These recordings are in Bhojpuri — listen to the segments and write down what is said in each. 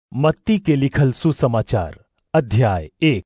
मत्ती के लिखल सुसमाचार अध्याय एक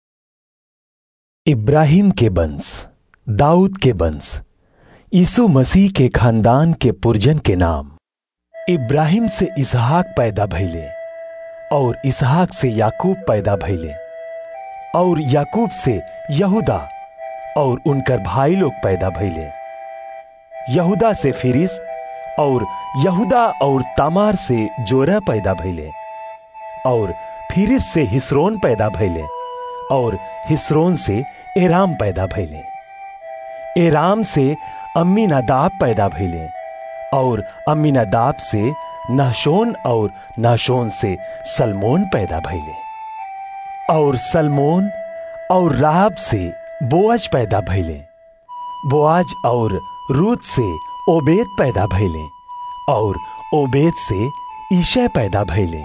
इब्राहिम के वंश दाऊद के वंश यीशु मसीह के खानदान के पुरजन के नाम इब्राहिम से इसहाक पैदा भइले और इसहाक से याकूब पैदा भइले और याकूब से यहूदा और उनकर भाई लोग पैदा भइले यहूदा से फिरिस और यहूदा और तामार से जोरा पैदा भइले और फिरिस से हिस्रोन पैदा भइले और हिस्रोन से एराम पैदा भइले एराम से अम्मीनादाब पैदा भइले और अम्मीनादाब से नाशोन और नाशोन से सलमोन पैदा भइले और सलमोन और राहब से बोअज पैदा भइले बोआज और रूत से ओबेद पैदा भइले और ओबेद से ईशय पैदा भइले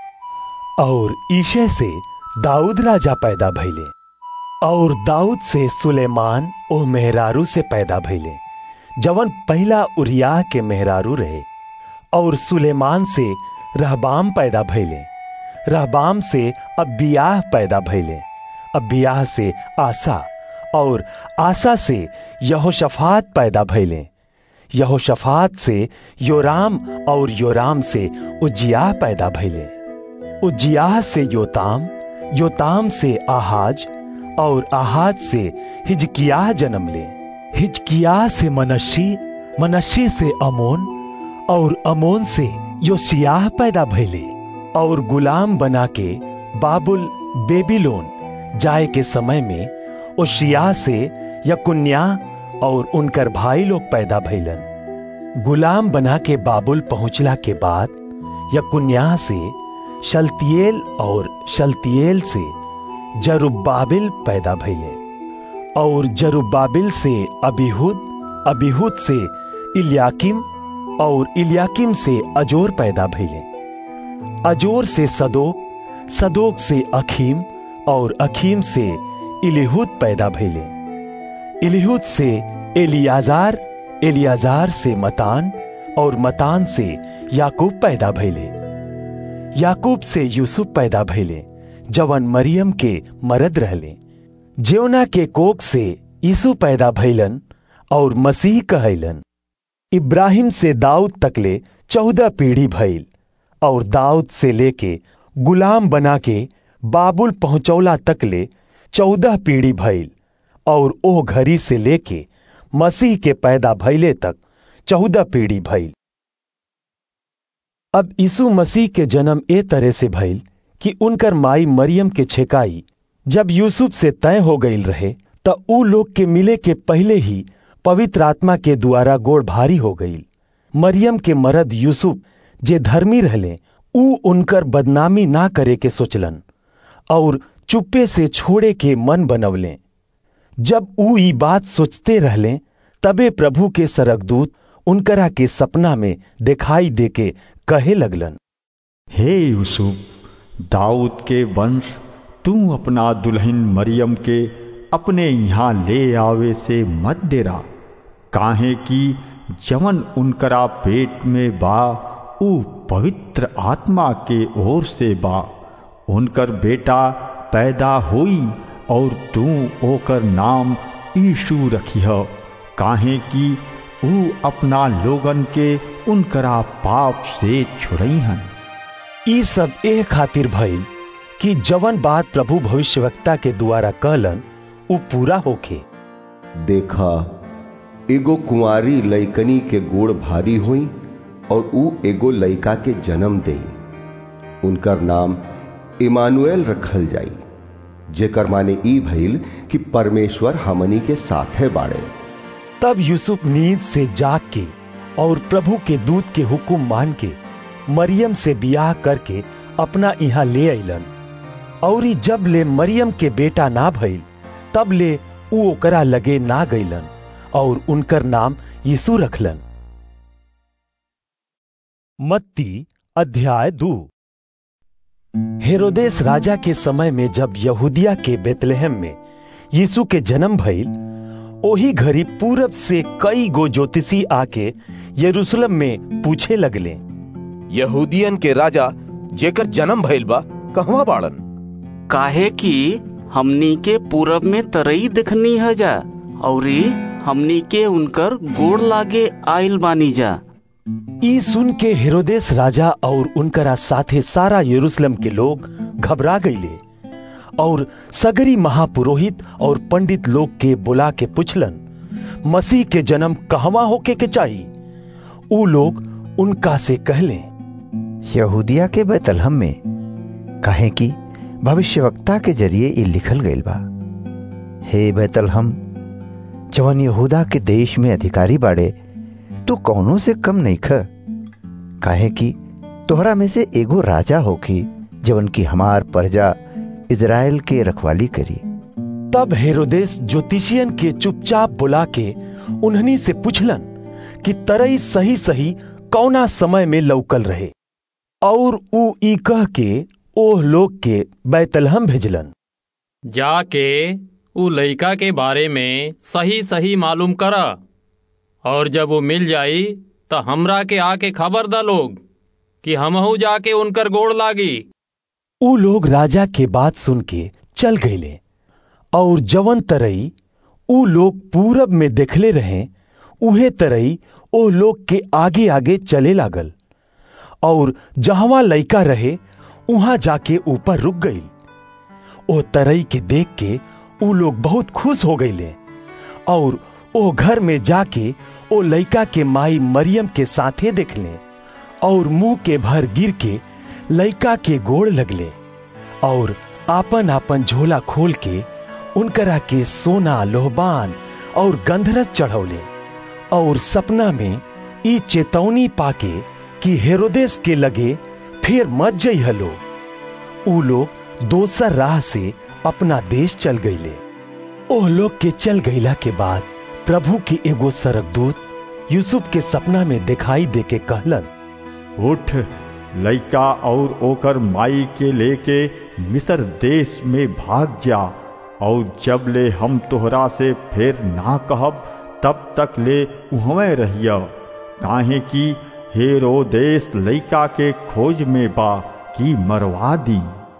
और ईशय से दाऊद राजा पैदा भइले और दाऊद से सुलेमान ओ मेहरारू से पैदा भइले जवन पहला उरिया के मेहरारू रहे और सुलेमान से रहबाम पैदा भइले रहबाम से अबियाह पैदा भइले अबियाह से आसा और आसा से यहोशफात पैदा भइले यहोशफात से योराम और योराम से उज्जियाह पैदा भइले उज्जियाह से योताम योताम से आहाज और आहाज से हिजकियाह जन्म ले हिजकियाह से मनशी मनशी से अमोन और अमोन से योशियाह पैदा भइले और गुलाम बना के बाबुल बेबीलोन जाए के समय में ओशिया से यकुन्या और उनकर भाई लोग पैदा भइलन गुलाम बना के बाबुल पहुंचला के बाद यकुन्या से शलतियेल और शलतियेल से जरुब्बाबिल पैदा भइले और जरुब्बाबिल से अबीहुद अबीहुद से इलियाकिम और इलियाकिम से अजोर पैदा भइले अजोर से सदोक सदोक से अखीम और अखीम से इलिहुद पैदा भइले इलिहुद से एलियाजार एलियाजार से मतान और मतान से याकूब पैदा भइले याकूब से यूसुफ पैदा भइले जवन मरियम के मरद रहले जेवना के कोक से यीशु पैदा भइलन और मसीह कहलन इब्राहिम से दाऊद तकले चौदह पीढ़ी भइल और दाऊद से लेके गुलाम बना के बाबुल पहुंचौला तकले चौदह पीढ़ी भइल और ओह घड़ी से लेके मसीह के पैदा भइले तक चौदह पीढ़ी भइल अब यीशु मसीह के जन्म ए तरह से भइल कि उनकर माई मरियम के छेकाई जब यूसुफ से तय हो गईल रहे त ऊ लोग के मिले के पहले ही पवित्र आत्मा के द्वारा गोड़ भारी हो गईल मरियम के मरद यूसुफ जे धर्मी रहले ऊ उनकर बदनामी ना करे के सोचलन और चुप्पे से छोड़े के मन बनवले जब ऊ ई बात सोचते रहले तबे प्रभु के सरकदूत उनकरा के सपना में दिखाई देके कहे लगलन हे यूसुफ दाऊद के वंश तू अपना दुल्हन मरियम के अपने यहाँ ले आवे से मत डेरा काहे कि जवन उनकरा पेट में बा ऊ पवित्र आत्मा के ओर से बा उनकर बेटा पैदा होई और तू ओकर नाम यीशु रखिह काहे कि ऊ अपना लोगन के उनकरा पाप से छुड़ईहन ई सब ए खातिर भइल कि जवन बात प्रभु भविष्यवक्ता के द्वारा कहलन ऊ पूरा होखे देखा एगो कुंवारी लइकनी के गोड़ भारी हुई और ऊ एगो लइका के जन्म दे उनकर नाम इमानुएल रखल जाई जेकर माने ई भइल कि परमेश्वर हमनी के साथे बाड़े तब यूसुफ नींद से जाग के और प्रभु के दूत के हुक्म मान के मरियम से बियाह करके अपना यहाँ ले अलन और जब ले मरियम के बेटा ना भइल तब ले ऊ ओकरा लगे ना गईलन और उनकर नाम यीशु रखलन मत्ती अध्याय दू हेरोदेस राजा के समय में जब यहूदिया के बेतलहम में यीशु के जन्म भइल ओही घड़ी पूरब से कई गो ज्योतिषी आके यरूशलेम में पूछे लगले यहूदियन के राजा जेकर जन्म भइल बा कहवा बाड़न काहे कि हमनी के पूरब में तरई देखनी है जा औरी हमनी के उनकर गोड़ लागे आइल बानी जा ई सुन के हेरोदेस राजा और उनकरा साथे सारा यरूशलेम के लोग घबरा गईले और सगरी महापुरोहित और पंडित लोग के बुला के पुछलन मसीह के जन्म कहवा होके के चाहिए ऊ लोग उनका से कहले यहूदिया के बैतलहम में कहे कि भविष्यवक्ता के जरिए ये लिखल गईल बा हे बैतलहम जवन यहूदा के देश में अधिकारी बाड़े तू कौनों से कम नहीं ख काहे कि तोहरा में से एगो राजा होखी जवन की हमार प्रजा इज़राइल के रखवाली करी तब हेरोदेस ज्योतिषियन के चुपचाप बुला के उन्हनी से पूछलन कि तरई सही सही कौना समय में लौकल रहे और ऊ ई कह के ओह लोग के बैतलहम भेजलन जाके उ लइका के बारे में सही सही मालूम करा और जब वो मिल जाई तो हमरा के आके खबर दा लोग कि हमहू जाके उनकर गोड़ लागी ऊ लोग राजा के बात सुन के चल गईले और जवन तरई ऊ लोग पूरब में देखले रहे उहे तरई ओ लोग के आगे आगे चले लागल और जहवा लइका रहे उहां जाके ऊपर रुक गई ओ तरई के देख के ऊ लोग बहुत खुश हो गईले और ओ घर में जाके ओ लइका के माई मरियम के साथे देखले और मुंह के भर गिर के लइका के गोड़ लगले और आपन आपन झोला खोल के उनकरा के सोना लोहबान और गंधरस चढ़ौले और सपना में ई चेतौनी पाके कि हेरोदेस के लगे फिर मत जई हलो ऊ लोग दोसर राह से अपना देश चल गईले ओह लोग के चल गईला के बाद प्रभु के एगो सरकदूत यूसुफ के सपना में दिखाई दे के कहलन उठ लइका और ओकर माई के लेके मिस्र देश में भाग जा और जब ले हम तोहरा से फिर ना कहब तब तक ले उहवे रहिया काहे कि हेरो देश लइका के खोज में बा की मरवा दी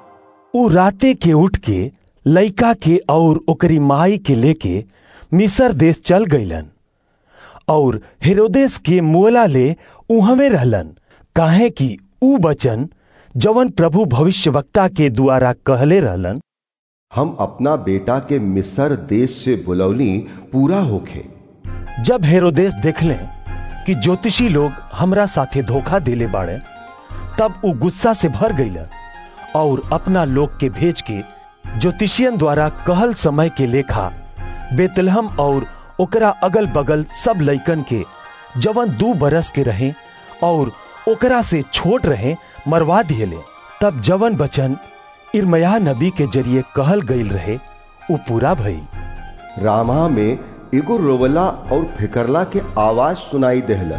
ऊ राते के उठ के लइका के और ओकरी माई के लेके मिसर देश चल गईलन और हेरोदेस के मुअला ले उहवे रहलन काहे कि ऊ बचन जवन प्रभु भविष्यवक्ता के द्वारा कहले रहलन हम अपना बेटा के मिस्र देश से बुलौली पूरा होखे जब हेरोदेस देखले कि ज्योतिषी लोग हमरा साथे धोखा देले बाड़े तब ऊ गुस्सा से भर गईला और अपना लोग के भेज के ज्योतिषियन द्वारा कहल समय के लेखा बेतलहम और ओकरा अगल बगल सब लइकन के जवन दू बरस के रहे और ओकरा से छोट रहे मरवा दिएले तब जवन बचन इरमया नबी के जरिए कहल गईल रहे उ पूरा भई रामा में एगो रोवला और फिकरला के आवाज सुनाई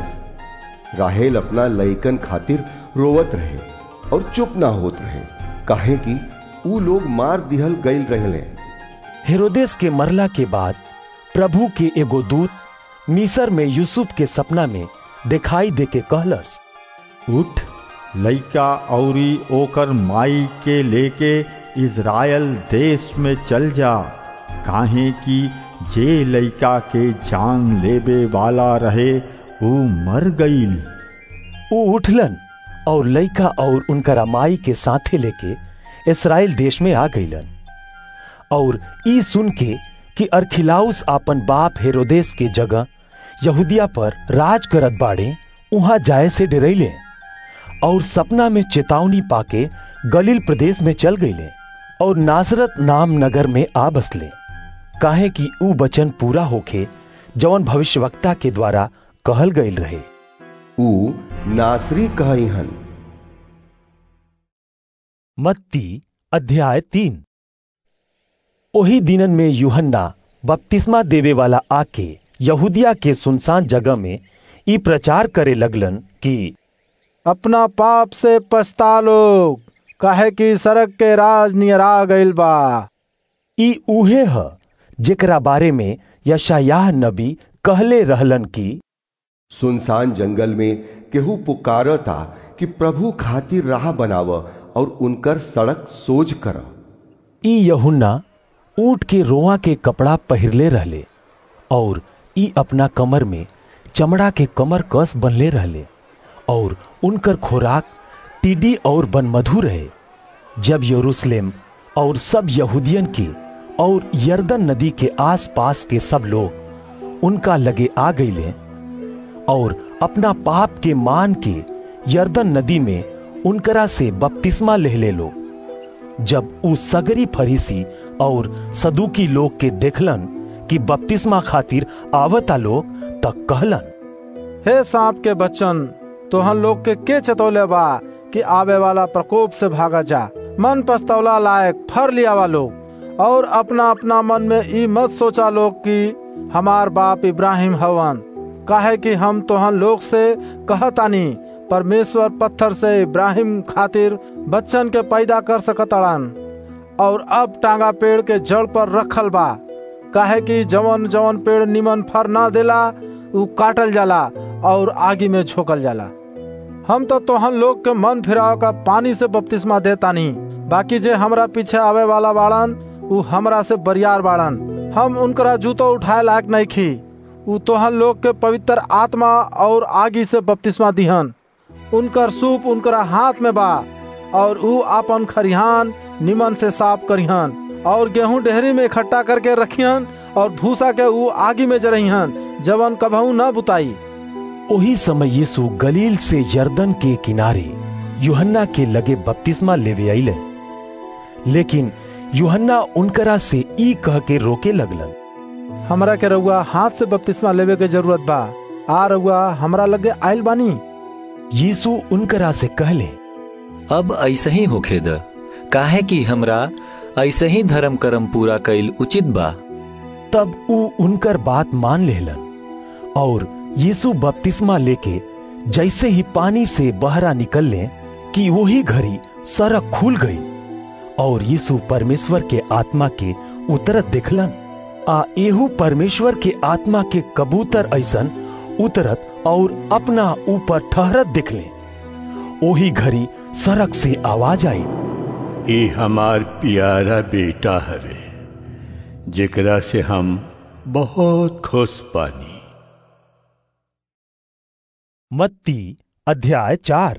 देहलस राहेल अपना लइकन खातिर रोवत रहे और चुप ना होत रहे काहे कि ऊ लोग मार दिहल गईल रहले हेरोदेस के मरला के बाद प्रभु के एगो दूत मिसर में यूसुफ के सपना में दिखाई दे के कहलस उठ लइका औरी ओकर माई के लेके इज़राइल देश में चल जा काहे कि जे लइका के जान लेबे वाला रहे ऊ मर गईल ऊ उठलन और लइका और उनकरा माई के साथे लेके इसराइल देश में आ गईलन और ई सुन के कि अरखिलाउस आपन बाप हेरोदेस के जगह यहूदिया पर राज करत बाड़े उहां जाए से डरैले और सपना में चेतावनी पाके गलील प्रदेश में चल गईले और नासरत नाम नगर में आ बसले काहे कि ऊ वचन पूरा होखे जवन भविष्यवक्ता के द्वारा कहल गईल रहे ऊ नासरी कहईहन मत्ती अध्याय तीन ओही दिनन में यूहन्ना बपतिस्मा देवे वाला आके यहूदिया के सुनसान जगह में ई प्रचार करे लगलन कि अपना पाप से पछता लोग काहे कि सड़क के राज नियरा गईल बा ई उहे ह जेकरा बारे में यशायाह नबी कहले रहलन कि सुनसान जंगल में केहू पुकारता कि प्रभु खातिर राह बनाव और उनकर सड़क सोज कर ई यहुन्ना ऊंट के रोआ के कपड़ा पहिरले रहले और ई अपना कमर में चमड़ा के कमर कस बनले रहले और उनकर खोराक टिड्डी और बनमधु रहे जब यरूशलेम और सब यहूदियन के और यर्दन नदी के आस पास के सब लोग उनका लगे आ गईले और अपना पाप के मान के यर्दन नदी में उनकरा से बपतिस्मा लेहले लोग जब उ सगरी फरीसी और सदुकी लोग के देखलन कि बपतिस्मा खातिर आवता लोग तक कहलन हे सांप के बच्चन तोहन लोग के के चतौले बा कि आवे वाला प्रकोप से भागा जा मन पस्तौला लायक फर लिया वा लोग और अपना अपना मन में ई मत सोचा लोग कि हमार बाप इब्राहिम हवन काहे कि हम तोहन लोग से कहतानी परमेश्वर पत्थर से इब्राहिम खातिर बच्चन के पैदा कर सकतड़न और अब टांगा पेड़ के जड़ पर रखल बा काहे कि जवन जवन पेड़ निमन फर ना देला उ काटल जाला और आगी में झोकल जाला हम तो तोहन लोग के मन फिराव का पानी से बपतिस्मा देतानी बाकी जे हमरा पीछे आवे वाला बाड़न उ हमरा से बरियार बाड़न हम उनकरा जूतो उठाए लायक नहीं खी उ तोहन लोग के पवित्र आत्मा और आगी से बपतिस्मा दिहन उनकर सूप उनकरा हाथ में बा और उ आपन खरिहान निमन से साफ करिहन और गेहूं डेहरी में इकट्ठा करके रखिहन और भूसा के उ आगी में जरहिहन जवन कभू न बुताई ओही समय यीशु गलील से यर्दन के किनारे यूहन्ना के लगे बपतिस्मा लेवे अइले लेकिन यूहन्ना उनकरा से ई कह के रोके लगलन हमरा के रउआ हाथ से बपतिस्मा लेवे के जरूरत बा आ रउआ हमरा लगे आइल बानी यीशु उनकरा से कहले अब ऐसे ही होखे द काहे कि हमरा ऐसे ही धर्म कर्म पूरा कैल उचित बा तब उ उनकर बात मान लेहलन और यीशु बपतिस्मा लेके जैसे ही पानी से बहरा निकलने कि वही घड़ी सड़क खुल गई और यीशु परमेश्वर के आत्मा के उतरत देखलन आ एहू परमेश्वर के आत्मा के कबूतर ऐसन उतरत और अपना ऊपर ठहरत दिखले ओही घड़ी सड़क से आवाज आई ई हमार प्यारा बेटा हवे जेकरा से हम बहुत खुश पानी मत्ती अध्याय चार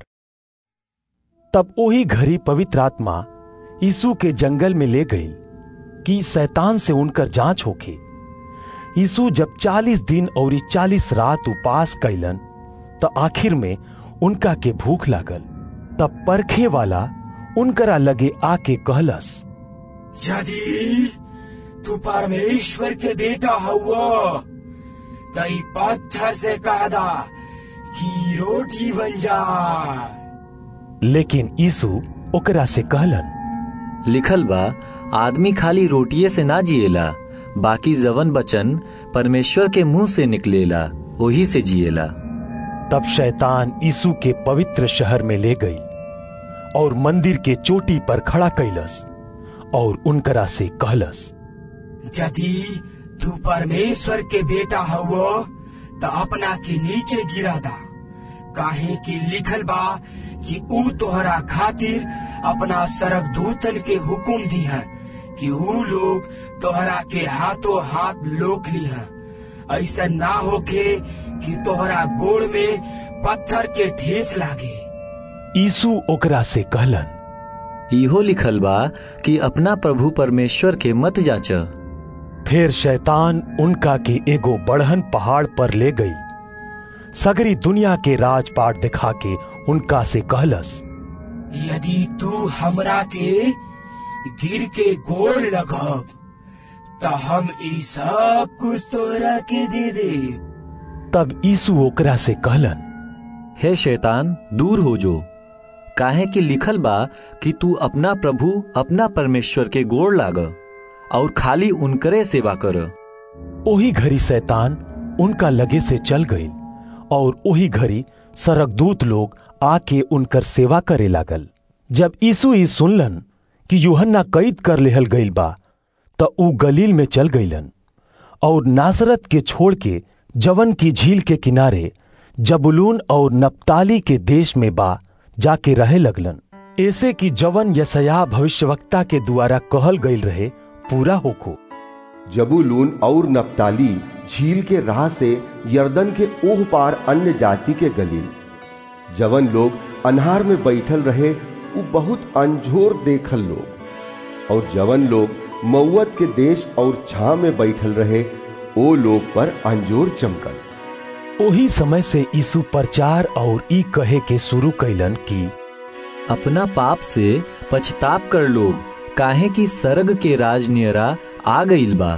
तब ओही घड़ी पवित्र आत्मा यीशु के जंगल में ले गई कि शैतान से उनकर जांच होके यीशु जब चालीस दिन और चालीस रात उपास कैलन तो आखिर में उनका के भूख लागल तब परखे वाला उनकरा लगे आके कहलस यदि तू परमेश्वर के बेटा हुआ तई पत्थर से कह दा कि रोटी बन जाए लेकिन यीशु ओकरा से कहलन लिखल बा आदमी खाली रोटिये से ना जिएला बाकी जवन बचन परमेश्वर के मुंह से निकलेला वही से जिएला तब शैतान यीशु के पवित्र शहर में ले गई और मंदिर के चोटी पर खड़ा कैलस और उनकरा से कहलस यदि तू परमेश्वर के बेटा हुआ तो अपना के नीचे गिरा दा काहे कि लिखल बा कि ऊ तोहरा खातिर अपना सरक दूतन के हुकुम दी है कि ऊ लोग तोहरा के हाथों हाथ लोक ली है ऐसा ना होके कि तोहरा गोड़ में पत्थर के ठेस लागे यीशु ओकरा से कहलन इहो लिखल बा कि अपना प्रभु परमेश्वर के मत जांच फिर शैतान उनका के एगो बढ़न पहाड़ पर ले गई सगरी दुनिया के राजपाट दिखा के उनका से कहलस यदि तू हमरा के गिर के गोड़ लगब तो हम ई सब कुछ तोरा के दे दे तब यीशु ओकरा से कहलन हे शैतान दूर हो जो काहे कि लिखल बा कि तू अपना प्रभु अपना परमेश्वर के गोड़ लाग और खाली उनकरे सेवा कर ओही घड़ी शैतान उनका लगे से चल गई और ओही घड़ी सरकदूत लोग आके उनकर सेवा करे लागल जब यीशु ई सुनलन कि यूहन्ना कैद कर लेहल गईल बा त ऊ गलील में चल गईलन और नासरत के छोड़ के जवन की झील के किनारे जबुलून और नप्ताली के देश में बा जाके रहे लगलन ऐसे कि जवन यसया भविष्यवक्ता के द्वारा कहल गईल रहे पूरा होको जबूलून और नप्ताली झील के राह से यर्दन के ओह पार अन्य जाति के गलील जवन लोग अनहार में बैठल रहे वो बहुत अंजोर देखल लोग और जवन लोग मऊत के देश और छा में बैठल रहे ओ लोग पर अंजोर चमकल ओही समय से यीशु प्रचार और ई कहे के शुरू कैलन कि अपना पाप से पछताप कर लोग काहे की सरग के राज नियरा आ गईल बा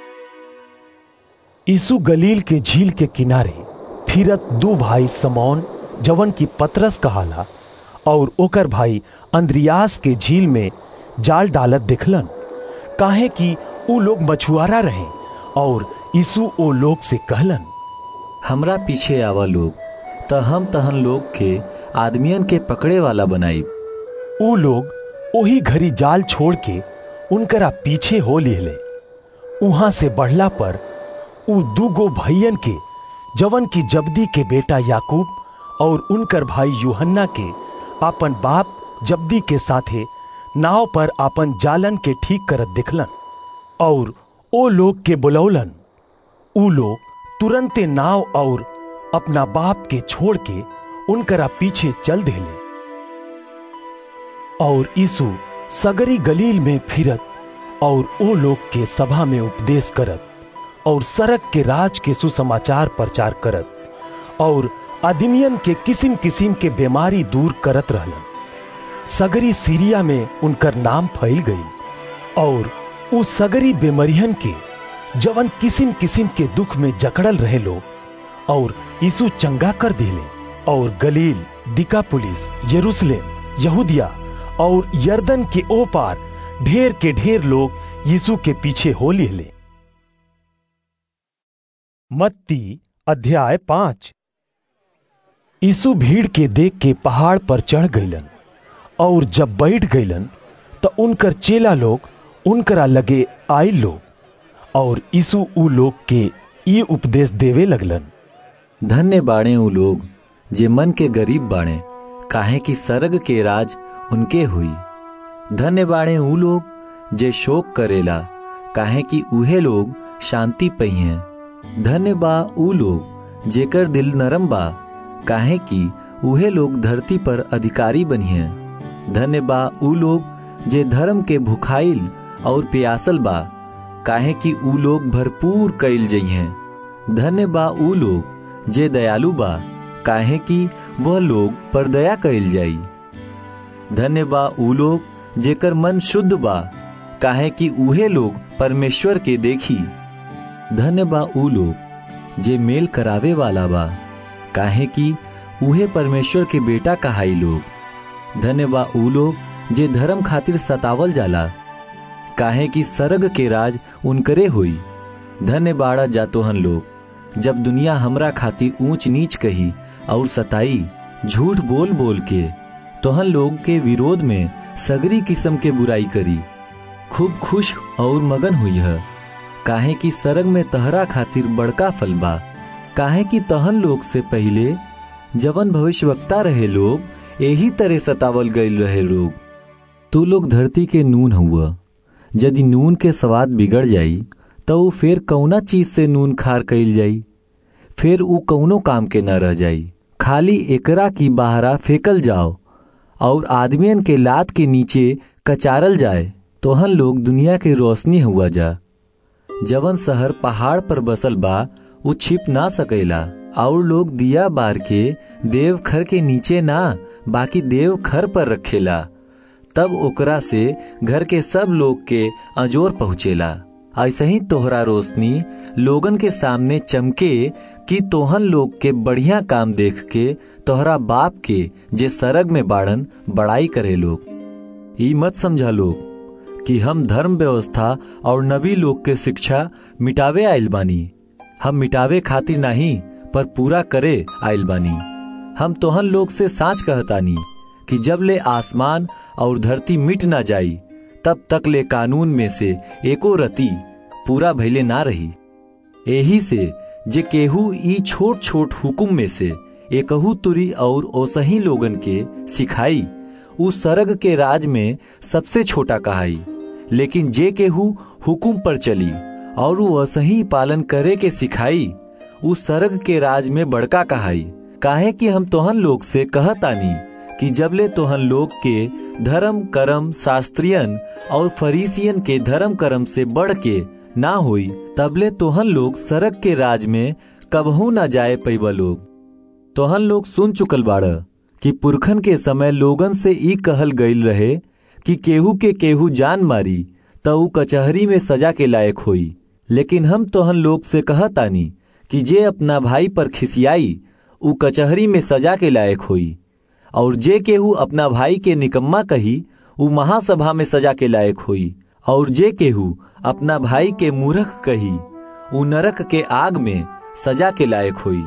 यीशु गलील के झील के किनारे फिरत दो भाई समौन जवन की पतरस कहाला और ओकर भाई अंद्रियास के झील में जाल डालत दिखलन काहे कि ऊ लोग मछुआरा रहे और यीशु ओ लोग से कहलन हमरा पीछे आवा लोग त हम तहन लोग के आदमियन के पकड़े वाला बनाई ऊ लोग ओही घड़ी जाल छोड़ के उनकरा पीछे हो लिहले उहां से बढ़ला पर ऊ दूगो भैयन के जवन की जब्दी के बेटा याकूब और उनकर भाई यूहन्ना के आपन बाप जब्दी के साथे नाव पर आपन जालन के ठीक करत दिखलन और ओ लोग के बुलौलन ऊ लोग तुरंते नाव और अपना बाप के छोड़ के उनकरा पीछे चल देले और यीशु सगरी गलील में फिरत और ओ लोग के सभा में उपदेश करत और सड़क के राज के सुसमाचार प्रचार करत और आदमियन के किसिम किसिम के बीमारी दूर करत रहलन सगरी सीरिया में उनकर नाम फैल गई और उ सगरी बेमरियन के जवन किसिम किसिम के दुख में जकड़ल रहे लोग और यीशु चंगा कर दिले और गलील दिकापुलिस यरूशलेम यहूदिया और यर्दन के ओ पार ढेर के ढेर लोग यीशु के पीछे हो लिहले मत्ती अध्याय पांच यीशु भीड़ के देख के पहाड़ पर चढ़ गईलन और जब बैठ गईलन तो उनकर चेला लोग उनकरा लगे आए लोग और यीशु ऊ लोग के ई उपदेश देवे लगलन धन्य बाणे ऊ लोग जे मन के गरीब बाणे काहे की सरग के राज उनके हुई धन्य बाणे ऊ लोग जे शोक करेला काहे की उहे लोग शांति पहिए धन्य बा ऊ लोग जेकर दिल नरम बा काहे की उहे लोग धरती पर अधिकारी बनिए धन्य बा ऊ लोग जे धर्म के भुखाइल और प्यासल बा काहे कि ऊ लोग भरपूर कैल जइहे धन्य बा ऊ लोग जे दयालु बा काहे कि वह लोग पर दया कैल जाई धन्य बा ऊ लोग जेकर मन शुद्ध बा काहे कि उहे लोग परमेश्वर के देखी धन्य बा ऊ लोग जे मेल करावे वाला बा काहे कि उहे परमेश्वर के बेटा कहाई लोग धन्य बा ऊ लोग जे धर्म खातिर सतावल जाला काहे कि सरग के राज उनकरे हुई धन्य बाड़ा जातोहन लोग जब दुनिया हमरा खातिर ऊंच नीच कही और सताई झूठ बोल बोल के तोहन लोग के विरोध में सगरी किस्म के बुराई करी खूब खुश और मगन हुई है काहे कि सरग में तहरा खातिर बड़का फल बा काहे कि तहन लोग से पहले जवन भविष्यवक्ता रहे लोग यही तरह सतावल गईल रहे लोग तू लोग धरती के नून हुआ यदि नून के स्वाद बिगड़ जाई तो ऊ फिर कौना चीज से नून खार कईल जाई फिर ऊ कौनो काम के न रह जाई खाली एकरा की बाहरा फेकल जाओ और आदमियन के लात के नीचे कचारल जाए तोहन लोग दुनिया के रोशनी हुआ जा जवन शहर पहाड़ पर बसल बा ऊ छिप ना सकेला और लोग दिया बार के देव खर के नीचे ना बाकी देव खर पर रखेला तब ओकरा से घर के सब लोग के अजोर पहुँचेला ऐसे ही तोहरा रोशनी लोगन के सामने चमके कि तोहन लोग के बढ़िया काम देख के तोहरा बाप के जे सरग में बाड़न बड़ाई करे लोग ई मत समझा लोग कि हम धर्म व्यवस्था और नबी लोग के शिक्षा मिटावे आइल बानी हम मिटावे खातिर नहीं पर पूरा करे आइल बानी हम तोहन लोग से साच कहतानी कि जब ले आसमान और धरती मिट ना जाई तब तक ले कानून में से एको रति पूरा भैले ना रही यही से जे केहू ई छोट छोट हुकुम में से एकहू तुरी और ओसही लोगन के सिखाई उ सरग के राज में सबसे छोटा कहाई लेकिन जे केहू हुकुम पर चली और वसही पालन करे के सिखाई उ सरग के राज में बड़का कहाई काहे कि हम तोहन लोग से कहतानी कि जबले तोहन लोग के धर्म कर्म शास्त्रियन और फरीसियन के धर्म कर्म से बढ़ के ना होई तबले तोहन लोग सरग के राज में कबहू ना जाए पैबा लोग तोहन लोग सुन चुकल बाड़ कि पुरखन के समय लोगन से ई कहल गईल रहे कि केहू के केहू जान मारी त ऊ कचहरी में सजा के लायक होई लेकिन हम तोहन लोग से कहतानी कि जे अपना भाई पर खिसियाई ऊ कचहरी में सजा के लायक होई और जे केहू अपना भाई के निकम्मा कही ऊ महासभा में सजा के लायक होई और जे केहू अपना भाई के मूर्ख कही ऊ नरक के आग में सजा के लायक होई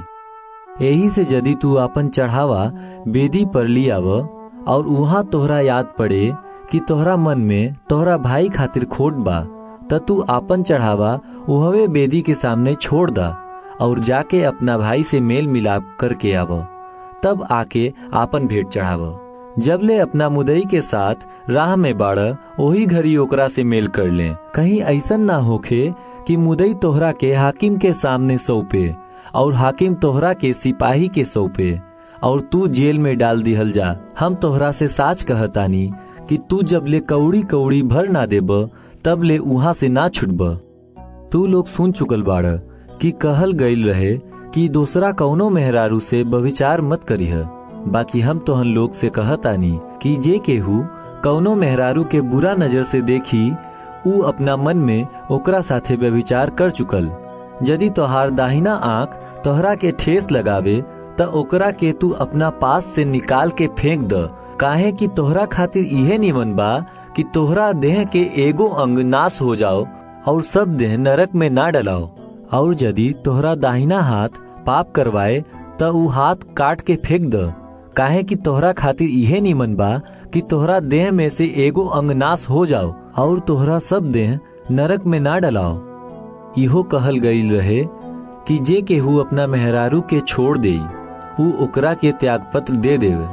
यही से यदि तू अपन चढ़ावा बेदी पर लियाव और वहां तोहरा याद पड़े कि तोहरा मन में तोहरा भाई खातिर खोट बा त तू आपन चढ़ावा उहवे बेदी के सामने छोड़ दा और जाके अपना भाई से मेल मिलाप करके आव तब आके आपन भेंट चढ़ाव जब ले अपना मुदई के साथ राह में बाड़ वही घड़ी ओकरा से मेल कर ले कहीं ऐसा ना होखे कि मुदई तोहरा के हाकिम के सामने सौंपे और हाकिम तोहरा के सिपाही के सौंपे और तू जेल में डाल दिहल जा हम तोहरा से साच कहतानी कि तू जब ले कौड़ी कौड़ी भर ना देब तब ले उहाँ से ना छुटब तू लोग सुन चुकल बाड़ कि कहल गईल रहे कि दूसरा कौनो मेहरारू से बविचार मत करीह बाकी हम तोहन लोग से कहतानी कि जे केहू कौनो मेहरारू के बुरा नजर से देखी ऊ अपना मन में ओकरा साथे व्यभिचार कर चुकल यदि तोहार दाहिना आंख तोहरा के ठेस लगावे त ओकरा के तू अपना पास से निकाल के फेंक द काहे कि तोहरा खातिर इहे निमन बा कि तोहरा देह के एगो अंग नाश हो जाओ और सब देह नरक में ना डलाओ और यदि तोहरा दाहिना हाथ पाप करवाए त ऊ हाथ काट के फेंक द काहे कि तोहरा खातिर इहे निमन बा कि तोहरा देह में से एगो अंग नाश हो जाओ और तोहरा सब देह नरक में ना डलाओ इहो कहल गईल रहे कि जे केहू अपना मेहरारू के छोड़ दे ऊ ओकरा के त्याग पत्र दे देवे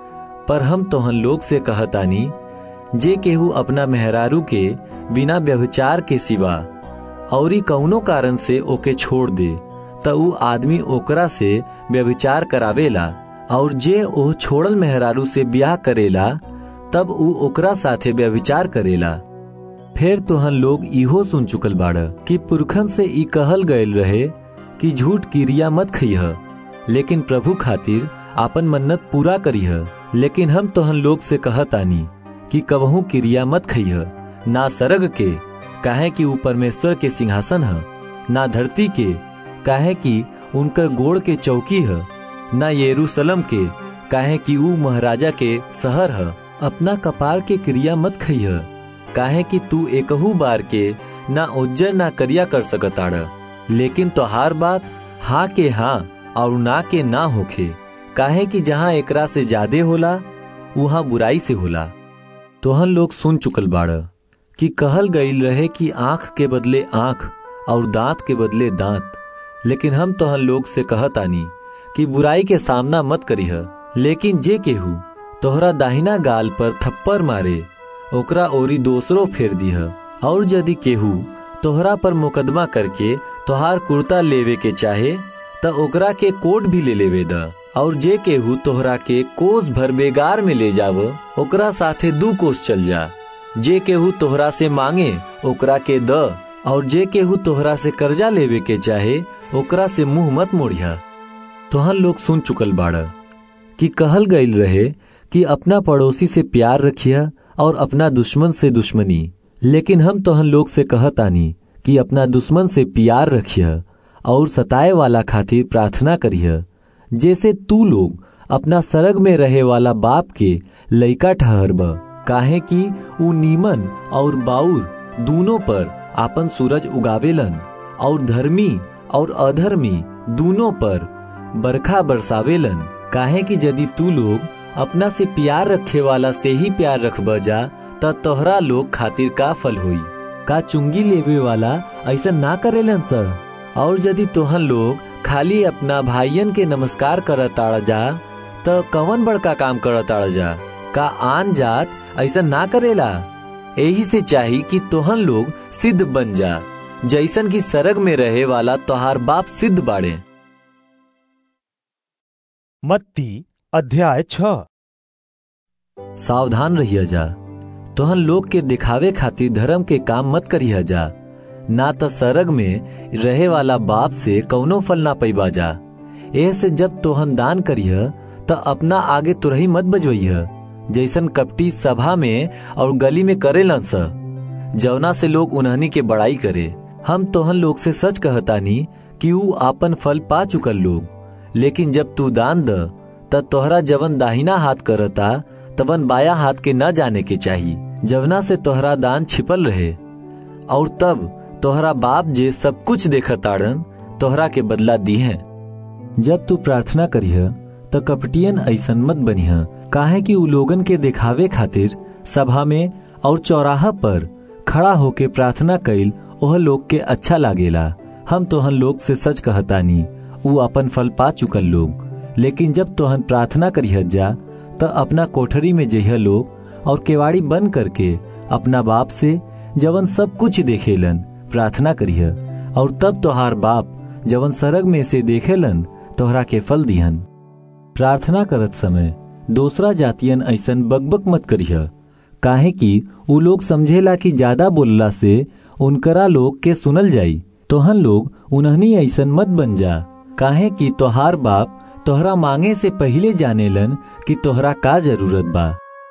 पर हम तोहन लोग से कहतानी जे केहू अपना मेहरारू के बिना व्यभिचार के सिवा औरी कौनो कारण से ओके छोड़ दे त ऊ आदमी ओकरा से व्यभिचार करावेला और जे ओ छोड़ल मेहरारू से ब्याह करेला तब ऊ ओकरा साथे व्यभिचार करेला फिर तोहन लोग इहो सुन चुकल बाड़ कि पुरखन से ई कहल गयल रहे कि झूठ क्रिया मत खइह लेकिन प्रभु खातिर आपन मन्नत पूरा करीह लेकिन हम तोहन लोग से कहतानी कि कबहू क्रिया मत खइह ना सरग के काहे कि ऊ परमेश्वर के सिंहासन है ना धरती के काहे कि उनकर गोड़ के चौकी है ना यरूशलम के काहे कि ऊ महाराजा के शहर है अपना कपार के क्रिया मत खइह काहे कि तू एकहू बार के ना उज्जर ना करिया कर सकताड़ लेकिन तोहार बात हाँ के हाँ और ना के ना होखे काहे कि जहाँ एकरा से ज्यादा होला वहाँ बुराई से होला तोहन लोग सुन चुकल बाड़ कि कहल गईल रहे कि आंख के बदले आंख और दांत के बदले दांत लेकिन हम तोहन लोग से कहतानी कि बुराई के सामना मत करीह लेकिन जे केहू तोहरा दाहिना गाल पर थप्पड़ मारे ओकरा ओरी दोसरो फेर दीह और यदि केहू तोहरा पर मुकदमा करके तोहार कुर्ता लेवे के चाहे त ओकरा के कोट भी ले लेवे द और जे केहू तोहरा के कोस भर बेगार में ले जाव ओकरा साथे दू कोस चल जा जे केहू तोहरा से मांगे ओकरा के द और जे केहू तोहरा से कर्जा लेवे के चाहे ओकरा से मुंह मत मोड़िया तोहन लोग सुन चुकल बाड़ कि कहल गईल रहे कि अपना पड़ोसी से प्यार रखिया और अपना दुश्मन से दुश्मनी लेकिन हम तोहन लोग से कहतानी कि अपना दुश्मन से प्यार रखिया और सताए वाला खातिर प्रार्थना करिह जैसे तू लोग अपना सरग में रहे वाला बाप के लइका ठहरब काहे कि ऊ नीमन और बाउर दोनों पर आपन सूरज उगावेलन और धर्मी और अधर्मी दोनों पर बरखा बरसावेलन काहे कि यदि तू लोग अपना से प्यार रखे वाला से ही प्यार रखब जा त तोहरा लोग खातिर का फल होई का चुंगी लेवे वाला ऐसा ना करेलन सर और यदि तोहन लोग खाली अपना भाइयन के नमस्कार करताड़ जा तो कवन बड़का काम करताड़ जा का आन जात ऐसा ना करेला यही से चाही कि तोहन लोग सिद्ध बन जा जैसन की सरग में रहे वाला तोहार बाप सिद्ध बाड़े मत्ती अध्याय छ सावधान रहिया जा तोहन लोग के दिखावे खातिर धर्म के काम मत करिया जा ना तो सरग में रहे वाला बाप से कौनो फल ना पैबा जा एह से जब तोहन दान करिह तो अपना आगे तुरही मत बजवइह जैसन कपटी सभा में और गली में करेलन स जवना से लोग उन्हनी के बड़ाई करे हम तोहन लोग से सच कहतानी कि ऊ आपन फल पा चुकल लोग लेकिन जब तू दान द त तोहरा जवन दाहिना हाथ करता तवन बाया हाथ के न जाने के चाही जवना से तोहरा दान छिपल रहे और तब तोहरा बाप जे सब कुछ देखताड़न तोहरा के बदला दी है जब तू प्रार्थना करिह तो कपटियन ऐसन मत बनिह काहे कि उ लोगन के दिखावे खातिर सभा में और चौराहा पर खड़ा होके प्रार्थना कइल ओह लोग के अच्छा लागेला हम तोहन लोग से सच कहतानी उ अपन फल पा चुकल लोग लेकिन जब तोहन प्रार्थना करिह जा तो अपना कोठरी में जइह लोग और केवाड़ी बंद करके अपना बाप से जवन सब कुछ देखेलन प्रार्थना करिह और तब तोहार बाप जवन सरग में से देखेलन तोहरा के फल दिहन प्रार्थना करत समय दूसरा जातियन ऐसन बकबक मत करिह काहे कि उ लोग समझेला कि ज्यादा बोलला से उनकरा लोग के सुनल जाई तोहन लोग उन्हनी ऐसन मत बन जा काहे कि तोहार बाप तोहरा मांगे से पहले जानेलन कि तोहरा का जरूरत बा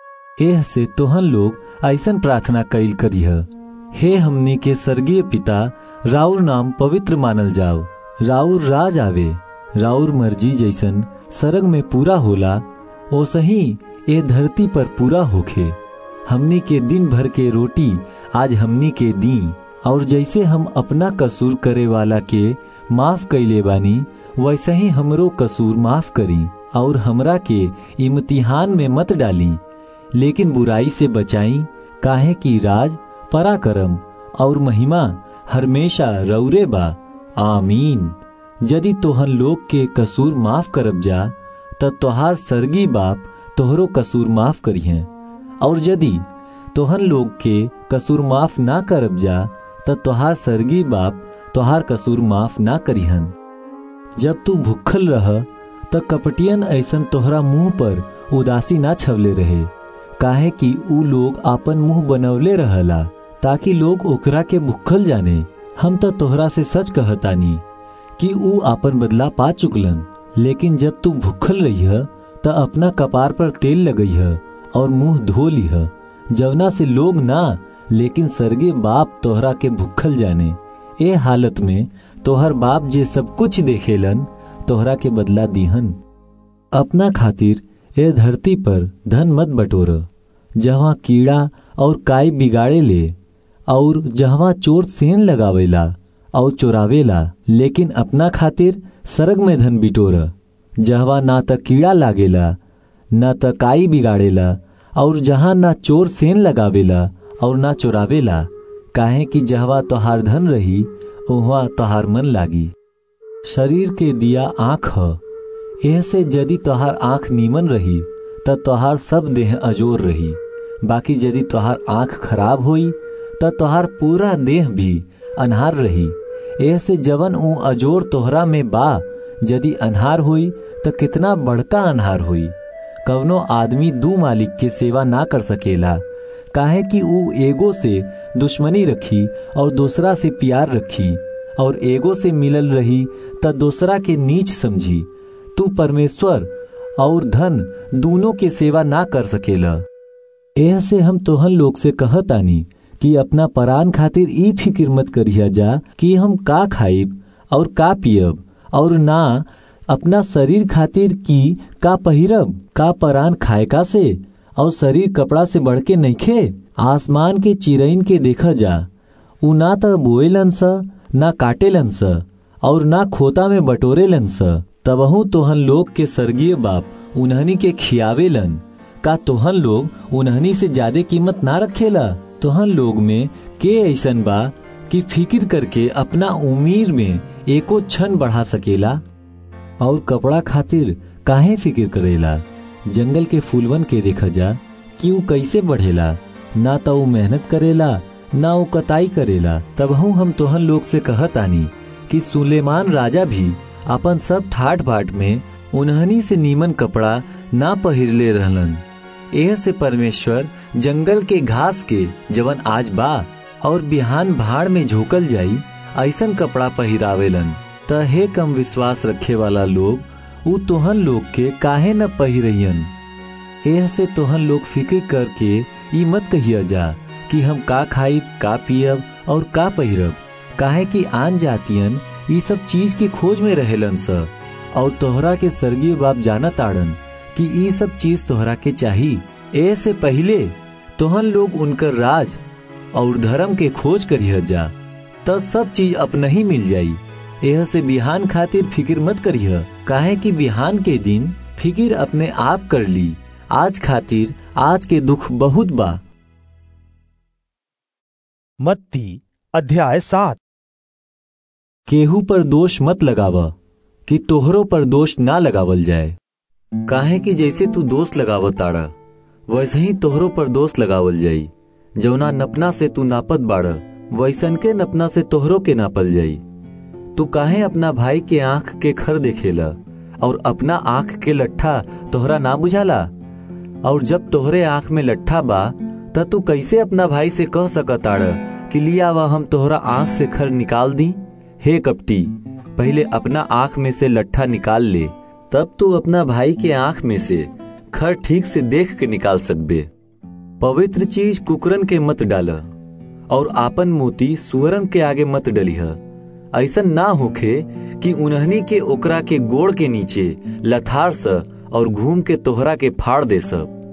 एह से तोहन लोग ऐसन प्रार्थना कैल करिह हे हमनी के स्वर्गीय पिता राउर नाम पवित्र मानल जाओ राउर राज आवे राउर मर्जी जैसन सरग में पूरा होला ओसही ए धरती पर पूरा होखे हमनी के दिन भर के रोटी आज हमनी के दी और जैसे हम अपना कसूर करे वाला के माफ कैले बानी वैसे ही हमरो कसूर माफ करी और हमरा के इम्तिहान में मत डाली लेकिन बुराई से बचाई काहे की राज पराक्रम और महिमा हमेशा रौरे बा आमीन यदि तोहन लोग के कसूर माफ करब जा त तोहार सरगी बाप तोहरो कसूर माफ करिहे और यदि तोहन लोग के कसूर माफ ना करब जा त तोहार सरगी बाप तोहार कसूर माफ ना करिहन जब तू भूखल रह त कपटियन ऐसन तोहरा मुंह पर उदासी ना छवले रहे काहे कि ऊ लोग आपन मुंह बनवले रहला ताकि लोग ओकरा के भूखल जाने हम तो तोहरा से सच कहतानी कि ऊ आपन बदला पा चुकलन लेकिन जब तू भूखल रही त अपना कपार पर तेल लगई और मुंह धो लिह जवना से लोग ना लेकिन सरगे बाप तोहरा के भूखल जाने ए हालत में तोहर बाप जे सब कुछ देखेलन तोहरा के बदला दीहन अपना खातिर ए धरती पर धन मत बटोर जहाँ कीड़ा और काई बिगाड़े ले और जहाँ चोर सेन लगावेला और चोरावेला लेकिन अपना खातिर सरग में धन बिटोर जहवा ना त कीड़ा लागेला ना त काई बिगाड़ेला और जहाँ ना चोर सेन लगावेला और ना चोरावेला काहे कि जहवा तोहार धन रही वहाँ तोहार मन लागी शरीर के दिया आँख ह एह से यदि तोहार आँख नीमन रही त तोहार सब देह अजोर रही बाकी यदि तोहार आँख खराब हुई त तोहार पूरा देह भी अनहार रही एह से जवन ऊ अजोर तोहरा में बा यदि अनहार हुई त कितना बड़का अनहार हुई कवनो आदमी दू मालिक के सेवा ना कर सकेला काहे कि ऊ एगो से दुश्मनी रखी और दूसरा से प्यार रखी और एगो से मिलल रही त दूसरा के नीच समझी तू परमेश्वर और धन दोनों के सेवा ना कर सकेला एह से हम तोहन लोग से कहतानी कि अपना परान खातिर ई फिक्र मत करिया जा कि हम का खाइब और का पियब और ना अपना शरीर खातिर की का पहिरब का परान खाए का से और शरीर कपड़ा से बढ़ के नइखे आसमान के चिरईन के देखा जा उ ना त बोएलन स ना काटेलन स और ना खोता में बटोरेलन स तबहू तोहन लोग के स्वर्गीय बाप उन्हनी के खियावेलन का तोहन लोग उन्हनी से ज्यादा कीमत ना रखेला तोहन लोग में के ऐसन बा कि फिक्र करके अपना उमीर में एको क्षण बढ़ा सकेला और कपड़ा खातिर काहे फिक्र करेला जंगल के फूलवन के देखा जा कि ऊ कैसे बढ़ेला ना तो ऊ मेहनत करेला ना ऊ कताई करेला तबहू हम तोहन लोग से कहत आनी कि सुलेमान राजा भी अपन सब ठाट बाट में उन्हनी से नीमन कपड़ा ना पहिरले रहलन एह से परमेश्वर जंगल के घास के जवन आज बा और बिहान भाड़ में झोकल जाई ऐसन कपड़ा पहिरावेलन त हे कम विश्वास रखे वाला लोग ऊ तोहन लोग के काहे न पहिरन एह से तोहन लोग फिक्र करके ई मत कहिया जा कि हम का खाइब का पियब और का पहिरब काहे कि आन जातियन ई सब चीज की खोज में रहेलन स और तोहरा के स्वर्गीय बाप जाना ताड़न कि ई सब चीज तोहरा के चाही ए से पहले तोहन लोग उनकर राज और धर्म के खोज करिह जा त सब चीज अपना ही मिल जाई एह से बिहान खातिर फिक्र मत करिह काहे कि बिहान के दिन फिक्र अपने आप कर ली आज खातिर आज के दुख बहुत बा मत्ती अध्याय सात केहू पर दोष मत लगाव कि तोहरो पर दोष ना लगावल जाए काहे कि जैसे तू दोष लगाव ताड़ा वैसे ही तोहरो पर दोष लगावल जाई जौना नपना से तू नापत बाड़ वैसन के नपना से तोहरो के नापल जाई तू काहे अपना भाई के आंख के खर देखेला और अपना आंख के लट्ठा तोहरा ना बुझाला और जब तोहरे आंख में लट्ठा बा त तू कैसे अपना भाई से कह सकताड़ कि लिया वा हम तोहरा आंख से खर निकाल दी हे कपटी पहले अपना आंख में से लट्ठा निकाल ले तब तू अपना भाई के आंख में से खर ठीक से देख के निकाल सकबे पवित्र चीज कुकरन के मत डाल और आपन मोती सुअरन के आगे मत डलिह ऐसा ना होखे कि उन्हनी के ओकरा के गोड़ के नीचे लथार स और घूम के तोहरा के फाड़ दे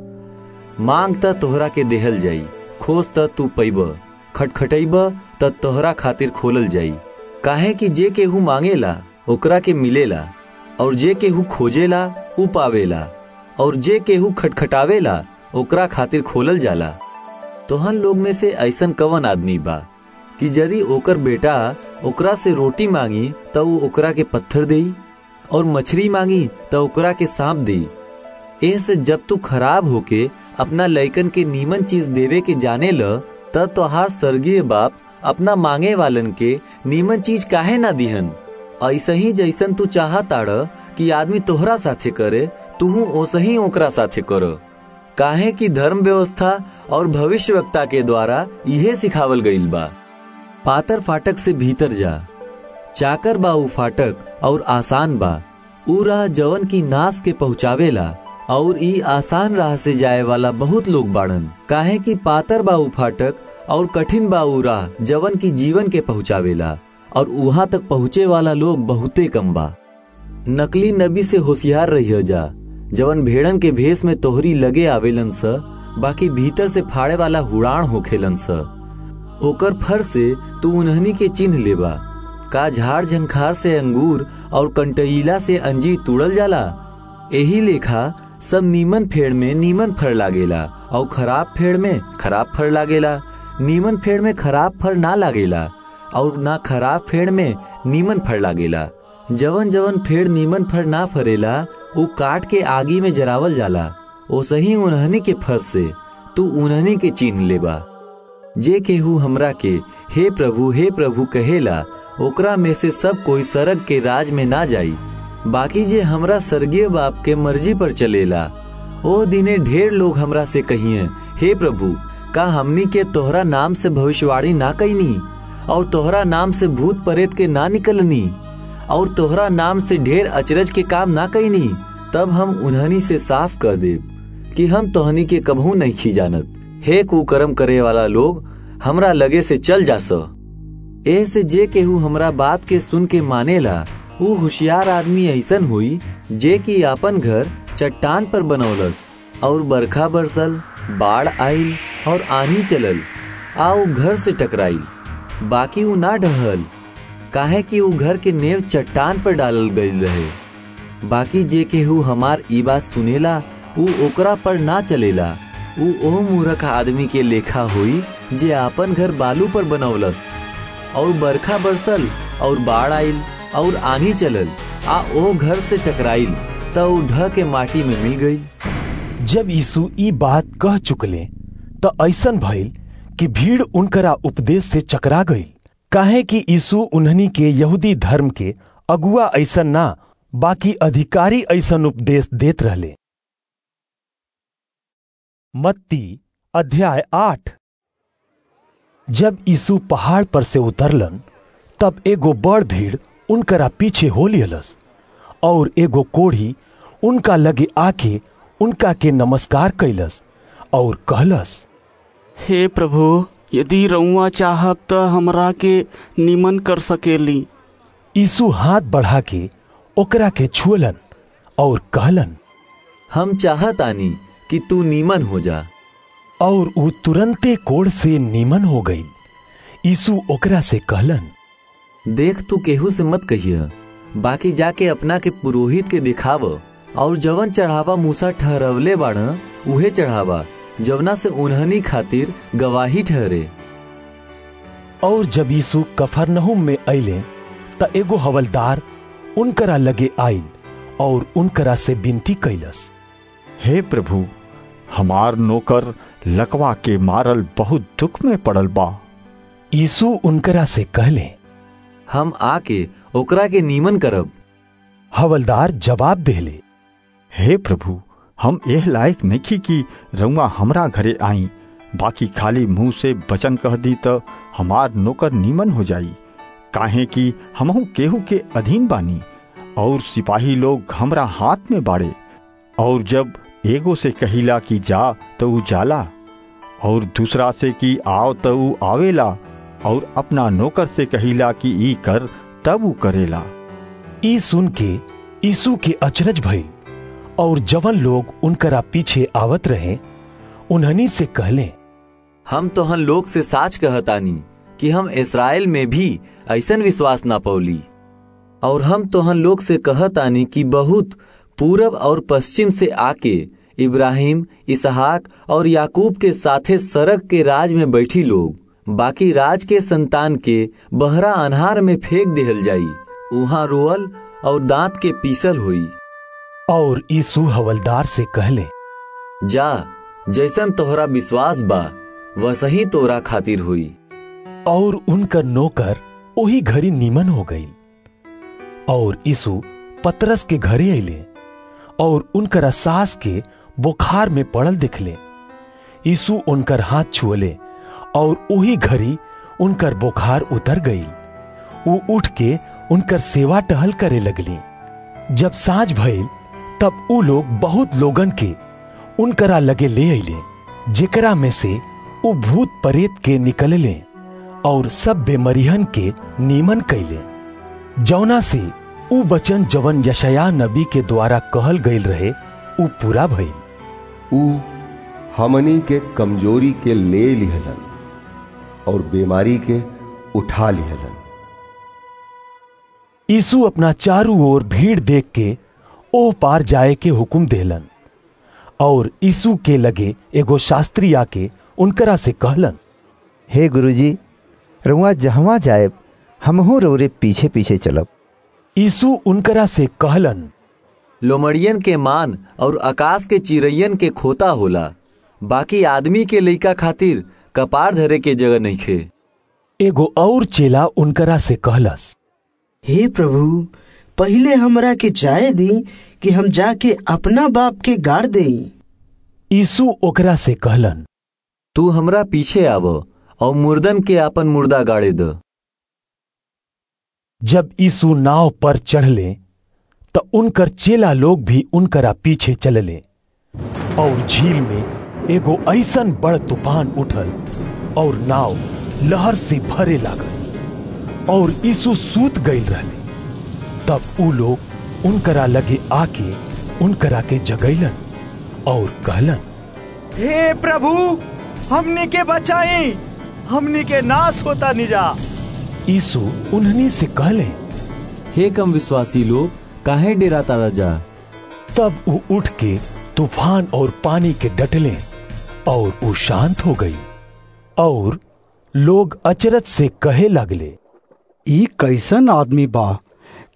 सब मांग त तोहरा के देहल जाई खोज त तू पैब खटखटैब त तोहरा खातिर खोलल जाई काहे कि जे केहू मांगेला ओकरा के मिलेला और जे केहू खोजेला उ पावेला और जे केहू खटखटावेला ओकरा खातिर खोलल जाला तोहन लोग में से ऐसन कवन आदमी बा कि यदि ओकर बेटा ओकरा से रोटी मांगी त उ ओकरा के पत्थर देई और मछली मांगी त ओकरा के सांप देई एह से जब तू खराब होके अपना लइकन के नीमन चीज देवे के जाने ल त तोहार स्वर्गीय बाप अपना मांगे वालन के नीमन चीज काहे ना दिहन ऐसे ही जैसन तू चाहताड़ कि आदमी तोहरा साथे करे तूहू ओसे ही ओकरा साथे कर काहे कि धर्म व्यवस्था और भविष्यवक्ता के द्वारा इहे सिखावल गईल बा पातर फाटक से भीतर जा चाकर बा उ फाटक और आसान बा उ राह जवन की नाश के पहुँचावेला और ई आसान राह से जाए वाला बहुत लोग बाड़न काहे कि पातर बा उ फाटक और कठिन बा उ राह जवन की जीवन के पहुँचावेला और वहां तक पहुँचे वाला लोग बहुते कम बा नकली नबी से होशियार रहिए जा जवन भेड़न के भेष में तोहरी लगे आवेलन स बाकी भीतर से फाड़े वाला हुड़ाण होखेलन स ओकर फर से तू उन्हनी के चिन्ह लेबा का झाड़ झंखार से अंगूर और कंटईला से अंजीर तुड़ल जाला यही लेखा सब नीमन फेड़ में नीमन फर लागेला और खराब फेड़ में खराब फर लागेला नीमन फेड़ में खराब फर ना लागेला और ना खराब फेड़ में नीमन फर लागेला जवन जवन फेड़ नीमन फर ना फरेला उ काट के आगी में जरावल जाला ओ सही उन्हनी के फर से तू उन्हनी के चिन्ह लेबा जे केहू हमरा के हे प्रभु हे प्रभु कहेला ओकरा में से सब कोई सरग के राज में ना जाई बाकी जे हमरा स्वर्गीय बाप के मर्जी पर चलेला ओ दिने ढेर लोग हमरा से कहिए हे प्रभु का हमनी के तोहरा नाम से भविष्यवाणी ना कैनी और तोहरा नाम से भूत प्रेत के ना निकलनी और तोहरा नाम से ढेर अचरज के काम ना कैनी तब हम उन्हनी से साफ कर देब कि हम तोहनी के कभू नहीं खी जानत हे कुकर्म करे वाला लोग हमरा लगे से चल जा सो ए से जे केहू हमरा बात के सुन के मानेला ऊ होशियार आदमी ऐसन हुई जे कि अपन घर चट्टान पर बनौलस और बरखा बरसल बाढ़ आइल और आनी चलल आ ऊ घर से टकराइल बाकी ऊ ना ढहल काहे कि ऊ घर के नेव चट्टान पर डालल गईल रहे बाकी जे केहू हमार ई बात सुनेला ऊ ओकरा पर ना चलेला ऊ ओ मूर्ख आदमी के लेखा हुई जे आपन घर बालू पर बनौलस और बरखा बरसल और बाढ़ आइल और आनी चलल आ ओ घर से टकराइल त ऊ ढह के माटी में मिल गई जब यीशु ई बात कह चुकले त ऐसन भइल कि भीड़ उनकरा उपदेश से चकरा गई काहे कि यीशु उन्हनी के यहूदी धर्म के अगुआ ऐसन ना बाकी अधिकारी ऐसन उपदेश देत रहले मत्ती अध्याय आठ जब यीशु पहाड़ पर से उतरलन तब एगो बड़ भीड़ उनकरा पीछे हो लियलस और एगो कोढ़ी उनका लगे आके उनका के नमस्कार कैलस और कहलस हे प्रभु यदि रउआ चाहब त हमरा के निमन कर सकेली यीशु हाथ बढ़ा के ओकरा के छुअलन और कहलन हम चाहत आनी कि तू नीमन हो जा और ऊ तुरंते कोड़ से नीमन हो गई यीशु ओकरा से कहलन देख तू केहू से मत कहिया बाकी जाके अपना के पुरोहित के दिखाव और जवन चढ़ावा मूसा ठहरवले बाड़ उहे चढ़ावा जवना से उन्हनी खातिर गवाही ठहरे और जब यीशु कफरनहुम में अइले त एगो हवलदार उनकरा लगे आइल और उनकरा से विनती कैलस हे प्रभु हमार नौकर लकवा के मारल बहुत दुख में पड़ल बा यीशु उनकरा से कहले हम आके ओकरा के नीमन करब हवलदार जवाब देले हे प्रभु हम एह लायक नहीं कि रउआ हमरा घरे आई बाकी खाली मुंह से वचन कह दी तो हमार नौकर नीमन हो जाई काहे कि हमहू केहू के अधीन बानी और सिपाही लोग हमरा हाथ में बाड़े और जब एगो से कहिला कि जा तो ऊ जाला और दूसरा से कि आओ तो ऊ आवेला और अपना नौकर से कहिला कि ई कर तब ऊ करेला ई सुन के यीशु के अचरज भई और जवन लोग उनकरा पीछे आवत रहे उन्हनी से कहले हम तोहन लोग से साच कहतानी कि हम इसराइल में भी ऐसन विश्वास ना पौली और हम तोहन लोग से कहतानी कि बहुत पूरब और पश्चिम से आके इब्राहिम इसहाक और याकूब के साथे सड़क के राज में बैठी लोग बाकी राज के संतान के बहरा अनहार में फेंक दिहल जाई वहां रोअल और दांत के पीसल हुई और यीशु हवलदार से कहले जा जैसन तोहरा विश्वास बा वसही तोरा खातिर हुई और उनकर नौकर वही घड़ी नीमन हो गई और यीशु पतरस के घरे अले और उनकर सास के बुखार में पड़ल दिखले यीशु उनकर हाथ छुअले और वही घड़ी उनकर बुखार उतर गई वो उठ के उनकर सेवा टहल करे लगली जब साँझ भइल तब ऊ लोग बहुत लोगन के उनकरा लगे ले अले जेकरा में से ऊ भूत परेत के निकलले और सब बेमरिहन के नीमन कैले जौना से ऊ बचन जवन यशया नबी के द्वारा कहल गईल रहे ऊ पूरा भइल ऊ हमनी के कमजोरी के ले लिहलन और बीमारी के उठा लिहलन यीशु अपना चारू ओर भीड़ देख के ओ पार जाए के हुक्म देलन और यीशु के लगे एगो शास्त्री आके उनकरा से कहलन हे गुरुजी रुआ जहवा जाएब हमहू रौरे पीछे पीछे चलब यीशु उनकरा से कहलन लोमड़ियन के मान और आकाश के चिड़ैयन के खोता होला बाकी आदमी के लइका खातिर कपार धरे के जगह नहीं खे एगो और चेला उनकरा से कहलस हे प्रभु पहले हमरा के जाए दी कि हम जाके अपना बाप के गाड़ देई यीशु ओकरा से कहलन तू हमरा पीछे आव और मुर्दन के आपन मुर्दा गाड़े द जब यीशु नाव पर चढ़ले त उनकर चेला लोग भी उनकरा पीछे चलले और झील में एगो ऐसन बड़ तूफान उठल और नाव लहर से भरे लागल और यीशु सूत गईल रहले तब ऊ लोग उनकरा लगे आके उनकरा के जगैलन और कहलन हे प्रभु हमनी के बचाई हमनी के नाश होता निजा यीशु उन्हनी से कहले हे कम विश्वासी लोग काहे डेरा तारा जा तब वो उठ के तूफान और पानी के डटले और वो शांत हो गई और लोग अचरज से कहे लगले ई कैसन आदमी बा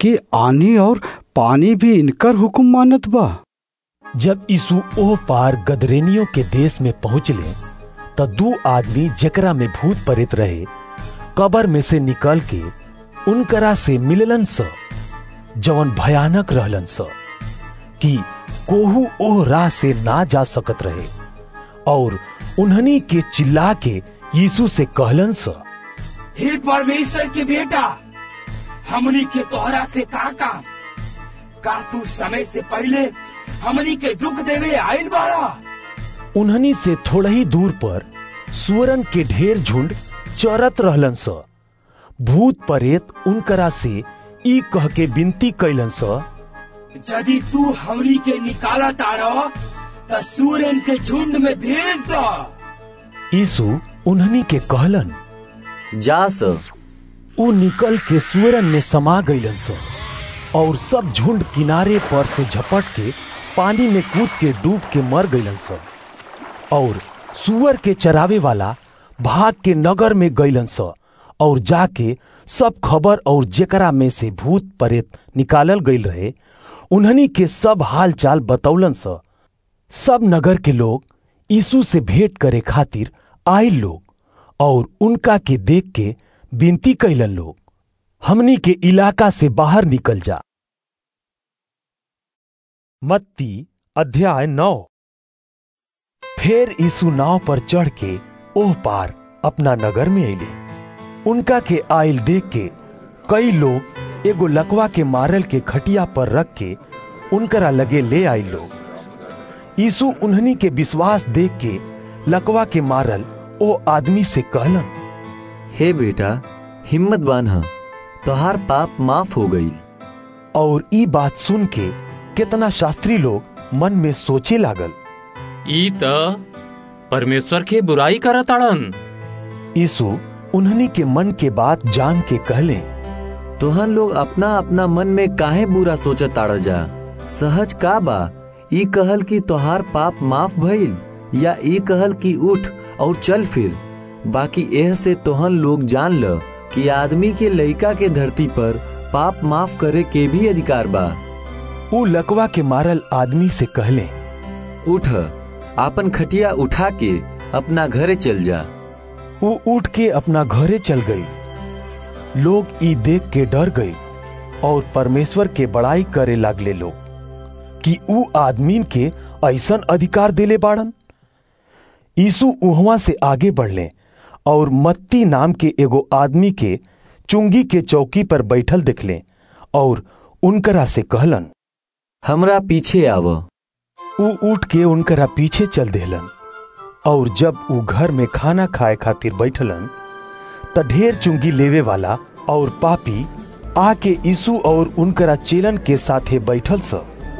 कि आनी और पानी भी इनकर हुक्म मानत बा जब यीशु ओह पार गदरेनियों के देश में पहुंचले त दू आदमी जकरा में भूत पड़ित रहे कबर में से निकल के उनकरा से मिललन स जवन भयानक रहलन स कि कोहू ओह राह से ना जा सकत रहे और उन्हनी के चिल्ला के यीशु से कहलन स हे परमेश्वर के बेटा हमनी के तोहरा से का काम का तू समय से पहले हमनी के दुख देवे आयल बाड़ा उन्हनी से थोड़ा ही दूर पर सुअरन के ढेर झुंड चरत रहलन स भूत परेत उनकरा से ई कह के विनती कैलन स यदि तू हमनी के निकाला तारो त सूरन के झुंड में भेज दो यीशु उन्हनी के कहलन जा स उ निकल के सुअरन में समा गईलन स और सब झुंड किनारे पर से झपट के पानी में कूद के डूब के मर गईलन स और सुअर के चरावे वाला भाग के नगर में गईलन स और जाके सब खबर और जेकरा में से भूत परेत निकालल गईल रहे उन्हनी के सब हाल चाल बतौलन स सब नगर के लोग यीशु से भेंट करे खातिर आयल लोग और उनका के देख के विनती कैलन लोग हमनी के इलाका से बाहर निकल जा मत्ती अध्याय नौ फिर यीशु नाव पर चढ़ के ओह पार अपना नगर में अले उनका के आयल देख के कई लोग एगो लकवा के मारल के खटिया पर रख के उनकरा लगे ले आए लोग यीशु उन्हनी के विश्वास देख के लकवा के मारल ओ आदमी से कहलन हे बेटा हिम्मत बांध तोहार पाप माफ हो गई और ई बात सुन के कितना शास्त्री लोग मन में सोचे लागल ई त परमेश्वर के बुराई करताड़न यीशु उन्हनी के मन के बात जान के कहले तोहन लोग अपना अपना मन में काहे बुरा सोचत ताड़ जा सहज का बा ई कहल कि तोहार पाप माफ भइल या ई कहल कि उठ और चल फिर बाकी एह से तोहन लोग जान ल कि आदमी के लइका के धरती पर पाप माफ करे के भी अधिकार बा उ लकवा के मारल आदमी से कहले उठ आपन खटिया उठा के अपना घरे चल जा वो उठ के अपना घरे चल गई लोग ई देख के डर गए और परमेश्वर के बड़ाई करे लागले लोग कि ऊ आदमी के ऐसन अधिकार देले बाड़न यीशु उहवा से आगे बढ़ले और मत्ती नाम के एगो आदमी के चुंगी के चौकी पर बैठल दिखले और उनकरा से कहलन हमरा पीछे आव ऊ उठ के उनकरा पीछे चल देहलन और जब ऊ घर में खाना खाए खातिर बैठलन त ढेर चुंगी लेवे वाला और पापी आके यीशु और उनकरा चेलन के साथे बैठल स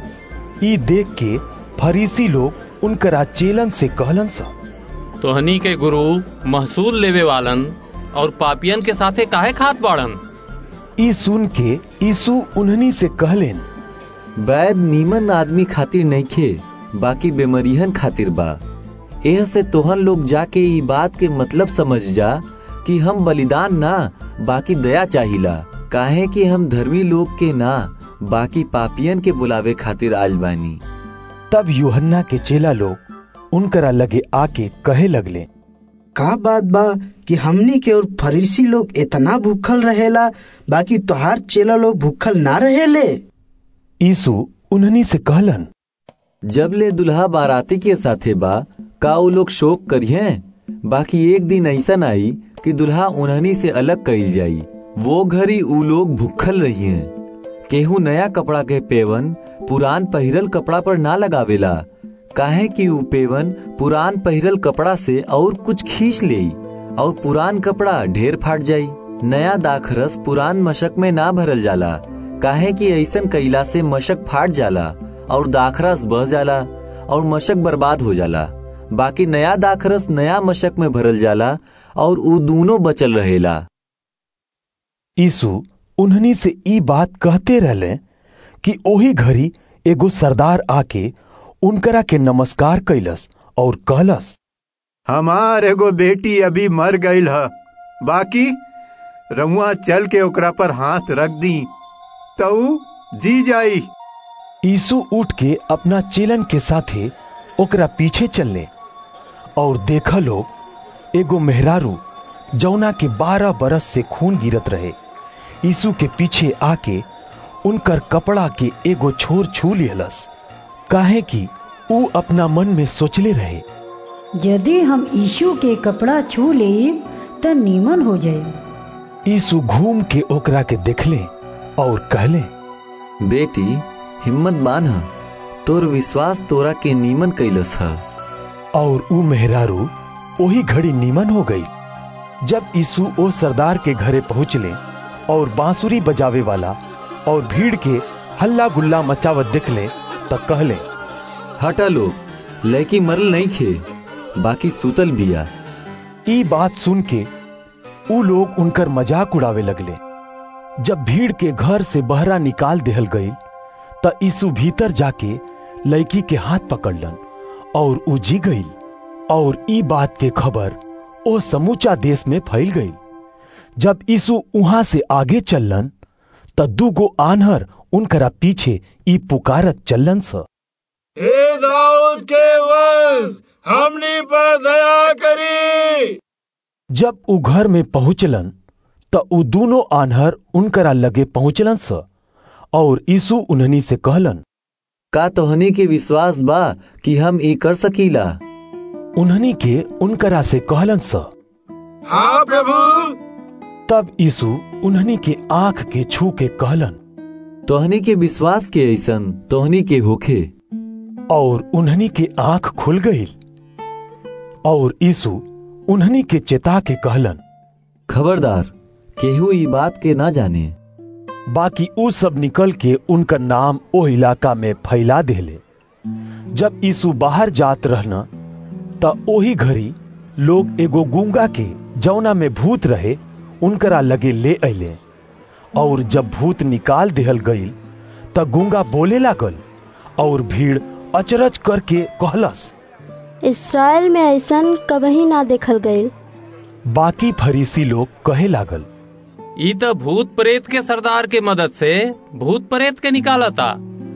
ई देख के फरीसी लोग उनकरा चेलन से कहलन स तोहनी के गुरु महसूल लेवे वालन और पापियन के साथे काहे खात बाड़न ई सुन के यीशु उन्हनी से कहलेन वैद नीमन आदमी खातिर नइखे बाकी बेमरिहन खातिर बा एह से तोहन लोग जाके ई बात के मतलब समझ जा कि हम बलिदान ना बाकी दया चाहिला काहे कि हम धर्मी लोग के ना बाकी पापियन के बुलावे खातिर आल बानी तब यूहन्ना के चेला लोग उनकरा लगे आके कहे लगले का बात बा कि हमनी के और फरीसी लोग इतना भूखल रहेला बाकी तोहार चेला लोग भूखल ना रहेले यीशु उन्हनी से कहलन जब ले दुल्हा बाराती के साथे बा का वो लोग शोक करिए बाकी एक दिन ऐसा आई कि दुल्हा उन्हनी से अलग कईल जाई वो घड़ी ऊ लोग भूखल रही हैं केहू नया कपड़ा के पेवन पुरान पहिरल कपड़ा पर ना लगावेला काहे कि ऊ पेवन पुरान पहिरल कपड़ा से और कुछ खींच ले और पुरान कपड़ा ढेर फाट जाई नया दाखरस पुरान मशक में ना भरल जाला काहे कि ऐसन कैला से मशक फाट जाला और दाखरस बह जाला और मशक बर्बाद हो जाला बाकी नया दाखरस नया मशक में भरल जाला और ऊ दोनों बचल रहेला यीशु उन्हनी से ई बात कहते रहले कि ओही घड़ी एगो सरदार आके उनकरा के नमस्कार कैलस और कहलस हमार एगो बेटी अभी मर गईल ह बाकी रमुआ चल के ओकरा पर हाथ रख दी तऊ जी जाई यीशु उठ के अपना चेलन के साथे ओकरा पीछे चलने और देखा लोग एगो मेहरारू जौना के बारह बरस से खून गिरत रहे यीशु के पीछे आके उनकर कपड़ा के एगो छोर छू लिहलस काहे कि ऊ अपना मन में सोचले रहे यदि हम यीशु के कपड़ा छू लेब त नीमन हो जाए यीशु घूम के ओकरा के देखले और कहले बेटी हिम्मत बांध तोर विश्वास तोरा के नीमन कैलस है और ऊ मेहरारू वही घड़ी नीमन हो गई जब यीशु ओ सरदार के घरे पहुंचले और बांसुरी बजावे वाला और भीड़ के हल्ला गुल्ला मचावत देखले त कहले हटा लोग लड़की मरल नहीं खे बाकी सुतल बिया ई बात सुन के ऊ लोग उनकर मजाक उड़ावे लगले जब भीड़ के घर से बहरा निकाल देहल गई त यीशु भीतर जाके लड़की के हाथ पकड़लन और ऊ जी गई और ई बात के खबर ओ समूचा देश में फैल गई जब यीशु वहां से आगे चललन त दूगो आन्हर उनकरा पीछे ई पुकारत चलन स हे दाऊद के वंश हमनी पर दया करी जब ऊ घर में पहुंचलन त ऊ दोनों आन्हर उनकरा लगे पहुंचलन स और यीशु उन्हनी से कहलन का तोहनी के विश्वास बा कि हम ई कर सकीला उन्हनी के उनकरा से कहलन स हाँ प्रभु तब यीशु उन्हनी के आंख के छू के कहलन तोहनी के विश्वास के ऐसन तोहनी के होखे और उन्हनी के आंख खुल गई और यीशु उन्हनी के चेता के कहलन खबरदार केहू ई बात के ना जाने बाकी ऊ सब निकल के उनका नाम ओ इलाका में फैला देले जब यीशु बाहर जात रहना त ओही घड़ी लोग एगो गूंगा के जौना में भूत रहे उनकरा लगे ले अले और जब भूत निकाल देहल गईल त गूंगा बोले लागल और भीड़ अचरज करके कहलस इसराइल में ऐसन कभी ना देखल गईल बाकी फरीसी लोग कहे लागल ई त भूत प्रेत के सरदार के मदद से भूत प्रेत के निकालता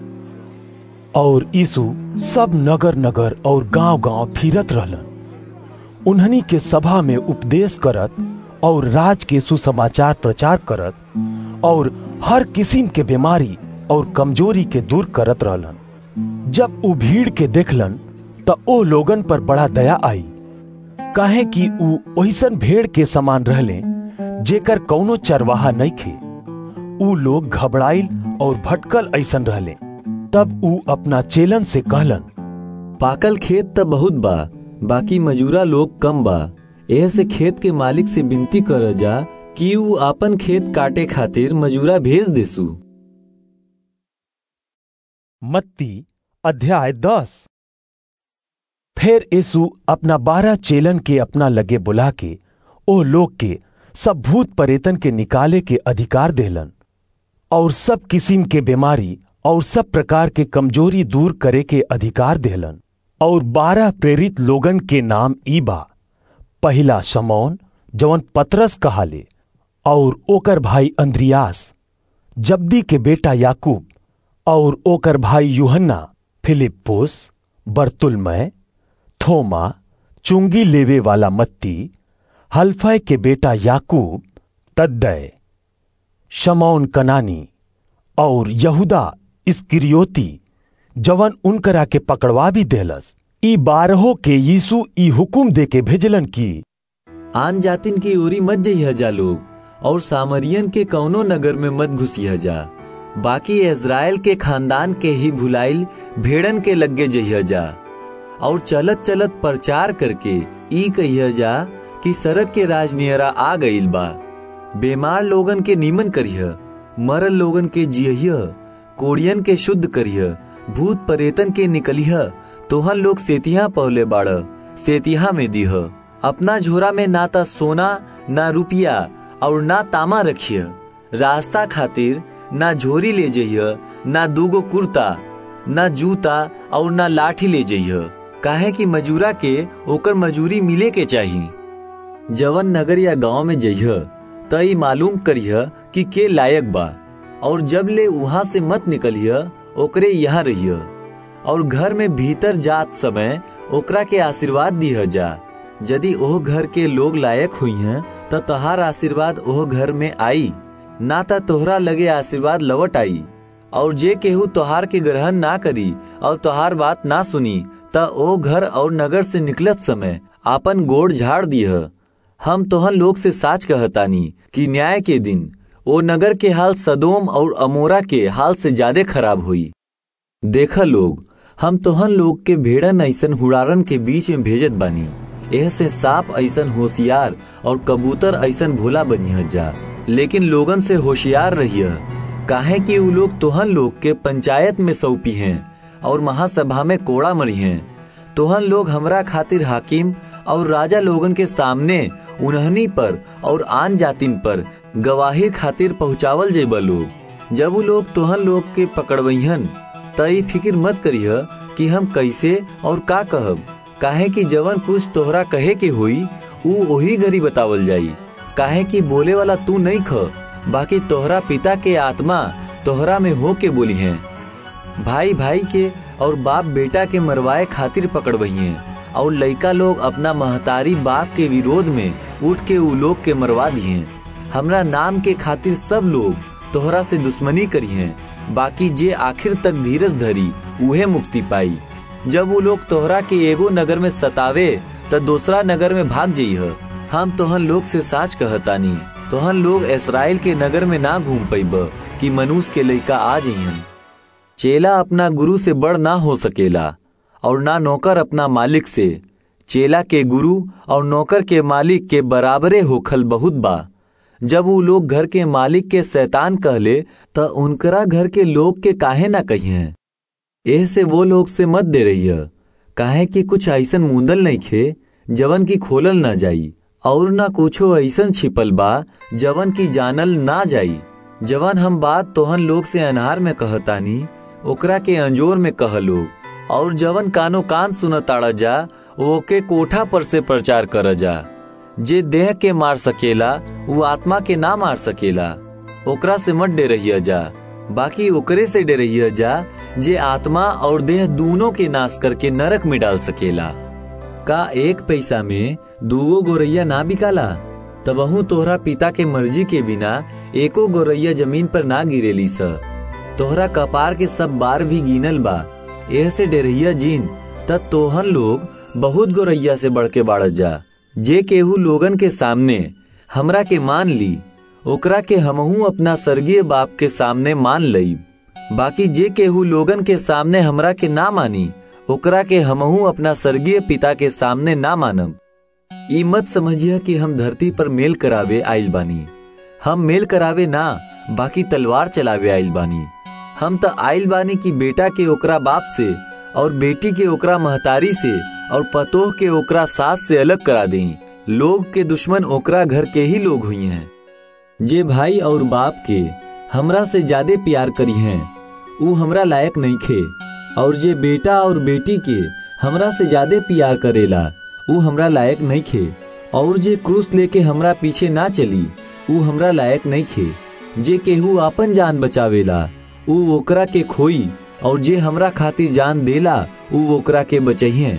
और यीशु सब नगर नगर और गांव गांव फिरत रहलन उन्हनी के सभा में उपदेश करत और राज के सुसमाचार प्रचार करत और हर किस्म के बीमारी और कमजोरी के दूर करत रहलन जब ऊ भीड़ के देखलन त ओ लोगन पर बड़ा दया आई काहे कि ऊ ओहिसन भेड़ के समान रहले जेकर कौनो चरवाहा नहीं खे ऊ लोग घबराइल और भटकल ऐसन रहले तब ऊ अपना चेलन से कहलन पाकल खेत त बहुत बा बाकी मजूरा लोग कम बा एह से खेत के मालिक से विनती कर जा कि ऊ आपन खेत काटे खातिर मजूरा भेज देसु मत्ती अध्याय दस फिर यीशु अपना बारह चेलन के अपना लगे बुला के ओ लोग के सब भूत परेतन के निकाले के अधिकार देलन और सब किस्म के बीमारी और सब प्रकार के कमजोरी दूर करे के अधिकार देलन और बारह प्रेरित लोगन के नाम ई बा पहला शमौन जवन पतरस कहाले और ओकर भाई अंद्रियास जब्दी के बेटा याकूब और ओकर भाई यूहन्ना फिलिप्पुस बर्तुलमय थोमा चुंगी लेवे वाला मत्ती हल्फय के बेटा याकूब तद्दय शमौन कनानी और यहूदा इस्किरियोती जवन उनकरा के पकड़वा भी देलस ई बारहों के यीशु ई हुकुम दे के भेजलन की आन जातिन की ओरी मत जइह जा लोग और सामरियन के कौनो नगर में मत घुसिया जा बाकी इज़राइल के खानदान के ही भुलाइल भेड़न के लगे जइह जा और चलत चलत प्रचार करके ई कहिया जा कि सड़क के राजनियरा आ गईल बा बीमार लोगन के नीमन करिह मरल लोगन के जियह कोड़ियन के शुद्ध करिह भूत परेतन के निकलिह तोहन लोग सेतिया पौले बाड़ सेतिया में दीह अपना झोरा में ना ता सोना ना रुपया और ना तामा रखिय रास्ता खातिर ना झोरी ले जइह ना दूगो कुर्ता ना जूता और ना लाठी ले जइह काहे कि मजूरा के ओकर मजूरी मिले के चाही जवन नगर या गांव में जइह त ई मालूम करिह कि के लायक बा और जब ले वहां से मत निकलिय ओकरे यहाँ रहिय और घर में भीतर जात समय ओकरा के आशीर्वाद दिह जा यदि ओह घर के लोग लायक हुई हैं तो तोहार आशीर्वाद ओह घर में आई ना तो तोहरा लगे आशीर्वाद लवट आई और जे केहू तोहार के ग्रहण ना करी और तोहार बात ना सुनी त ओ घर और नगर से निकलत समय आपन गोड़ झाड़ दिह हम तोहन लोग से साच कहतानी कि न्याय के दिन ओ नगर के हाल सदोम और अमोरा के हाल से ज्यादा खराब हुई देखा लोग हम तोहन लोग के भेड़न ऐसन हुड़ारन के बीच में भेजत बानी एह से सांप ऐसन होशियार और कबूतर ऐसन भोला बनिह जा लेकिन लोगन से होशियार रहिए काहे कि उ लोग तोहन लोग के पंचायत में सौंपी हैं और महासभा में कोड़ा मरी हैं तोहन लोग हमरा खातिर हाकिम और राजा लोगन के सामने उन्हनी पर और आन जातिन पर गवाही खातिर पहुंचावल जेब लोग जब वो लोग तोहन लोग के पकड़वहन तई फिक्र मत करिह कि हम कैसे और का कहब काहे कि जवन कुछ तोहरा कहे के हुई ऊ वही घड़ी बतावल जाई काहे कि बोले वाला तू नहीं ख बाकी तोहरा पिता के आत्मा तोहरा में हो के बोली है भाई भाई के और बाप बेटा के मरवाए खातिर पकड़वही हैं और लड़का लोग अपना महतारी बाप के विरोध में उठ के उ लोग के मरवा दिए हमरा नाम के खातिर सब लोग तोहरा से दुश्मनी करी हैं बाकी जे आखिर तक धीरज धरी उहे मुक्ति पाई जब वो लोग तोहरा के एगो नगर में सतावे त दूसरा नगर में भाग जइह हम तोहन लोग से साच कहतानी तोहन लोग इसराइल के नगर में ना घूम पैब कि मनुष्य के लइका आ जइहन चेला अपना गुरु से बड़ ना हो सकेला और ना नौकर अपना मालिक से चेला के गुरु और नौकर के मालिक के बराबरे होखल बहुत बा जब वो लोग घर के मालिक के शैतान कहले त उनकरा घर के लोग के काहे ना कहिए एह से वो लोग से मत दे रही है काहे कि कुछ ऐसन मुंदल नहीं खे जवन की खोलल ना जाई और ना कुछो ऐसन छिपल बा जवन की जानल ना जाई जवन हम बात तोहन लोग से अनहार में कहतानी ओकरा के अंजोर में कह लोग और जवन कानो कान सुनताड़ा जा ओके कोठा पर से प्रचार कर जा जे देह के मार सकेला वो आत्मा के ना मार सकेला ओकरा से मत डे रही जा बाकी ओकरे से डे रही जा जे आत्मा और देह दोनों के नाश करके नरक में डाल सकेला का एक पैसा में दूगो गोरैया ना बिकाला तबहू तोहरा पिता के मर्जी के बिना एको गोरैया जमीन पर ना गिरेली स तोहरा कपार के सब बार भी गिनल बा एह से डेरहिया जीन तब तोहन लोग बहुत गोरैया से बढ़ के बाढ़ जा जे केहू लोगन के सामने हमरा के मान ली ओकरा के हमहू अपना स्वर्गीय बाप के सामने मान लई बाकी जे केहू लोगन के सामने हमरा के ना मानी ओकरा के हमहू अपना स्वर्गीय पिता के सामने ना मानब ई मत समझिए कि हम धरती पर मेल करावे आइल बानी हम मेल करावे ना बाकी तलवार चलावे आइल बानी हम तो आइल बानी कि बेटा के ओकरा बाप से और बेटी के ओकरा महतारी से और पतोह के ओकरा सास से अलग करा दें लोग के दुश्मन ओकरा घर के ही लोग हुई हैं जे भाई और बाप के हमरा से ज्यादा प्यार करी हैं ऊ हमरा लायक नहीं खे और जे बेटा और बेटी के हमरा से ज्यादा प्यार करेला ऊ हमरा लायक नहीं खे और जे क्रूस लेके हमरा पीछे ना चली ऊ हमरा लायक नहीं खे जे केहू आपन जान बचावेला ऊ ओकरा के खोई और जे हमरा खातिर जान देला ऊ ओकरा के बचहिए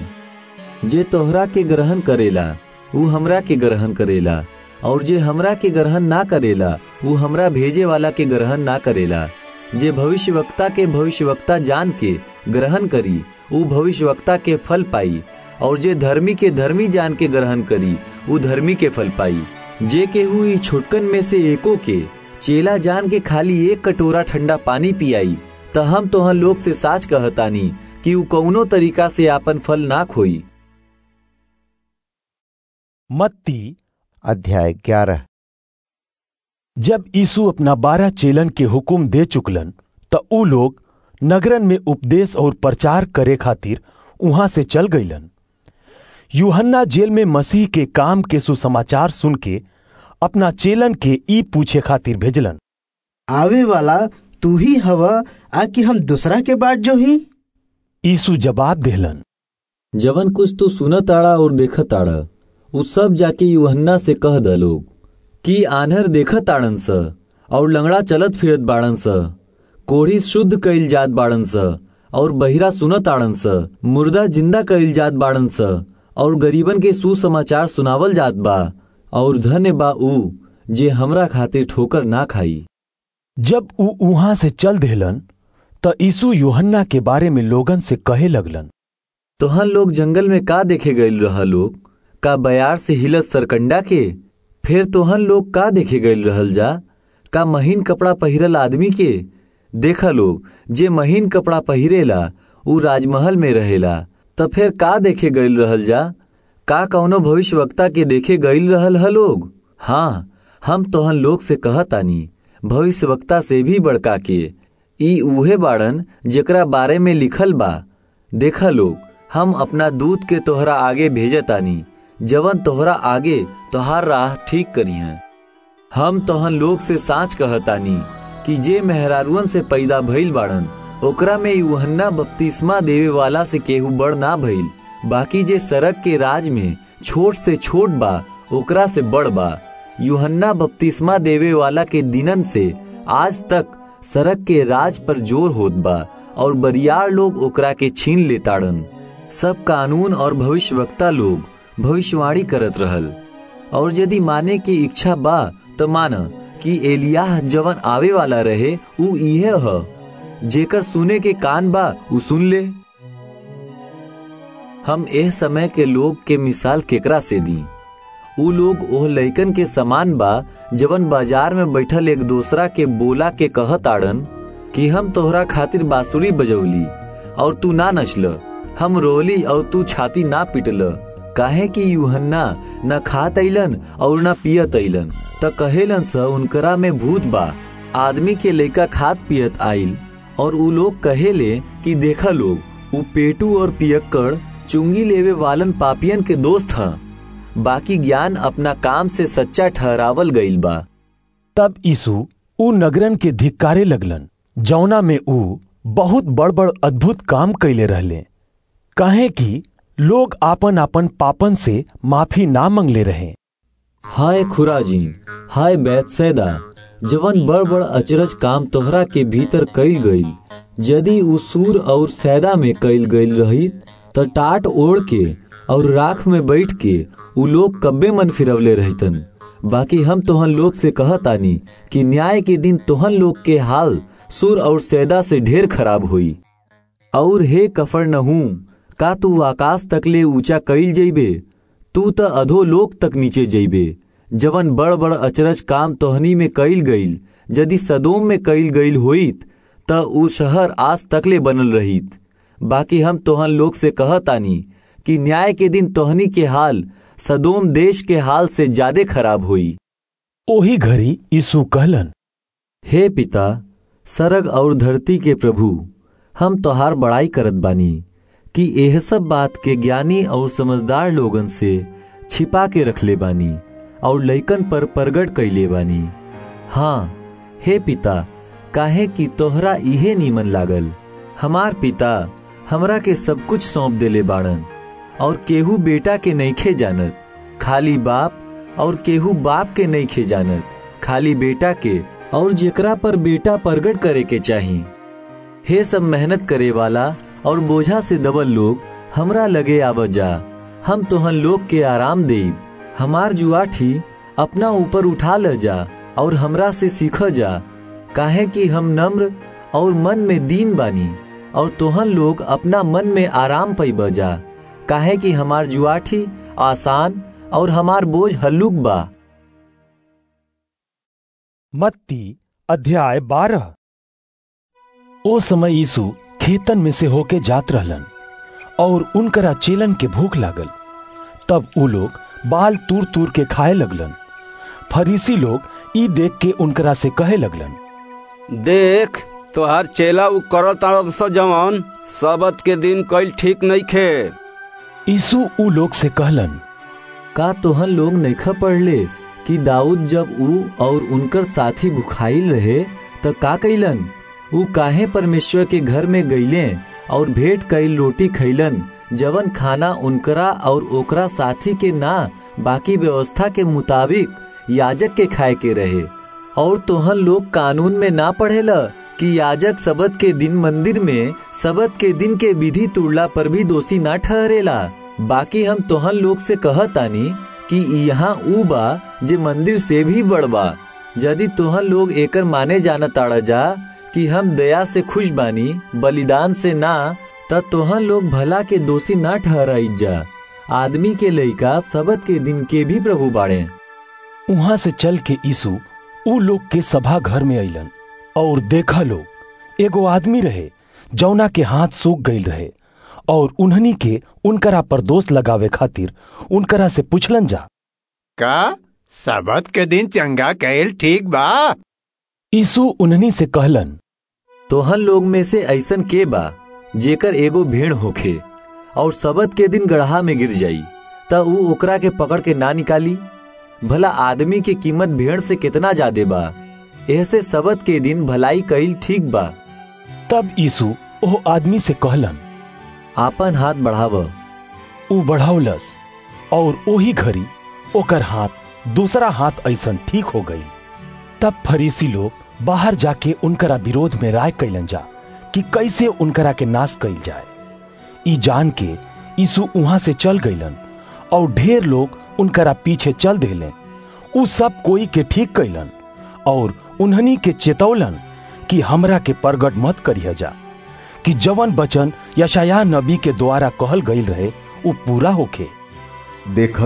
जे तोहरा के ग्रहण करेला ऊ हमरा के ग्रहण करेला और जे हमरा के ग्रहण ना करेला ऊ हमरा भेजे वाला के ग्रहण ना करेला जे भविष्यवक्ता के भविष्यवक्ता जान के ग्रहण करी ऊ भविष्यवक्ता के फल पाई और जे धर्मी के धर्मी जान के ग्रहण करी ऊ धर्मी के फल पाई जे केहू ई छोटकन में से एको के चेला जान के खाली एक कटोरा ठंडा पानी पियाई त हम तोहन लोग से साच कहतानी कि ऊ कौनो तरीका से आपन फल ना खोई मत्ती अध्याय ग्यारह जब यीशु अपना बारह चेलन के हुक्म दे चुकलन त ऊ लोग नगरन में उपदेश और प्रचार करे खातिर वहां से चल गईलन यूहन्ना जेल में मसीह के काम के सुसमाचार सुन के अपना चेलन के ई पूछे खातिर भेजलन आवे वाला तू ही हवा आ कि हम दूसरा के बाट जो ही यीशु जवाब देहलन जवन कुछ तू सुनत आड़ा और देखत आड़ा उ सब जाके यूहन्ना से कह द लोग कि आन्हर देखत आड़न स और लंगड़ा चलत फिरत बाड़न स कोढ़ी शुद्ध कइल जात बाड़न स और बहिरा सुनत आड़न स मुर्दा जिंदा कइल जात बाड़न स और गरीबन के सुसमाचार सुनावल जात बा और धन्य बा ऊ जे हमरा खातिर ठोकर ना खाई जब ऊ उहाँ से चल देहलन त यीशु यूहन्ना के बारे में लोगन से कहे लगलन तोहन लोग जंगल में का देखे गईल रहा लोग का बयार से हिलत सरकंडा के फिर तोहन लोग का देखे गईल रहल जा का महीन कपड़ा पहिरल आदमी के देखा लोग जे महीन कपड़ा पहिरेला ऊ राजमहल में रहेला त फिर का देखे गईल रहल जा का कौनो भविष्यवक्ता के देखे गईल रहल ह लोग हाँ हम तोहन लोग से कहतानी भविष्यवक्ता से भी बड़का के ई उहे बाड़न जेकरा बारे में लिखल बा देखा लोग हम अपना दूत के तोहरा आगे भेजतानी जवन तोहरा आगे तोहार राह ठीक करिह हम तोहन लोग से साच कहतानी कि जे मेहरारुअन से पैदा भइल बाड़न ओकरा में यूहन्ना बपतिस्मा देवे वाला से केहू बड़ ना भइल बाकी जे सड़क के राज में छोट से छोट बा ओकरा से बड़ बा यूहन्ना बपतिस्मा देवे वाला के दिनन से आज तक सड़क के राज पर जोर होत बा और बरियार लोग ओकरा के छीन लेताड़न सब कानून और भविष्यवक्ता लोग भविष्यवाणी करत रहल और यदि माने की इच्छा बा तो मान कि एलियाह जवन आवे वाला रहे ऊ इहे ह जेकर सुने के कान बा ऊ सुन ले हम एह समय के लोग के मिसाल केकरा से दी ऊ लोग ओह लइकन के समान बा जवन बाजार में बैठल एक दूसरा के बोला के कहत आड़न कि हम तोहरा खातिर बांसुरी बजौली और तू ना नचल हम रोली और तू छाती ना पिटल काहे कि यूहन्ना न खात अइलन और न पियत अइलन त कहेलन स उनकरा में भूत बा आदमी के लइका खात पियत आइल और ऊ लोग कहेले कि देखा लोग ऊ पेटू और पियक्कड़ चुंगी लेवे वालन पापियन के दोस्त ह बाकी ज्ञान अपना काम से सच्चा ठहरावल गईल बा तब यीशु ऊ नगरन के धिक्कारे लगलन जौना में ऊ बहुत बड़ बड़ अद्भुत काम कैले रहले काहे कि लोग आपन आपन पापन से माफी ना मंगले रहे हाय खुराजी हाय बैतसैदा जवन बड़ बड़ अचरज काम तोहरा के भीतर कईल गईल यदि ऊ सूर और सैदा में कईल गईल रही त टाट ओढ़ के और राख में बैठ के ऊ लोग कब्बे मन फिरवले रहतन बाकी हम तोहन लोग से कहतानी कि न्याय के दिन तोहन लोग के हाल सुर और सैदा से ढेर खराब हुई और हे कफर नहू का तू आकाश तकले ऊंचा कईल जइबे तू त अधो लोक तक नीचे जइबे जवन बड़ बड़ अचरज काम तोहनी में कईल गईल यदि सदोम में कईल गईल होइत त ऊ शहर आज तकले बनल रहित बाकी हम तोहन लोग से कहतानी कि न्याय के दिन तोहनी के हाल सदोम देश के हाल से ज्यादा खराब हुई ओही घड़ी यीशु कहलन हे पिता सरग और धरती के प्रभु हम तोहार बड़ाई करत बानी कि यह सब बात के ज्ञानी और समझदार लोगन से छिपा के रखले बानी और लइकन पर प्रगट कैले बानी हाँ हे पिता काहे कि तोहरा इहे नीमन लागल हमार पिता हमरा के सब कुछ सौंप देले बाड़न और केहू बेटा के नईखे जानत खाली बाप और केहू बाप के नईखे जानत खाली बेटा के और जेकरा पर बेटा प्रगट करे के चाही हे सब मेहनत करे वाला और बोझा से दबल लोग हमरा लगे आव जा हम तोहन लोग के आराम देब हमार जुआठी अपना ऊपर उठा ल जा और हमरा से सीख जा काहे कि हम नम्र और मन में दीन बानी और तोहन लोग अपना मन में आराम पैब जा काहे कि हमार जुआठी आसान और हमार बोझ हल्लुक बा मत्ती अध्याय बारह ओ समय यीशु खेतन में से होके जात रहलन और उनकरा चेलन के भूख लागल तब ऊ लोग बाल तूर तूर के खाए लगलन फरीसी लोग ई देख के उनकरा से कहे लगलन देख तोहार चेला उ करल तारब स जवन सबत के दिन कईल ठीक नहीं खे यीशु ऊ लोग से कहलन का तोहन लोग नैखा पढ़ले कि दाऊद जब ऊ और उनकर साथी भुखाइल रहे त का कैलन ऊ काहे परमेश्वर के घर में गईले और भेंट कईल रोटी खैलन जवन खाना उनकरा और ओकरा साथी के ना बाकी व्यवस्था के मुताबिक याजक के खाए के रहे और तोहन लोग कानून में ना पढ़ेला कि याजक सबत के दिन मंदिर में सबत के दिन के विधि तुड़ला पर भी दोषी ना ठहरेला बाकी हम तोहन लोग से कहतानी कि यहाँ ऊ बा जे मंदिर से भी बड़बा यदि तोहन लोग एकर माने जाना ताड़ा जा कि हम दया से खुश बानी बलिदान से ना त तोहन लोग भला के दोषी ना ठहराई जा आदमी के लइका सबत के दिन के भी प्रभु बाड़े वहां से चल के यीशु ऊ लोग के सभा घर में अइलन और देखा लोग एगो आदमी रहे जौना के हाथ सूख गईल रहे और उन्हनी के उनकरा पर दोष लगावे खातिर उनकरा से पूछलन जा का सबत के दिन चंगा कैल ठीक बा यीशु उन्हनी से कहलन तोहन लोग में से ऐसन के बा जेकर एगो भेड़ होखे और सबत के दिन गढ़ा में गिर जाई त ऊ ओकरा के पकड़ के ना निकाली भला आदमी के कीमत भेड़ से कितना ज्यादा बा ऐसे सबत के दिन भलाई कईल ठीक बा तब यीशु ओ आदमी से कहलन आपन हाथ बढ़ाव ऊ बढ़ावलस और ओही घड़ी ओकर हाथ दूसरा हाथ ऐसन ठीक हो गई तब फरीसी लोग बाहर जाके उनकरा विरोध में राय कैलन जा कि कैसे उनकरा के नाश कैल जाए ई जान के यीशु वहां से चल गईलन और ढेर लोग उनकरा पीछे चल देले उ सब कोई के ठीक कैलन और उन्हनी के चेतौलन कि हमरा के प्रगट मत करिया जा कि जवन बचन यशाया नबी के द्वारा कहल गईल रहे वो पूरा होखे देख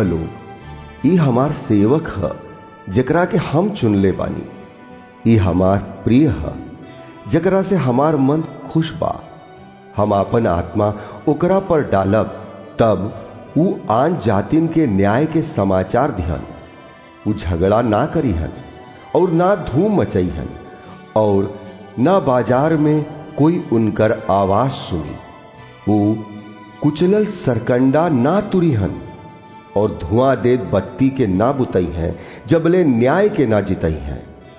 लोग ई हमार सेवक ह जकरा के हम चुनले बानी ई हमार प्रिय ह जकरा से हमार मन खुश बा हम आपन आत्मा ओकरा पर डालब तब ऊ आन जातिन के न्याय के समाचार दिहन ऊ झगड़ा ना करीहन और ना धूम मचईहन और ना बाजार में कोई उनकर आवाज सुनी वो कुचलल सरकंडा ना तुरीहन और धुआं देत बत्ती के ना बुतई हैं जबले न्याय के ना जितई हैं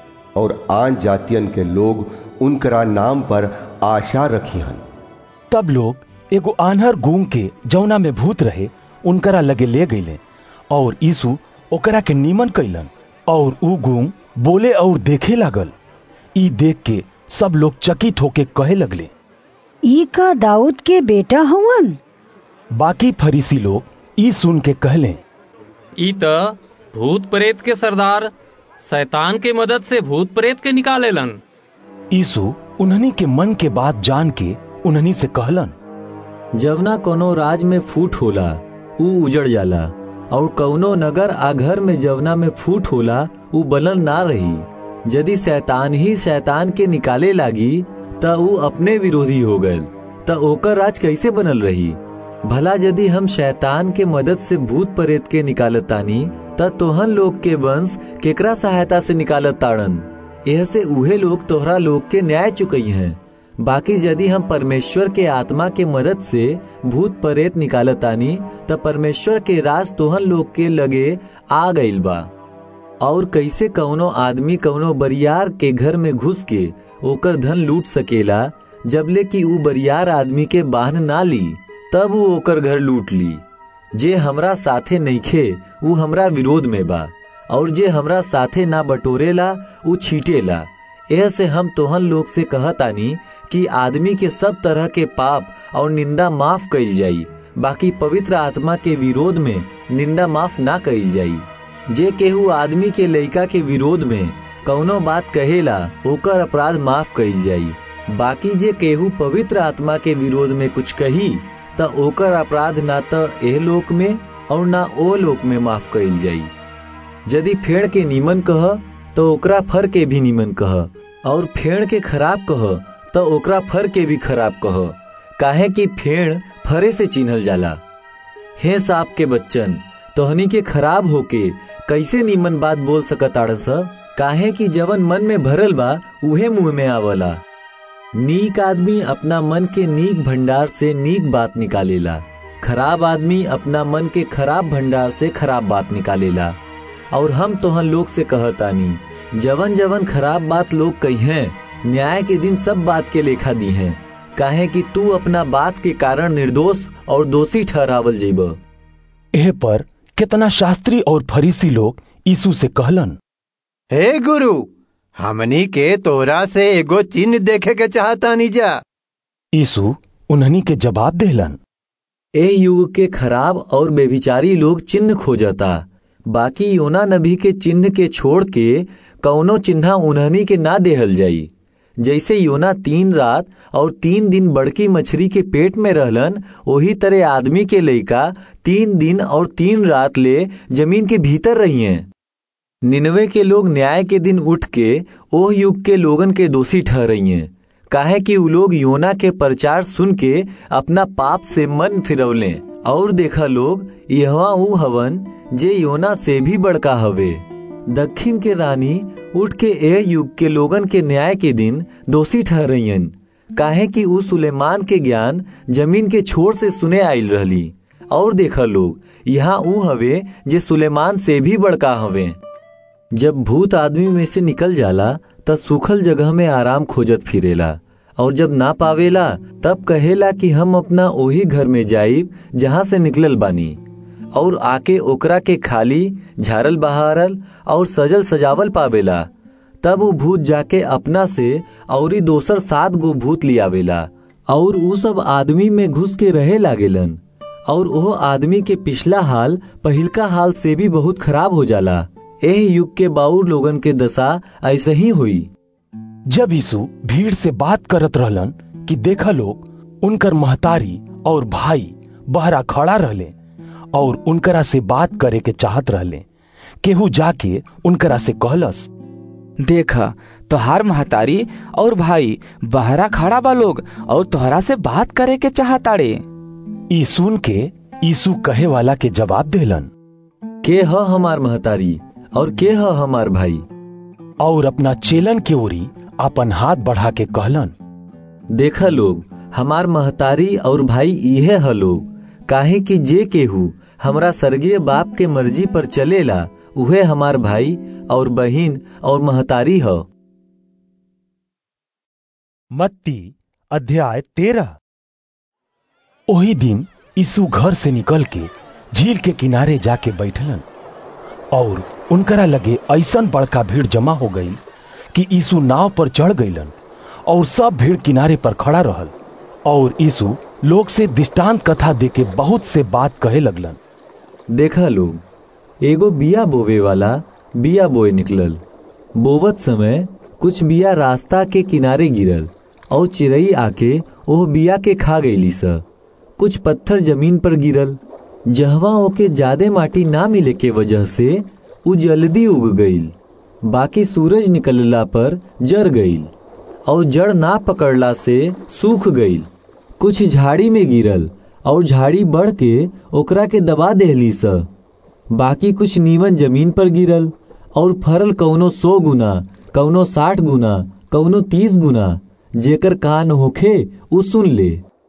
और आन जातियन के लोग उनकरा नाम पर आशा रखी हन तब लोग एगो आन्हर गूंग के जौना में भूत रहे उनकरा लगे ले गईले और यीशु ओकरा के नीमन कैलन और ऊ गूंग बोले और देखे लागल ई देख के सब लोग चकित होके कहे लगले ई का दाऊद के बेटा हवन बाकी फरीसी लोग ई सुन के कहले ई त भूत प्रेत के सरदार शैतान के मदद से भूत प्रेत के निकालेलन यीशु उन्हनी के मन के बात जान के उन्हनी से कहलन जवना कोनो राज में फूट होला ऊ उजड़ जाला और कौनो नगर आ घर में जवना में फूट होला ऊ बनल ना रही यदि शैतान ही शैतान के निकाले लागी त ऊ अपने विरोधी हो गए त ओकर राज कैसे बनल रही भला यदि हम शैतान के मदद से भूत प्रेत के निकालतानी त तोहन लोग के वंश केकरा सहायता से निकालत ताड़न यह से उहे लोग तोहरा लोग के न्याय चुकई हैं बाकी यदि हम परमेश्वर के आत्मा के मदद से भूत प्रेत निकालतानी त परमेश्वर के राज तोहन लोग के लगे आ गईल बा और कैसे कौनो आदमी कौनो बरियार के घर में घुस के ओकर धन लूट सकेला जबले कि ऊ बरियार आदमी के बाहन ना ली तब वो ओकर घर लूट ली जे हमरा साथे नइखे ऊ हमरा विरोध में बा और जे हमरा साथे ना बटोरेला ऊ छीटेला यह से हम तोहन लोग से कहतानी कि आदमी के सब तरह के पाप और निंदा माफ कइल जाई बाकी पवित्र आत्मा के विरोध में निंदा माफ ना कइल जाई जे केहू आदमी के लइका के विरोध में कौनो बात कहेला ओकर अपराध माफ कइल जाई बाकी जे केहू पवित्र आत्मा के विरोध में कुछ कही त ओकर अपराध ना त एह लोक में और ना ओ लोक में माफ कइल जाई यदि फेड़ के नीमन कह तो ओकरा फर के भी नीमन कह और फेड़ के खराब कह तो ओकरा फर के भी खराब कह काहे कि फेड़ फरे से चिन्हल जाला हे सांप के बच्चन तोहनी के खराब होके कैसे नीमन बात बोल सकत आड़स काहे कि जवन मन में भरल बा उहे मुंह में आवला नीक आदमी अपना मन के नीक भंडार से नीक बात निकालेला खराब आदमी अपना मन के खराब भंडार से खराब बात निकालेला और हम तोहन लोग से कहतानी जवन जवन खराब बात लोग कही हैं न्याय के दिन सब बात के लेखा दी हैं काहे कि तू अपना बात के कारण निर्दोष और दोषी ठहरावल जेब एह पर कितना शास्त्री और फरीसी लोग यीशु से कहलन हे गुरु हमनी के तोरा से एगो चिन्ह देखे के चाहता जा यीशु उन्हनी के जवाब देलन ए युग के खराब और बेविचारी लोग चिन्ह खोजता बाकी योना नबी के चिन्ह के छोड़ के कौनो चिन्हा उन्हनी के ना देहल जाई जैसे योना तीन रात और तीन दिन बड़की मछली के पेट में रहलन वही तरह आदमी के लइका तीन दिन और तीन रात ले जमीन के भीतर रही हैं निन्वे के लोग न्याय के दिन उठ के ओह युग के लोगन के दोषी ठहरई हैं काहे कि उ लोग योना के प्रचार सुन के अपना पाप से मन फिरौले और देखा लोग यहवा ऊ हवन जे योना से भी बड़का हवे दक्षिण के रानी उठ के ए युग के लोगन के न्याय के दिन दोषी ठहरइन काहे कि उ सुलेमान के ज्ञान जमीन के छोर से सुने आयल रहली और देखा लोग यहाँ ऊ हवे जे सुलेमान से भी बड़का हवे जब भूत आदमी में से निकल जाला तब सूखल जगह में आराम खोजत फिरेला और जब ना पावेला तब कहेला कि हम अपना ओही घर में जाइब जहाँ से निकलल बानी और आके ओकरा के खाली झारल बहारल और सजल सजावल पावेला तब वो भूत जाके अपना से औरी दोसर सात गो भूत लियावेला और उ सब आदमी में घुस के रहे लागेलन और ओह आदमी के पिछला हाल पहिलका हाल से भी बहुत खराब हो जाला एह युग के बाउर लोगन के दशा ऐसे ही हुई जब यीशु भीड़ से बात करत रहलन कि देखा लोग उनकर महतारी और भाई बहरा खड़ा रहले और उनकरा से बात करे के चाहत रहले केहू जाके उनकरा से कहलस देखा तोहार महतारी और भाई बहरा खड़ा बा लोग और तोहरा से बात करे के चाहताड़े ई सुन के यीशु कहे वाला के जवाब देलन के ह हमार महतारी और के ह हमार भाई और अपना चेलन के ओरी अपन हाथ बढ़ा के कहलन देखा लोग हमार महतारी और भाई इहे ह लोग काहे कि जे केहू हमरा स्वर्गीय बाप के मर्जी पर चलेला उहे हमार भाई और बहिन और महतारी ह मत्ती अध्याय तेरह ओही दिन यीशु घर से निकल के झील के किनारे जाके बैठलन और उनकरा लगे ऐसन बड़का भीड़ जमा हो गई कि यीशु नाव पर चढ़ गईलन और सब भीड़ किनारे पर खड़ा रहल और यीशु लोग से दृष्टांत कथा देके बहुत से बात कहे लगलन देखा लोग एगो बिया बोवे वाला बिया बोए निकलल बोवत समय कुछ बिया रास्ता के किनारे गिरल और चिड़ई आके ओह बिया के खा गईली स कुछ पत्थर जमीन पर गिरल जहवा ओके ज्यादा माटी ना मिले के वजह से उ जल्दी उग गईल बाकी सूरज निकलला पर जर गईल और जड़ ना पकड़ला से सूख गईल कुछ झाड़ी में गिरल और झाड़ी बढ़ के ओकरा के दबा देहली स बाकी कुछ नीमन जमीन पर गिरल और फरल कौनो सौ गुना कौनो साठ गुना कौनो तीस गुना जेकर कान होखे उ सुन ले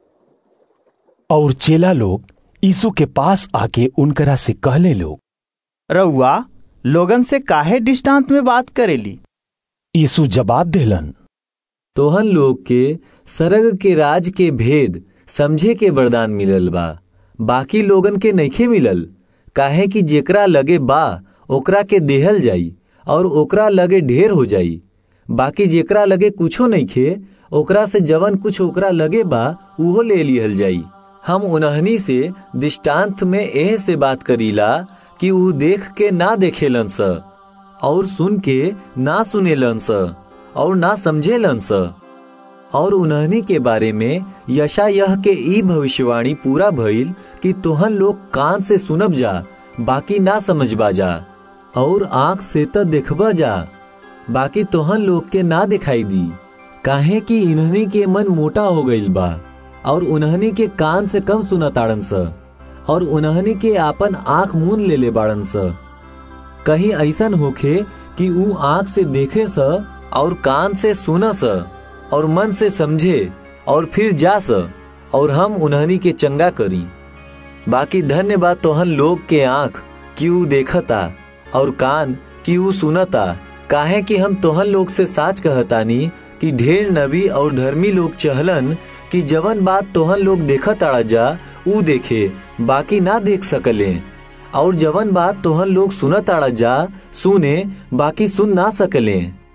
और चेला लोग यीशु के पास आके उनकरा से कहले लोग रउआ लोगन से काहे दृष्टांत में बात करेली यीशु जवाब देलन तोहन लोग के सरग के राज के भेद समझे के वरदान मिलल बा बाकी लोगन के नइखे मिलल काहे कि जेकरा लगे बा ओकरा के देहल जाई और ओकरा लगे ढेर हो जाई बाकी जेकरा लगे कुछो नइखे ओकरा से जवन कुछ ओकरा लगे बा उहो ले लिहल जाई हम उन्हनी से दृष्टांत में एह से बात करीला कि ऊ देख के ना देखेलन स और सुन के ना सुनेलन स और ना समझेलन स और उन्हनी के बारे में यशा यह के ई भविष्यवाणी पूरा भइल कि तोहन लोग कान से सुनब जा बाकी ना समझबा जा और आंख से त देखबा जा बाकी तोहन लोग के ना दिखाई दी काहे कि इन्हनी के मन मोटा हो गईल बा और उन्हनी के कान से कम सुना ताड़न स और उन्हनी के आपन आंख मून ले ले बाड़न स कहीं ऐसन होखे कि ऊ आंख से देखे स और कान से सुना स और मन से समझे और फिर जा स और हम उन्हनी के चंगा करी बाकी धन्य बात तोहन लोग के आंख कि ऊ देखता और कान कि ऊ सुनता काहे कि हम तोहन लोग से साच कहतानी कि ढेर नबी और धर्मी लोग चहलन कि जवन बात तोहन लोग देखत आड़ा जा ऊ देखे बाकी ना देख सकले और जवन बात तोहन लोग सुनत आड़ा जा सुने बाकी सुन ना सकले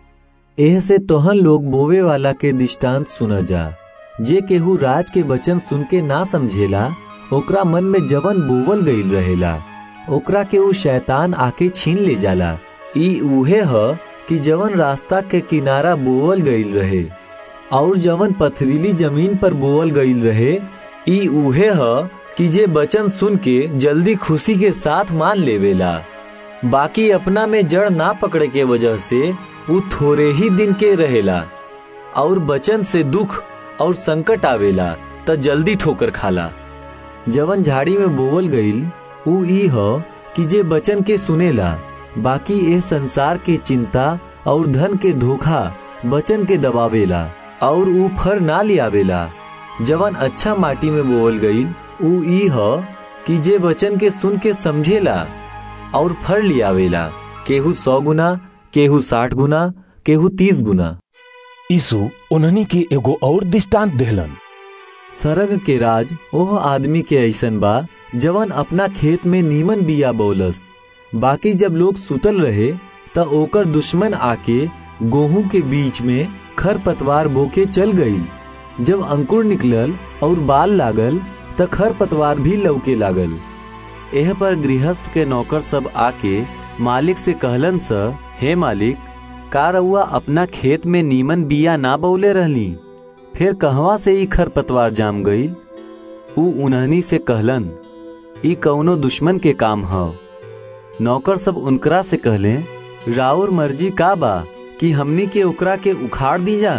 एह से तोहन लोग बोवे वाला के दृष्टांत सुना जा जे केहू राज के वचन सुन के ना समझेला ओकरा मन में जवन बोवल गईल रहेला ओकरा के ऊ शैतान आके छीन ले जाला ई उहे ह कि जवन रास्ता के किनारा बोवल गईल रहे और जवन पथरीली जमीन पर बोवल गईल रहे ई उहे ह कि जे वचन सुन के जल्दी खुशी के साथ मान लेवेला बाकी अपना में जड़ ना पकड़े के वजह से ऊ थोड़े ही दिन के रहेला और बचन से दुख और संकट आवेला त जल्दी ठोकर खाला जवन झाड़ी में बोवल गईल ऊ ई ह कि जे बचन के सुनेला बाकी ए संसार के चिंता और धन के धोखा बचन के दबावेला और ऊ फर ना लियावेला जवन अच्छा माटी में बोवल गईल ऊ ई ह कि जे बचन के सुन के समझेला और फर लियावेला केहू सौ गुना केहू साठ गुना केहू तीस गुना यीशु उन्हनी के एगो और दृष्टांत देहलन सरग के राज ओह आदमी के ऐसन बा जवन अपना खेत में नीमन बिया बोलस बाकी जब लोग सुतल रहे त ओकर दुश्मन आके गेहूं के बीच में खर पतवार बोके चल गई जब अंकुर निकलल और बाल लागल त खर पतवार भी लौके लागल एह पर गृहस्थ के नौकर सब आके मालिक से कहलन स हे मालिक का रउआ अपना खेत में नीमन बिया ना बौले रहली फिर कहवा से ई खरपतवार जाम गई ऊ उन्हनी से कहलन ई कौनो दुश्मन के काम ह नौकर सब उनकरा से कहले राउर मर्जी का बा कि हमनी के ओकरा के उखाड़ दी जा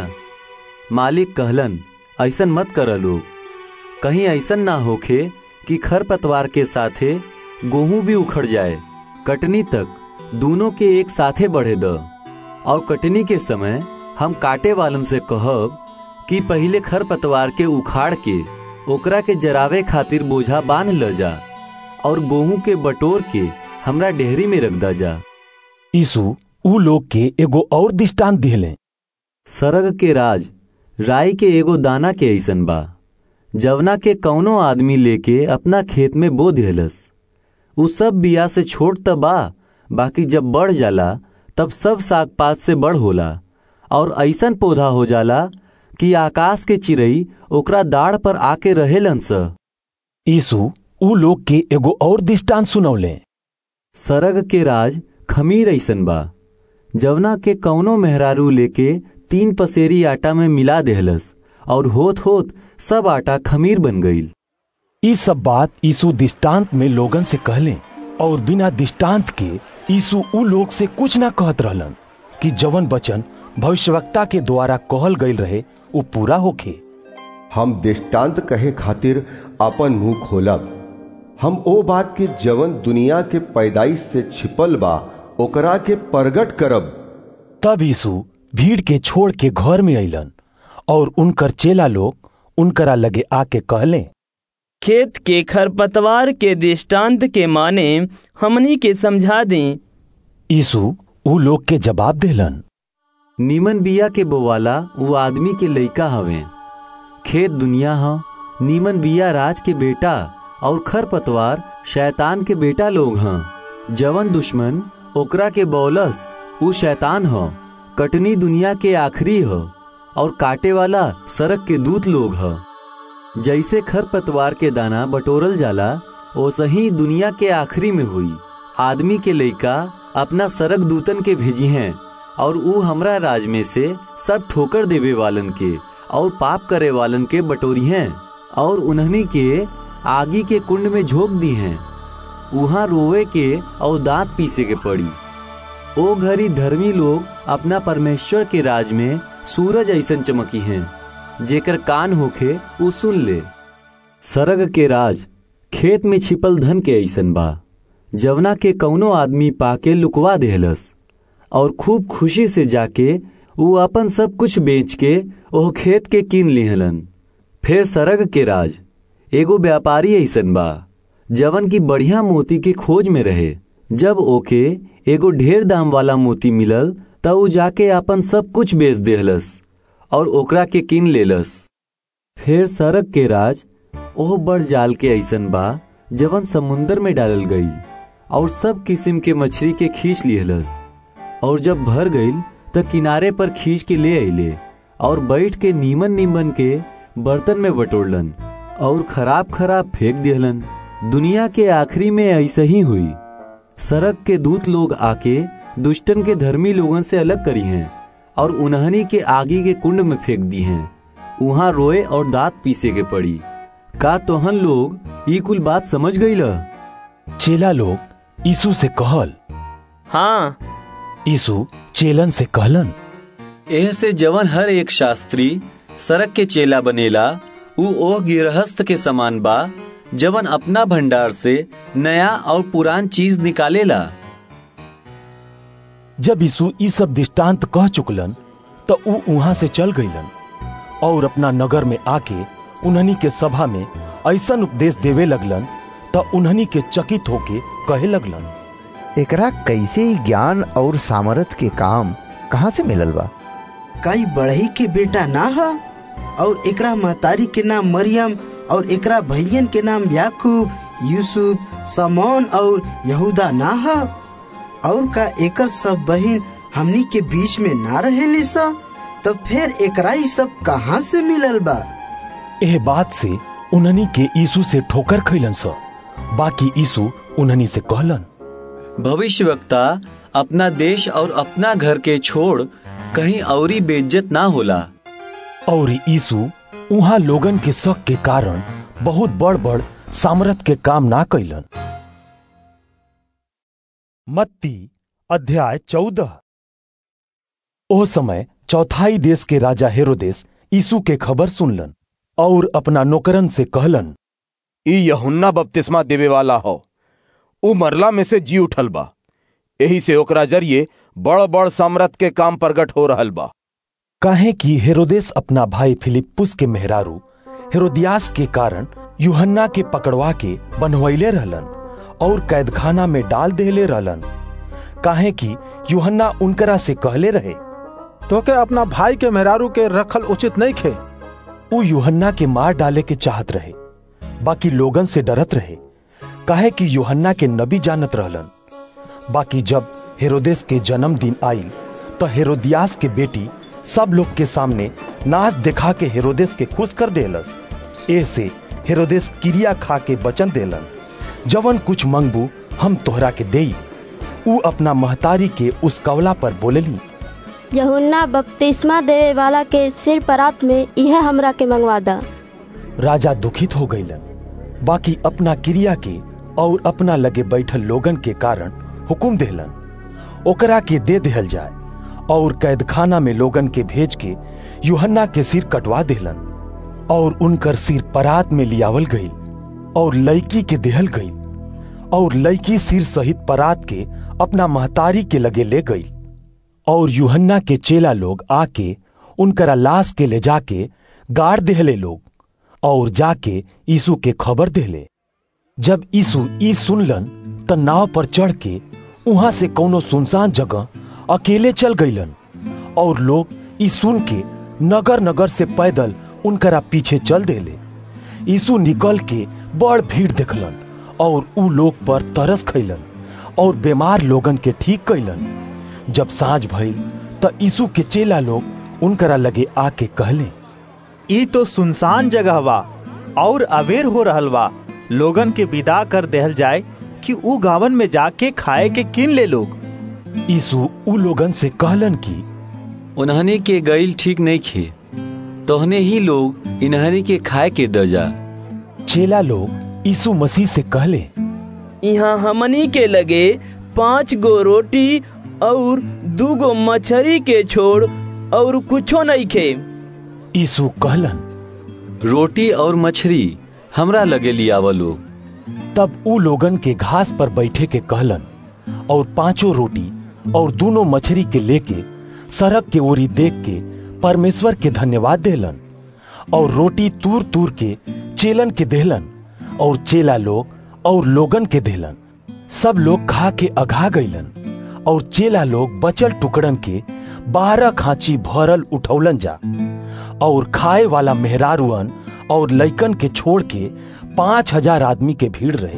मालिक कहलन ऐसन मत कर लोग कहीं ऐसन ना होखे कि खरपतवार के साथे गेहूं भी उखड़ जाए कटनी तक दोनों के एक साथे बढ़े द और कटनी के समय हम काटे वालन से कहब कि पहले खरपतवार के उखाड़ के ओकरा के जरावे खातिर बोझा बांध ल जा और गेहूं के बटोर के हमरा डेहरी में रख दा जा यीशु ऊ लोग के एगो और दृष्टांत दिहले सरग के राज राई के एगो दाना के ऐसन बा जवना के कौनो आदमी लेके अपना खेत में बो दिहलस उ सब बिया से छोट त बा बाकी जब बढ़ जाला तब सब साग पात से बड़ होला और ऐसन पौधा हो जाला कि आकाश के चिड़ई ओकरा दाढ़ पर आके रहेलन स यीशु ऊ लोग के एगो और दृष्टांत सुनौले सरग के राज खमीर ऐसन बा जवना के कौनो मेहरारू लेके तीन पसेरी आटा में मिला देहलस और होत होत सब आटा खमीर बन गईल ई सब बात यीशु दृष्टांत में लोगन से कहले और बिना दृष्टांत के यीशु ऊ लोग से कुछ ना कहत रहलन कि जवन वचन भविष्यवक्ता के द्वारा कहल गईल रहे वो पूरा होखे हम दृष्टांत कहे खातिर अपन मुंह खोलब हम ओ बात के जवन दुनिया के पैदाइश से छिपल बा ओकरा के प्रगट करब तब यीशु भीड़ के छोड़ के घर में अइलन और उनकर चेला लोग उनकरा लगे आके कहले खेत के खरपतवार के दृष्टांत के माने हमनी के समझा दें यीशु ऊ लोग के जवाब देलन नीमन बिया के बोवाला वो आदमी के लइका हवे खेत दुनिया ह नीमन बिया राज के बेटा और खरपतवार शैतान के बेटा लोग हैं जवन दुश्मन ओकरा के बौलस ऊ शैतान ह कटनी दुनिया के आखिरी ह और काटे वाला सड़क के दूत लोग ह जैसे खरपतवार के दाना बटोरल जाला ओसे ही दुनिया के आखिरी में हुई आदमी के लइका अपना सड़क दूतन के भेजी हैं और ऊ हमरा राज में से सब ठोकर देवे वालन के और पाप करे वालन के बटोरी हैं और उन्हनी के आगी के कुंड में झोंक दी हैं वहां रोवे के और दांत पीसे के पड़ी ओ घरी धर्मी लोग अपना परमेश्वर के राज में सूरज ऐसन चमकी हैं जेकर कान होखे उ सुन ले सरग के राज खेत में छिपल धन के ऐसन बा जवना के कौनो आदमी पाके लुकवा देहलस और खूब खुशी से जाके वो अपन सब कुछ बेच के ओह खेत के कीन लिहलन फिर सरग के राज एगो व्यापारी ऐसन बा जवन की बढ़िया मोती के खोज में रहे जब ओके एगो ढेर दाम वाला मोती मिलल तब ऊ जाके अपन सब कुछ बेच देहलस और ओकरा के कीन लेलस फिर सरग के राज ओह बड़ जाल के ऐसन बा जवन समुंदर में डालल गई और सब किस्म के मछली के खींच लिहलस और जब भर गई त किनारे पर खींच के ले अले और बैठ के नीमन नीमन के बर्तन में बटोरलन और खराब खराब फेंक दिहलन दुनिया के आखिरी में ऐसा ही हुई सड़क के दूत लोग आके दुष्टन के धर्मी लोगन से अलग करी हैं और उन्हनी के आगे के कुंड में फेंक दी हैं वहां रोए और दांत पीसे के पड़ी का तोहन लोग ई कुल बात समझ गई ल चेला लोग यीशु से कहल हाँ यीशु चेलन से कहलन एह से जवन हर एक शास्त्री सड़क के चेला बनेला उ ओह गिरहस्त के समान बा जवन अपना भंडार से नया और पुरान चीज निकालेला जब यीशु ई सब दृष्टांत कह चुकलन तो ऊ वहां से चल गईलन और अपना नगर में आके उन्हनी के सभा में ऐसा उपदेश देवे लगलन तो उन्हनी के चकित होके कहे लगलन एकरा कैसे ही ज्ञान और सामर्थ के काम कहाँ से मिलल बा कई बढ़ई के बेटा ना हा और एकरा महतारी के नाम मरियम और एकरा भैयन के नाम याकूब यूसुफ समौन और यहूदा ना हा और का एकर सब बहन हमनी के बीच में ना रहेली सा तो फिर एकरा ही सब कहाँ से मिलल बा एह बात से उन्हनी के यीशु से ठोकर खैलन स बाकी यीशु उन्हनी से कहलन भविष्य वक्ता अपना देश और अपना घर के छोड़ कहीं औरी बेइज्जत ना होला और यीशु उहाँ लोगन के शक के कारण बहुत बड़ बड़ सामर्थ के काम ना कैलन मत्ती अध्याय चौदह ओ समय चौथाई देश के राजा हेरोदेस यीशु के खबर सुनलन और अपना नौकरन से कहलन ई यहुन्ना बपतिस्मा देवे वाला हो उ मरला में से जी उठल बा यही से ओकरा जरिए बड़ बड़ सामर्थ के काम प्रगट हो रहल बा काहे कि हेरोदेस अपना भाई फिलिपुस के मेहरारू हेरोदियास के कारण यूहन्ना के पकड़वा के बनवैले रहलन और कैदखाना में डाल देले रहलन काहे कि यूहन्ना उनकरा से कहले रहे तो के अपना भाई के मेहरारू के रखल उचित नहीं खे उ यूहन्ना के मार डाले के चाहत रहे बाकी लोगन से डरत रहे काहे कि यूहन्ना के नबी जानत रहलन बाकी जब हेरोदेस के जन्मदिन आईल तो हेरोदियास के बेटी सब लोग के सामने नाच दिखा के हेरोदेस के खुश कर देलस ऐसे हेरोदेस क्रिया खा के वचन देलन जवन कुछ मंगबू हम तोहरा के देई उ अपना महतारी के उस कवला पर बोलेली यहुन्ना बपतिस्मा देवे वाला के सिर परात में यह हमरा के मंगवा दा राजा दुखित हो गईलन बाकी अपना क्रिया के और अपना लगे बैठल लोगन के कारण हुकुम देहलन ओकरा के दे देहल जाए और कैदखाना में लोगन के भेज के यूहन्ना के सिर कटवा देहलन और उनकर सिर परात में लियावल गई और लड़की के देहल गई और लड़की सिर सहित परात के अपना महतारी के लगे ले गई और यूहन्ना के चेला लोग आके उनकरा लाश के ले जाके गाड़ देहले लोग और जाके यीशु के खबर देहले जब यीशु ई सुनलन त नाव पर चढ़ के वहां से कोनो सुनसान जगह अकेले चल गईलन और लोग ई सुन के नगर नगर से पैदल उनकरा पीछे चल देले यीशु निकल के बड़ भीड़ देखलन और उ लोग पर तरस खैलन और बीमार लोगन के ठीक कैलन जब साँझ भइल त यीशु के चेला लोग उनकरा लगे आके कहले ई तो सुनसान जगह बा और अवेर हो रहल बा लोगन के विदा कर देहल जाए कि ऊ गावन में जाके खाए के किन ले लोग यीशु उ लोगन से कहलन कि उन्हनी के गईल ठीक नहीं खे तोहने ही लोग इन्हनी के खाए के द जा चेला लोग यीशु मसीह से कहले यहाँ हमनी के लगे पांच गो रोटी और दू गो मछली के छोड़ और कुछो नहीं खे यीशु कहलन रोटी और मछली हमरा लगे लियाव लोग तब उ लोगन के घास पर बैठे के कहलन और पांचों रोटी और दोनों मछली के लेके सड़क के ओरी देख के परमेश्वर के धन्यवाद देलन और रोटी तूर तूर के चेलन के देहलन और चेला लोग और लोगन के देहलन सब लोग खा के अघा गईलन और चेला लोग बचल टुकड़न के बारह खांची भरल उठौलन जा और खाए वाला मेहरारुअन और लइकन के छोड़ के पांच हजार आदमी के भीड़ रहे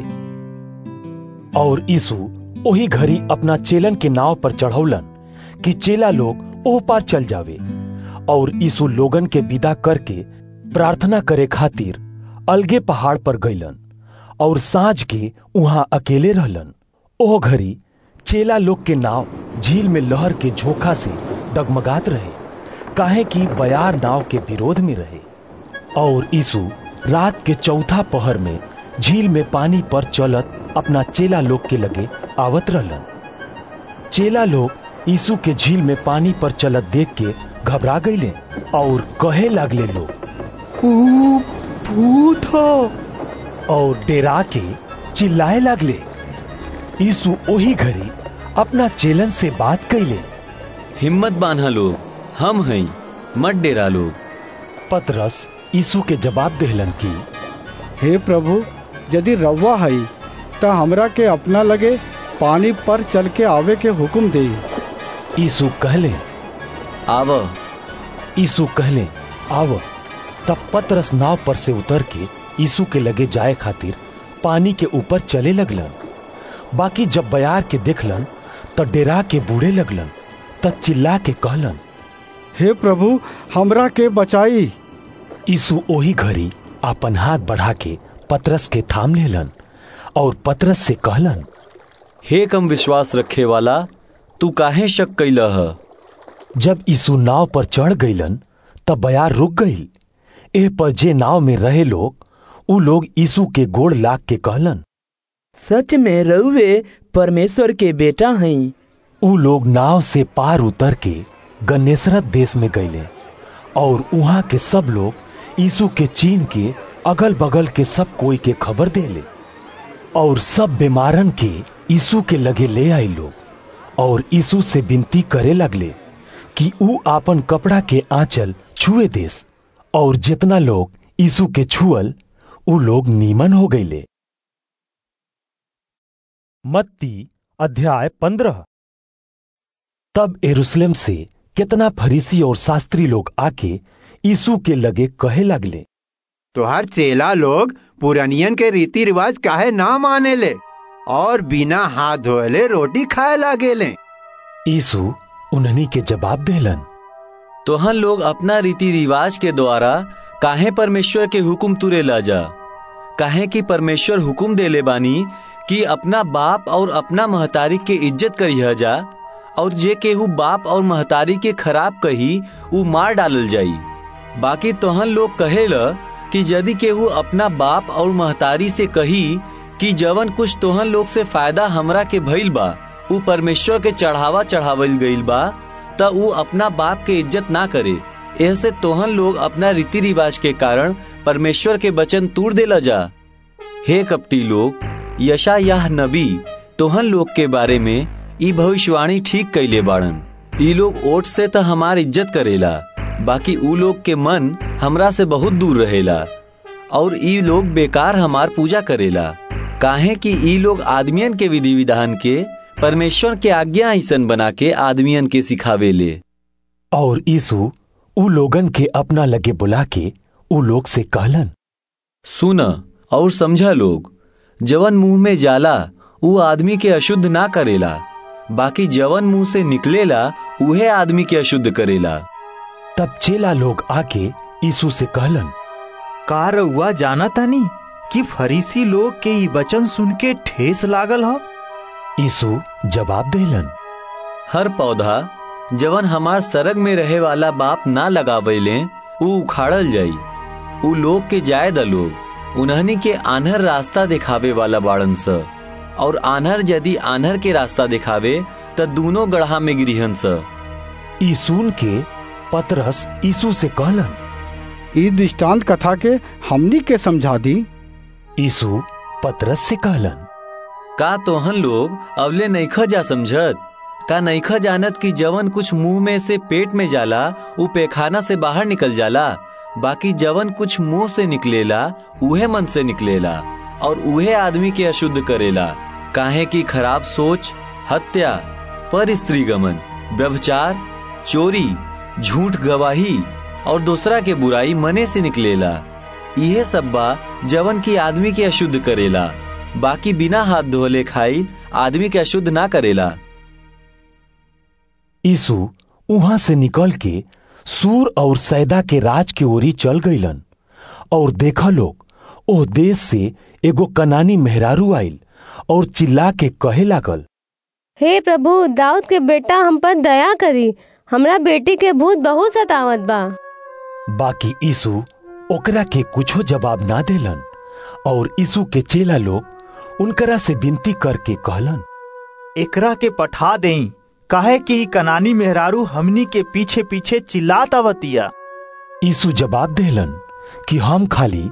और यीशु वही घड़ी अपना चेलन के नाव पर चढ़ौलन कि चेला लोग ओह पार चल जावे और यीशु लोगन के विदा करके प्रार्थना करे खातिर अलगे पहाड़ पर गईलन और सांझ के वहां अकेले रहलन ओह घड़ी चेला लोग के नाव झील में लहर के झोंका से डगमगात रहे काहे कि बयार नाव के विरोध में रहे और यीशु रात के चौथा पहर में झील में पानी पर चलत अपना चेला लोग के लगे आवत रहलन चेला लोग यीशु के झील में पानी पर चलत देख के घबरा गईले और कहे लागले लोग ऊ भूत हो और डेरा के चिल्लाए लागले यीशु ओही घड़ी अपना चेलन से बात कैले हिम्मत बांधा लोग हम हैं मत डेरा लोग पतरस यीशु के जवाब देहलन की हे प्रभु यदि रवा हई त हमरा के अपना लगे पानी पर चल के आवे के हुक्म दे यीशु कहले आव यीशु कहले आव तब पतरस नाव पर से उतर के यीशु के लगे जाए खातिर पानी के ऊपर चले लगलन बाकी जब बयार के देखलन त डेरा के बूढ़े लगलन त चिल्ला के कहलन हे प्रभु हमरा के बचाई यीशु ओही घड़ी अपन हाथ बढ़ा के पतरस के थाम लेलन और पतरस से कहलन हे कम विश्वास रखे वाला तू काहे शक कैला ह जब यीशु नाव पर चढ़ गईलन तब बयार रुक गई एह पर जे नाव में रहे लोग उ लोग यीशु के गोड़ लाग के कहलन सच में रउवे परमेश्वर के बेटा हैं उ लोग नाव से पार उतर के गन्नेसरत देश में गईले और वहां के सब लोग यीशु के चीन के अगल बगल के सब कोई के खबर देले और सब बीमारन के यीशु के लगे ले आई लोग और यीशु से विनती करे लगले कि ऊ आपन कपड़ा के आंचल छुए देस और जितना लोग यीशु के छुअल ऊ लोग नीमन हो गईले मत्ती अध्याय पंद्रह तब एरूशलेम से कितना फरीसी और शास्त्री लोग आके यीशु के लगे कहे लगले तुहार चेला लोग पुरानियन के रीति रिवाज काहे ना माने ले और बिना हाथ धोले रोटी खाए लागे ले यीशु उन्हनी के जवाब देलन तोहन लोग अपना रीति रिवाज के द्वारा काहे परमेश्वर के हुक्म तुरे ला जा काहे कि परमेश्वर हुक्म देले बानी कि अपना बाप और अपना महतारी के इज्जत करिह जा और जे केहू बाप और महतारी के खराब कही उ मार डालल जाई बाकी तोहन लोग कहेला कि यदि केहू अपना बाप और महतारी से कही कि जवन कुछ तोहन लोग से फायदा हमरा के भइल बा उ परमेश्वर के चढ़ावा चढ़ावल गईल बा त उ अपना बाप के इज्जत ना करे ऐसे तोहन लोग अपना रीति रिवाज के कारण परमेश्वर के वचन तूड़ देला जा हे कपटी लोग यशा यह नबी तोहन लोग के बारे में ई भविष्यवाणी ठीक कैले बाड़न ई लोग ओट से त हमार इज्जत करेला बाकी ऊ लोग के मन हमरा से बहुत दूर रहेला और ई लोग बेकार हमार पूजा करेला काहे कि ई लोग आदमियन के विधि विधान के परमेश्वर के आज्ञा ऐसन बना के आदमियन के सिखावे ले और यीशु उ लोगन के अपना लगे बुला के उ लोग से कहलन सुन और समझा लोग जवन मुंह में जाला उ आदमी के अशुद्ध ना करेला बाकी जवन मुंह से निकलेला उहे आदमी के अशुद्ध करेला तब चेला लोग आके यीशु से कहलन का रउआ जाना तानी कि फरीसी लोग के ई वचन सुन के ठेस लागल ह यीशु जवाब देलन हर पौधा जवन हमार सरग में रहे वाला बाप ना लगावेले उ उखाड़ल जाई उ लोग के जाय द लोग उन्हनी के आनहर रास्ता दिखावे वाला बाड़न स और आनहर यदि आनहर के रास्ता दिखावे त दोनों गढ़ा में गिरिहन स ई सुन के पतरस यीशु से कहलन ई दृष्टांत कथा के हमनी के समझा दी यीशु पतरस से कहलन का तोहन लोग अवले नईखा जा समझत का नईखा जानत कि जवन कुछ मुंह में से पेट में जाला उ पेखाना से बाहर निकल जाला बाकी जवन कुछ मुंह से निकलेला उहे मन से निकलेला और उहे आदमी के अशुद्ध करेला काहे की खराब सोच हत्या पर स्त्री गमन व्यभिचार चोरी झूठ गवाही और दूसरा के बुराई मने से निकलेला यह सब बा जवन की आदमी के अशुद्ध करेला बाकी बिना हाथ धोले खाई आदमी के अशुद्ध ना करेला यीशु वहां से निकल के सूर और सैदा के राज के ओरी चल गईलन और देखा लोग ओ देश से एगो कनानी मेहरारू आइल और चिल्ला के कहे लागल हे प्रभु दाऊद के बेटा हम पर दया करी हमरा बेटी के भूत बहुत सतावत बा बाकी यीशु ओकरा के कुछो जवाब ना देलन और यीशु के चेला लोग उनकरा से विनती करके कहलन एकरा के पठा देई काहे कि ई कनानी मेहरारू हमनी के पीछे पीछे चिल्लात आवतिया यीशु जवाब देलन कि हम खाली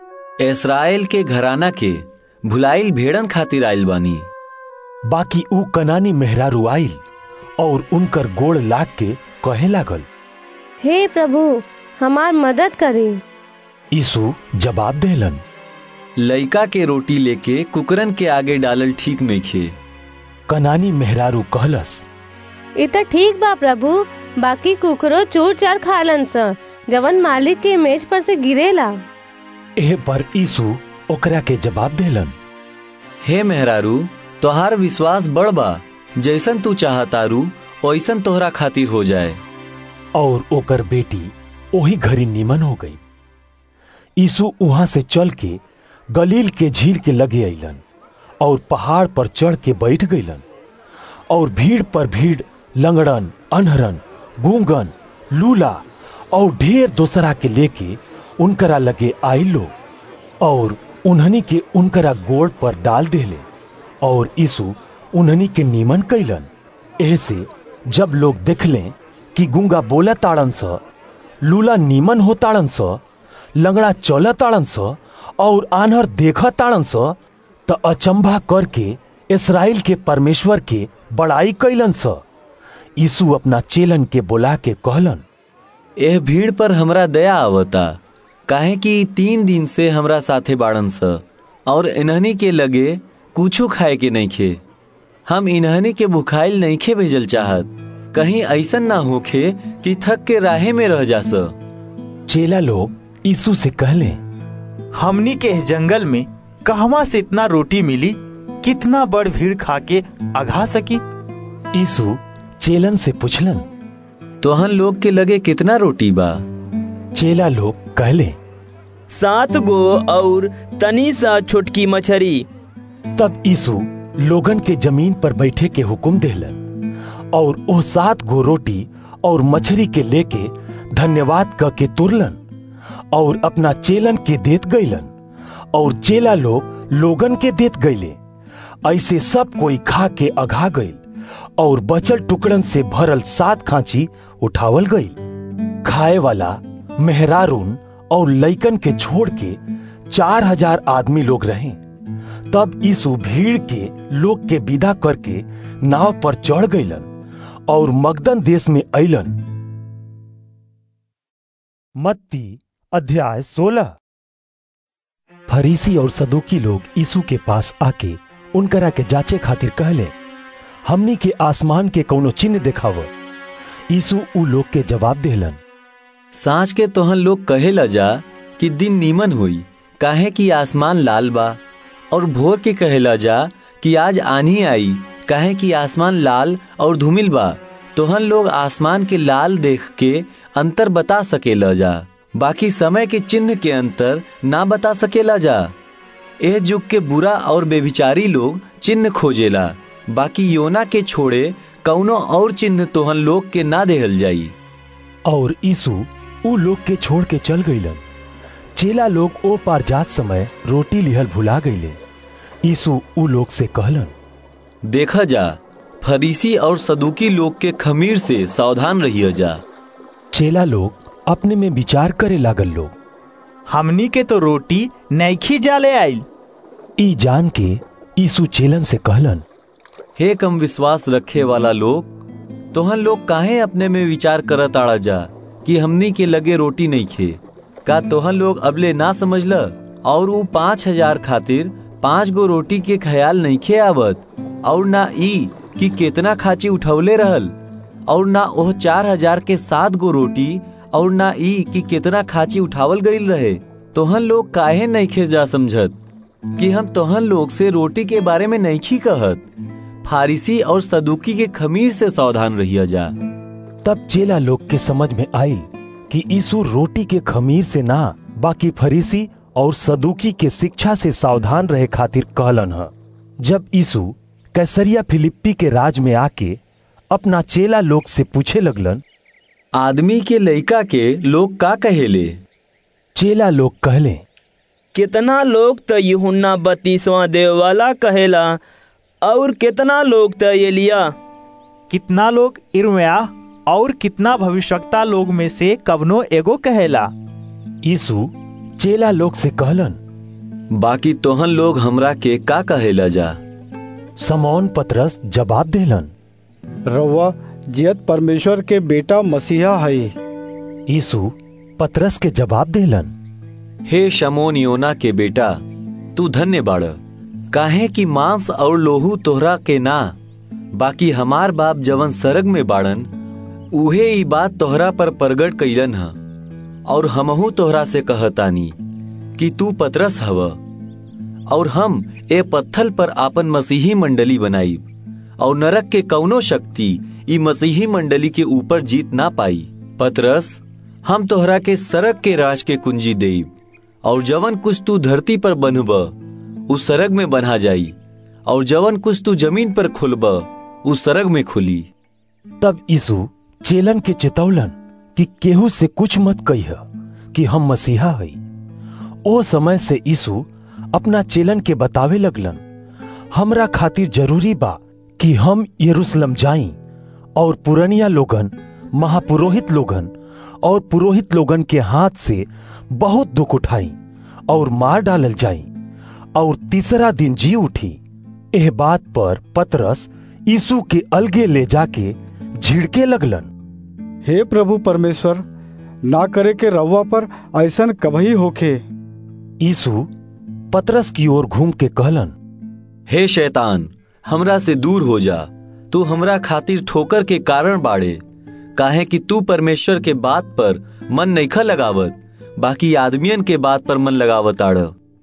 इसराइल के घराना के भुलाइल भेड़न खातिर आइल बानी बाकी ऊ कनानी मेहरारू आइल और उनकर गोड़ लाग के कहे लागल हे प्रभु हमार मदद करी यीशु जवाब देलन लइका के रोटी लेके कुकरन के आगे डालल ठीक नहीं खे कनानी मेहरारू कहलस इ त ठीक बा प्रभु बाकी कुकरो चूर चार खालन स जवन मालिक के मेज पर से गिरेला एह पर यीशु ओकरा के जवाब देलन हे मेहरारू तोहार विश्वास बड़ बा जैसन तू चाहतारू वैसन तोहरा खातिर हो जाए और ओकर बेटी ओही घड़ी निमन हो गई यीशु वहां से चल के गलील के झील के लगे अइलन और पहाड़ पर चढ़ के बैठ गईलन और भीड़ पर भीड़ लंगड़न अनहरन गूंगन लूला और ढेर दोसरा के लेके उनकरा लगे आई लो और उन्हनी के उनकरा गोड़ पर डाल देले और यीशु उन्हनी के नीमन कैलन ऐसे जब लोग देखले कि गुंगा बोला ताड़न स लूला नीमन हो ताड़न स लंगड़ा चल ताड़न स और आनहर देख ताड़न स त अचंभा करके इसराइल के परमेश्वर के बड़ाई कैलन स यीशु अपना चेलन के बुला के कहलन एह भीड़ पर हमरा दया आवता काहे कि तीन दिन से हमरा साथे बाड़न स और इन्हनी के लगे कुछो खाए के नहीं खे हम इन्हनी के भुखाइल नहीं खे भेजल चाहत कहीं ऐसन ना होखे कि थक के राहे में रह जा स चेला लोग यीशु से कहले हमनी के जंगल में कहवा से इतना रोटी मिली कितना बड़ भीड़ खा के अघा सकी यीशु चेलन से पूछलन तोहन लोग के लगे कितना रोटी बा चेला लोग कहले सात गो और तनी सा छोटकी मछरी तब यीशु लोगन के जमीन पर बैठे के हुक्म देलन और वो सात गो रोटी और मछली के लेके धन्यवाद क के तुरलन और अपना चेलन के देत गईलन और चेला लोग लोगन के देत गईले ऐसे सब कोई खा के अघा गईल और बचल टुकड़न से भरल सात खांची उठावल गईल खाए वाला मेहरारून और लइकन के छोड़ के चार हजार आदमी लोग रहे तब यीशु भीड़ के लोग के विदा करके नाव पर चढ़ गईलन और मगदन देश में अइलन मत्ती अध्याय सोलह फरीसी और सदुकी लोग यीशु के पास आके उनकरा के जांचे खातिर कहले हमनी के आसमान के कौनो चिन्ह दिखाव यीशु उ लोग के जवाब देहलन सांझ के तोहन लोग कहेला जा कि दिन नीमन हुई काहे कि आसमान लाल बा और भोर के कहेला जा कि आज आनी आई काहे कि आसमान लाल और धूमिल बा तोहन लोग आसमान के लाल देख के अंतर बता सकेला जा बाकी समय के चिन्ह के अंतर ना बता सकेला जा एह जुग के बुरा और बेविचारी लोग चिन्ह खोजेला बाकी योना के छोड़े कौनो और चिन्ह तोहन लोग के ना देहल जाई और यीशु उ लोग के छोड़ के चल गईलन चेला लोग ओ पार जात समय रोटी लिहल भुला गईले यीशु उ लोग से कहलन देखा जा फरीसी और सदुकी लोग के खमीर से सावधान रहिए जा चेला लोग अपने में विचार करे लागल लोग हमनी के तो रोटी नैखी जाले आइल ई जान के यीशु चेलन से कहलन हे कम विश्वास रखे वाला लोग तोहन लोग काहे अपने में विचार करत आड़ा जा कि हमनी के लगे रोटी नहीं खे का तोहन लोग अबले ना समझ ल और ऊ पाँच हजार खातिर पाँच गो रोटी के ख्याल नहीं खे आवत और ना ई कि केतना खाची उठौले रहल और ना ओह चार हजार के सात गो रोटी और ना ई कि केतना खाची उठावल गईल रहे तोहन लोग काहे नहीं खे जा समझत कि हम तोहन लोग से रोटी के बारे में नहीं खी कहत फारिसी और सदुकी के खमीर से सावधान रहिया जा तब चेला लोग के समझ में आयल कि यीशु रोटी के खमीर से ना बाकी फरीसी और सदुकी के शिक्षा से सावधान रहे खातिर कहलन ह जब यीशु कैसरिया फिलिप्पी के राज में आके अपना चेला लोग से पूछे लगलन आदमी के लइका के लोग का कहेले चेला लोग कहले कितना लोग तो यूहन्ना बत्तीसवां देव वाला कहेला और कितना लोग तो एलिया कितना लोग इर्मिया और कितना भविष्यता लोग में से कवनो एगो कहेला यीशु चेला लोग से कहलन बाकी तोहन लोग हमरा के का कहेला जा समौन पतरस जवाब देलन रउआ जियत परमेश्वर के बेटा मसीहा हई यीशु पतरस के जवाब देलन हे शमोन योना के बेटा तू धन्य बाड़ काहे कि मांस और लोहू तोहरा के ना बाकी हमार बाप जवन सरग में बाड़न उहे ई बात तोहरा पर प्रगट कैलन ह और हमहू तोहरा से कहतानी कि तू पतरस हव और हम ए पत्थल पर आपन मसीही मंडली बनाईब और नरक के कौनो शक्ति ई मसीही मंडली के ऊपर जीत ना पाई पतरस हम तोहरा के सरग के राज के कुंजी देब और जवन कुछ तू धरती पर बंधब उस सरग में बन्हा जाई और जवन कुछ तू जमीन पर खुलब उस सरग में खुली तब यीशु चेलन के चेतौलन कि केहू से कुछ मत कह कि हम मसीहा हई ओ समय से यीशु अपना चेलन के बतावे लगलन हमरा खातिर जरूरी बा कि हम यरूशलेम जाई और पुरनिया लोगन महापुरोहित लोगन और पुरोहित लोगन के हाथ से बहुत दुख उठाई और मार डालल जाई और तीसरा दिन जी उठी एह बात पर पतरस यीशु के अलगे ले जाके झिड़के लगलन हे प्रभु परमेश्वर ना करे के रवा पर ऐसन कभी होखे यीशु पतरस की ओर घूम के कहलन हे शैतान हमरा से दूर हो जा तू हमरा खातिर ठोकर के कारण बाड़े काहे कि तू परमेश्वर के बात पर मन नईखा लगावत बाकी आदमियन के बात पर मन लगावत आड़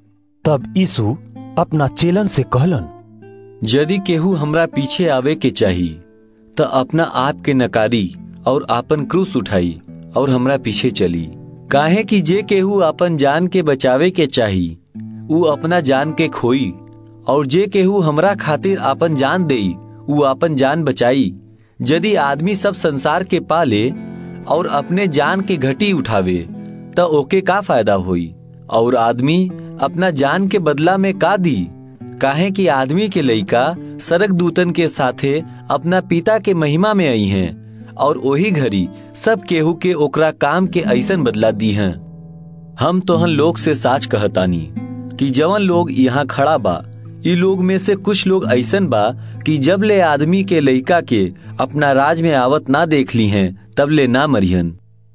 तब यीशु अपना चेलन से कहलन यदि केहू हमरा पीछे आवे के चाही तो अपना आप के नकारी और आपन क्रूस उठाई और हमरा पीछे चली काहे कि जे केहू अपन जान के बचावे के चाही ऊ अपना जान के खोई और जे केहू हमरा खातिर आपन जान देई ऊ आपन जान बचाई यदि आदमी सब संसार के पाले और अपने जान के घटी उठावे तो ओके का फायदा होई और आदमी अपना जान के बदला में का दी काहे कि आदमी के लइका सरक दूतन के साथे अपना पिता के महिमा में आई हैं और वही घड़ी सब केहू के ओकरा काम के ऐसन बदला दी हैं हम तोहन लोग से साच कहतानी कि जवन लोग यहाँ खड़ा बा ई लोग में से कुछ लोग ऐसन बा कि जब ले आदमी के लइका के अपना राज में आवत ना देख ली हैं तब ले ना मरियन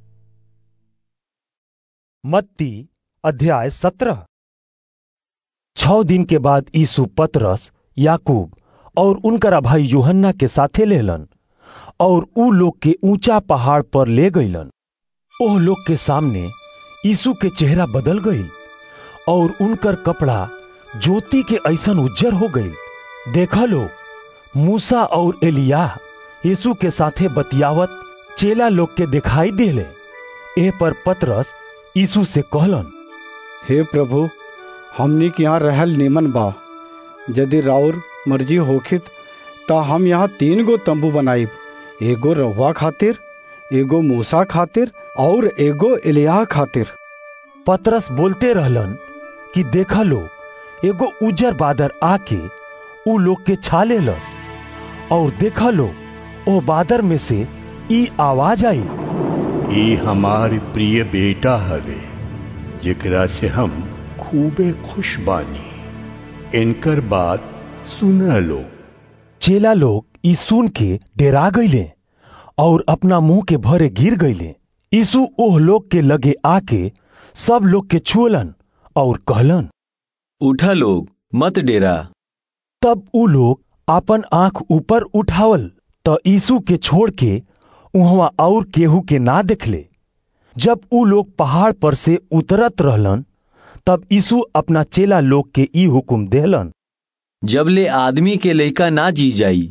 मत्ती अध्याय सत्रह छ दिन के बाद यीशु पतरस याकूब और उनकरा भाई यूहन्ना के साथे लेलन और ऊ लोग के ऊंचा पहाड़ पर ले गईलन ओह लोग के सामने यीशु के चेहरा बदल गई और उनकर कपड़ा ज्योति के ऐसन उज्जर हो गई देखा लोग मूसा और एलिया यीशु के साथे बतियावत चेला लोग के दिखाई देले ए पर पतरस यीशु से कहलन हे प्रभु हमनी के यहाँ रहल निमन बा यदि राउर मर्जी होखित ता हम यहाँ तीन गो तंबू बनाइब एगो रहुआ खातिर एगो मूसा खातिर और एगो एलिया खातिर पतरस बोलते रहलन कि देखा लोग एगो उजर बादर आके ऊ लोग के छा लेलस और देखा लोग ओ बादर में से ई आवाज आई ई हमार प्रिय बेटा हवे जेकरा से हम खूबे खुश बानी इनकर बात सुन लो चेला लोग ई सुन के डेरा गईले और अपना मुंह के भरे गिर गईले यीशु ओह लोग के लगे आके सब लोग के छुअलन और कहलन उठा लोग मत डेरा तब ऊ लोग आपन आंख ऊपर उठावल त यीशु के छोड़ के उहवा और केहू के ना देखले जब ऊ लोग पहाड़ पर से उतरत रहलन तब यीशु अपना चेला लोग के ई हुकुम देहलन जब ले आदमी के लइका ना जी जाई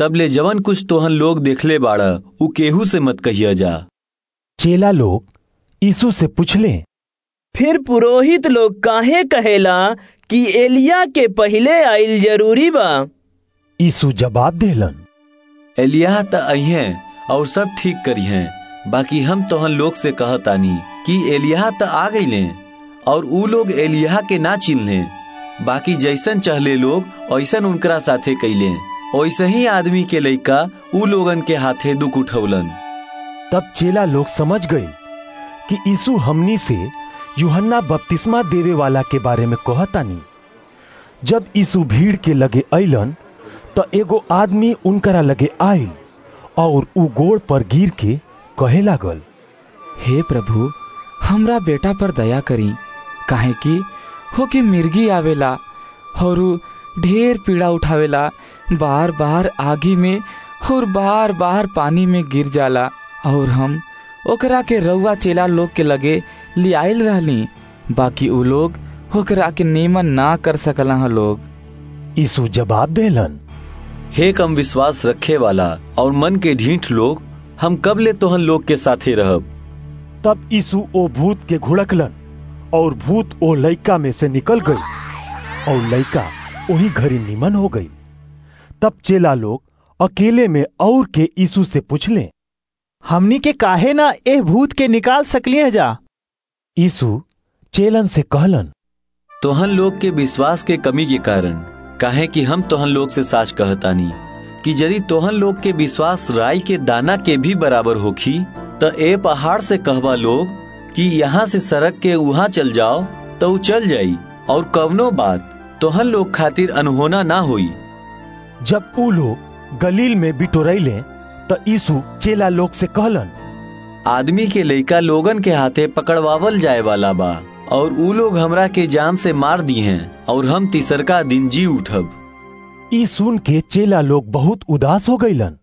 तब ले जवन कुछ तोहन लोग देखले बाड़ा उ केहू से मत कहिया जा चेला लोग यीशु से पूछले फिर पुरोहित लोग काहे कहेला कि एलिया के पहले आइल जरूरी बा यीशु जवाब देलन एलिया त अइहे और सब ठीक करिहे बाकी हम तोहन लोग से कहतानी कि एलिया त आ गईले और ऊ लोग एलिया के ना चिन्हले बाकी जैसन चहले लोग ऐसन उनकरा साथे कैले वैसे ही आदमी के लइका ऊ लोगन के हाथे दुख उठौलन तब चेला लोग समझ गए कि यीशु हमनी से यूहन्ना बपतिस्मा देवे वाला के बारे में कहतानी जब यीशु भीड़ के लगे अइलन तो एगो आदमी उनकरा लगे आयल और ऊ गोड़ पर गिर के कहे लागल हे प्रभु हमरा बेटा पर दया करी काहे कि हो कि मिर्गी आवेला और ऊ ढेर पीड़ा उठावेला बार बार आगी में और बार बार पानी में गिर जाला और हम ओकरा के रउआ चेला लोग के लगे लियाइल रहली बाकी उ लोग ओकरा के नियमन ना कर सकला ह लोग यीशु जवाब देलन हे कम विश्वास रखे वाला और मन के ढीठ लोग हम कब ले तोहन लोग के साथे रहब तब यीशु ओ भूत के घुड़कलन और भूत ओ लइका में से निकल गई और लइका वही घड़ी निमन हो गई तब चेला लोग अकेले में और के यीशु से पूछले हमनी के काहे ना ए भूत के निकाल सकलिए जा यीशु चेलन से कहलन तोहन लोग के विश्वास के कमी के कारण काहे कि हम तोहन लोग से साच कहतानी कि यदि तोहन लोग के विश्वास राई के दाना के भी बराबर होखी त ए पहाड़ से कहबा लोग कि यहाँ से सड़क के वहां चल जाओ तो ऊ चल जाई और कवनो बात तोहन लोग खातिर अनहोना ना होई जब ऊ लोग गलील में बिटोरैले तो यीशु चेला लोग से कहलन आदमी के लइका लोगन के हाथे पकड़वावल जाए वाला बा और ऊ लोग हमरा के जान से मार दी हैं और हम तीसरका दिन जी उठब ई सुन के चेला लोग बहुत उदास हो गईलन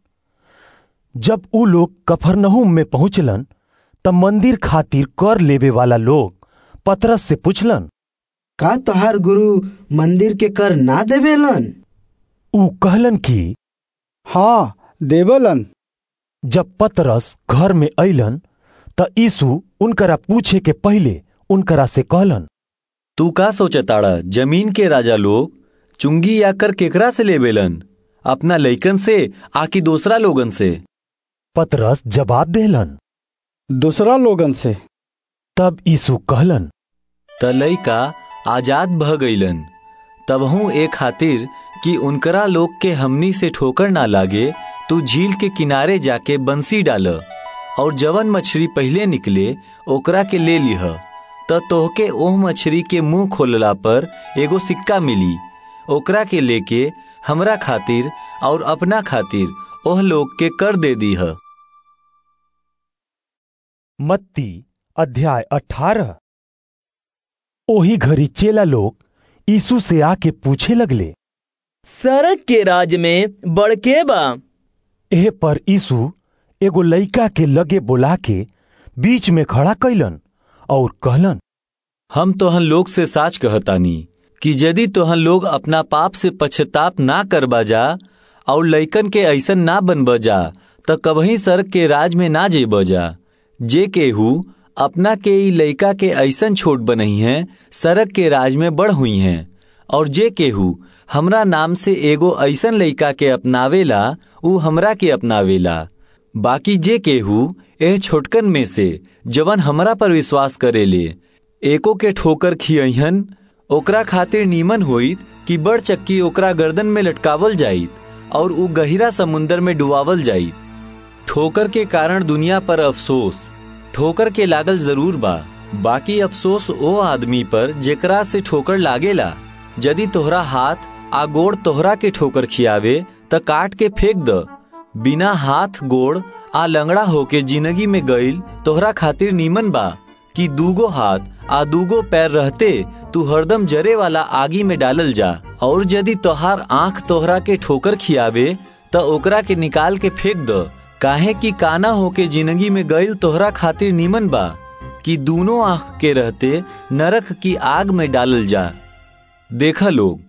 जब ऊ लोग कफरनहुम में पहुंचलन तब मंदिर खातिर कर लेवे वाला लोग पतरस से पूछलन का तोहार गुरु मंदिर के कर ना देवेलन ऊ कहलन कि हाँ देवलन जब पतरस घर में अइलन त यीशु उनकरा पूछे के पहले उनकरा से कहलन तू का सोचताड़ा जमीन के राजा लोग चुंगी या कर केकरा से लेवेलन अपना लइकन से आकि दूसरा लोगन से पतरस जवाब देलन दूसरा लोगन से तब यीशु कहलन त लइका आजाद भ गईलन तबहू एक खातिर कि उनकरा लोग के हमनी से ठोकर ना लागे तू झील के किनारे जाके बंसी डाल और जवन मछली पहले निकले ओकरा के ले लिह त तोहके ओह मछली के मुंह खोलला पर एगो सिक्का मिली ओकरा के लेके हमरा खातिर और अपना खातिर ओह लोग के कर दे दीह मत्ती अध्याय अठारह ओही घड़ी चेला लोग यीशु से आके पूछे लगले सड़क के राज में बड़के बा एह पर यीशु एगो लइका के लगे बोला के बीच में खड़ा कैलन और कहलन हम तोहन लोग से साच कहतानी कि यदि तोहन लोग अपना पाप से पश्चाताप ना करबा जा और लइकन के ऐसन ना बनब जा त कबही सड़क के राज में ना जेब जा जे केहू अपना के ई लइका के ऐसन छोट बनही हैं सड़क के राज में बढ़ हुई हैं और जे केहू हमरा नाम से एगो ऐसन लइका के अपनावेला ऊ हमरा के अपनावेला बाकी जे केहू एह छोटकन में से जवन हमरा पर विश्वास करेले एको के ठोकर खियहन ओकरा खातिर नीमन होइत कि बड़ चक्की ओकरा गर्दन में लटकावल जाइत और ऊ गहिरा समुंदर में डुबावल जाइत ठोकर के कारण दुनिया पर अफसोस ठोकर के लागल जरूर बा बाकी अफसोस ओ आदमी पर जेकरा से ठोकर लागेला यदि तोहरा हाथ आ गोड़ तोहरा के ठोकर खियावे त काट के फेंक द बिना हाथ गोड़ आ लंगड़ा होके जिंदगी में गईल तोहरा खातिर नीमन बा कि दूगो हाथ आ दूगो पैर रहते तू हरदम जरे वाला आगी में डालल जा और यदि तोहार आंख तोहरा के ठोकर खियावे त ओकरा के निकाल के फेंक द काहे कि काना होके जिंदगी में गईल तोहरा खातिर नीमन बा कि दोनों आंख के रहते नरक की आग में डालल जा देखा लोग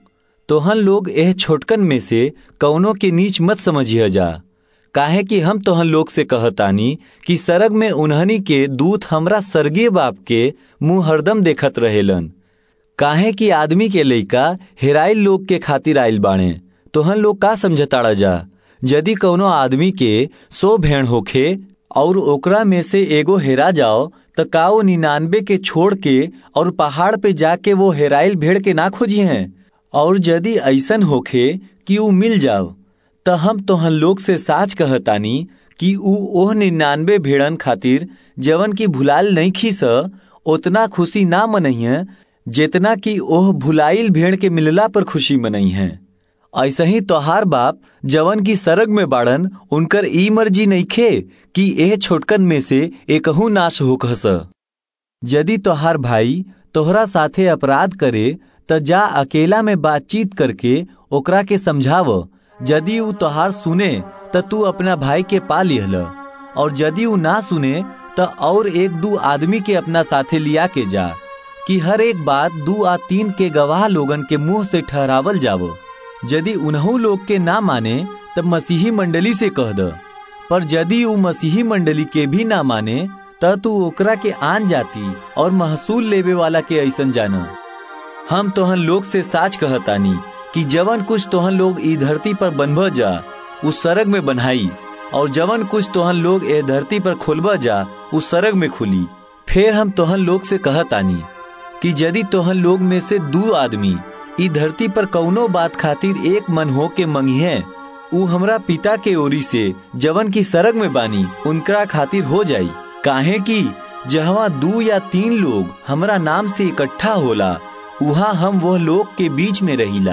तोहन लोग एह छोटकन में से कौनों के नीच मत समझिए जा काहे कि हम तोहन लोग से कहतानी कि सरग में उन्हनी के दूत हमरा स्वर्गीय बाप के मुंह हरदम देखत रहेलन काहे कि आदमी के लइका हेराइल लोग के खातिर आइल बाणे तोहन लोग का समझताड़ा जा यदि कौनो आदमी के सो भेड़ होखे और ओकरा में से एगो हेरा जाओ त का वो निन्यानबे के छोड़ के और पहाड़ पे जाके वो हेराइल भेड़ के ना खोजी हैं और यदि ऐसन होखे कि ऊ मिल जाओ त हम तोहन लोग से साच कहतानी कि ऊ ओह निन्यानबे भेड़न खातिर जवन की भुलाल नहीं खीस उतना खुशी ना मनइहे जितना कि ओह भुलाइल भेड़ के मिलला पर खुशी मनई है ऐसे ही तोहार बाप जवन की सरग में बाड़न उनकर ई मर्जी नइखे कि एह छोटकन में से एकहू नाश होखस यदि तोहार भाई तोहरा साथे अपराध करे त जा अकेला में बातचीत करके ओकरा के समझाव यदि ऊ तोहार सुने त तू अपना भाई के पा लिहल और यदि ऊ ना सुने त और एक दू आदमी के अपना साथे लिया के जा कि हर एक बात दू आ तीन के गवाह लोगन के मुंह से ठहरावल जावो यदि उन्हू लोग के ना माने तब मसीही मंडली से कह द पर यदि ऊ मसीही मंडली के भी ना माने त तू ओकरा के आन जाती और महसूल लेवे वाला के ऐसन जाना हम तोहन लोग से साच कहतानी कि जवन कुछ तोहन लोग ई धरती पर बनभ जा उस सरग में बनाई और जवन कुछ तोहन लोग ए धरती पर खोलब जा उस सरग में खुली फिर हम तोहन लोग से कहतानी कि यदि तोहन लोग में से दू आदमी ई धरती पर कौनो बात खातिर एक मन हो के मंगिहे ऊ हमरा पिता के ओरी से जवन की सरग में बानी उनकरा खातिर हो जाई काहे कि जहवा दू या तीन लोग हमरा नाम से इकट्ठा होला उहा हम वह लोग के बीच में रहिला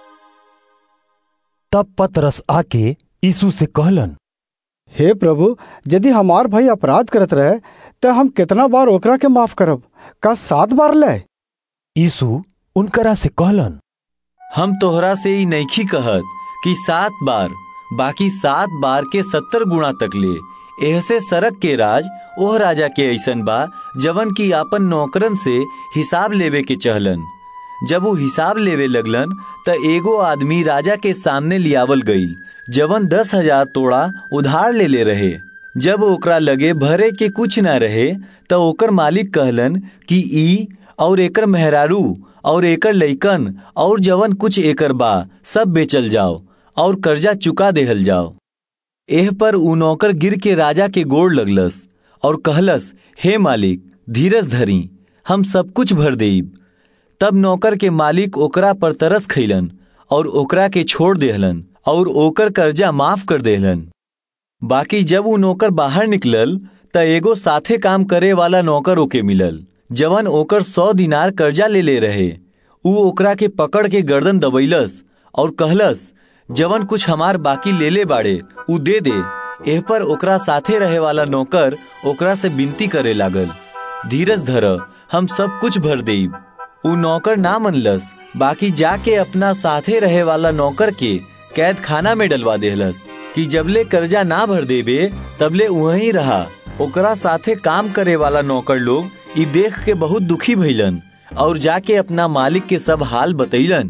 तब पतरस आके यीशु से कहलन हे प्रभु यदि हमार भाई अपराध करत रहे तो हम कितना बार ओकरा के माफ करब का सात बार ले यीशु उनकरा से कहलन हम तोहरा से ही नैखी कहत कि सात बार बाकी सात बार के सत्तर गुणा तक ले ऐसे सरक के राज ओह राजा के ऐसन बा जवन की आपन नौकरन से हिसाब लेवे के चहलन जब वो हिसाब लेवे लगलन त एगो आदमी राजा के सामने लियावल गईल जवन दस हजार तोड़ा उधार ले ले रहे जब ओकरा लगे भरे के कुछ न रहे त ओकर मालिक कहलन कि ई और एकर मेहरारू और एकर लइकन और जवन कुछ एकर बा सब बेचल जाओ और कर्जा चुका देहल जाओ एह पर उ नौकर गिर के राजा के गोड़ लगलस और कहलस हे मालिक धीरज धरी हम सब कुछ भर देब तब नौकर के मालिक ओकरा पर तरस खैलन और ओकरा के छोड़ देहलन और ओकर कर्जा माफ कर देहलन बाकी जब उ नौकर बाहर निकलल त एगो साथे काम करे वाला नौकर ओके मिलल जवन ओकर सौ दिनार कर्जा ले ले रहे उ ओकरा के पकड़ के गर्दन दबैलस और कहलस जवन कुछ हमार बाकी ले ले बाड़े उ दे दे एह पर ओकरा साथे रहे वाला नौकर ओकरा से विनती करे लागल धीरज धर हम सब कुछ भर देब उ नौकर ना मनलस बाकी जाके अपना साथे रहे वाला नौकर के कैद खाना में डलवा देहलस कि जबले कर्जा ना भर देबे तबले वहीं रहा ओकरा साथे काम करे वाला नौकर लोग ई देख के बहुत दुखी भइलन और जाके अपना मालिक के सब हाल बतैलन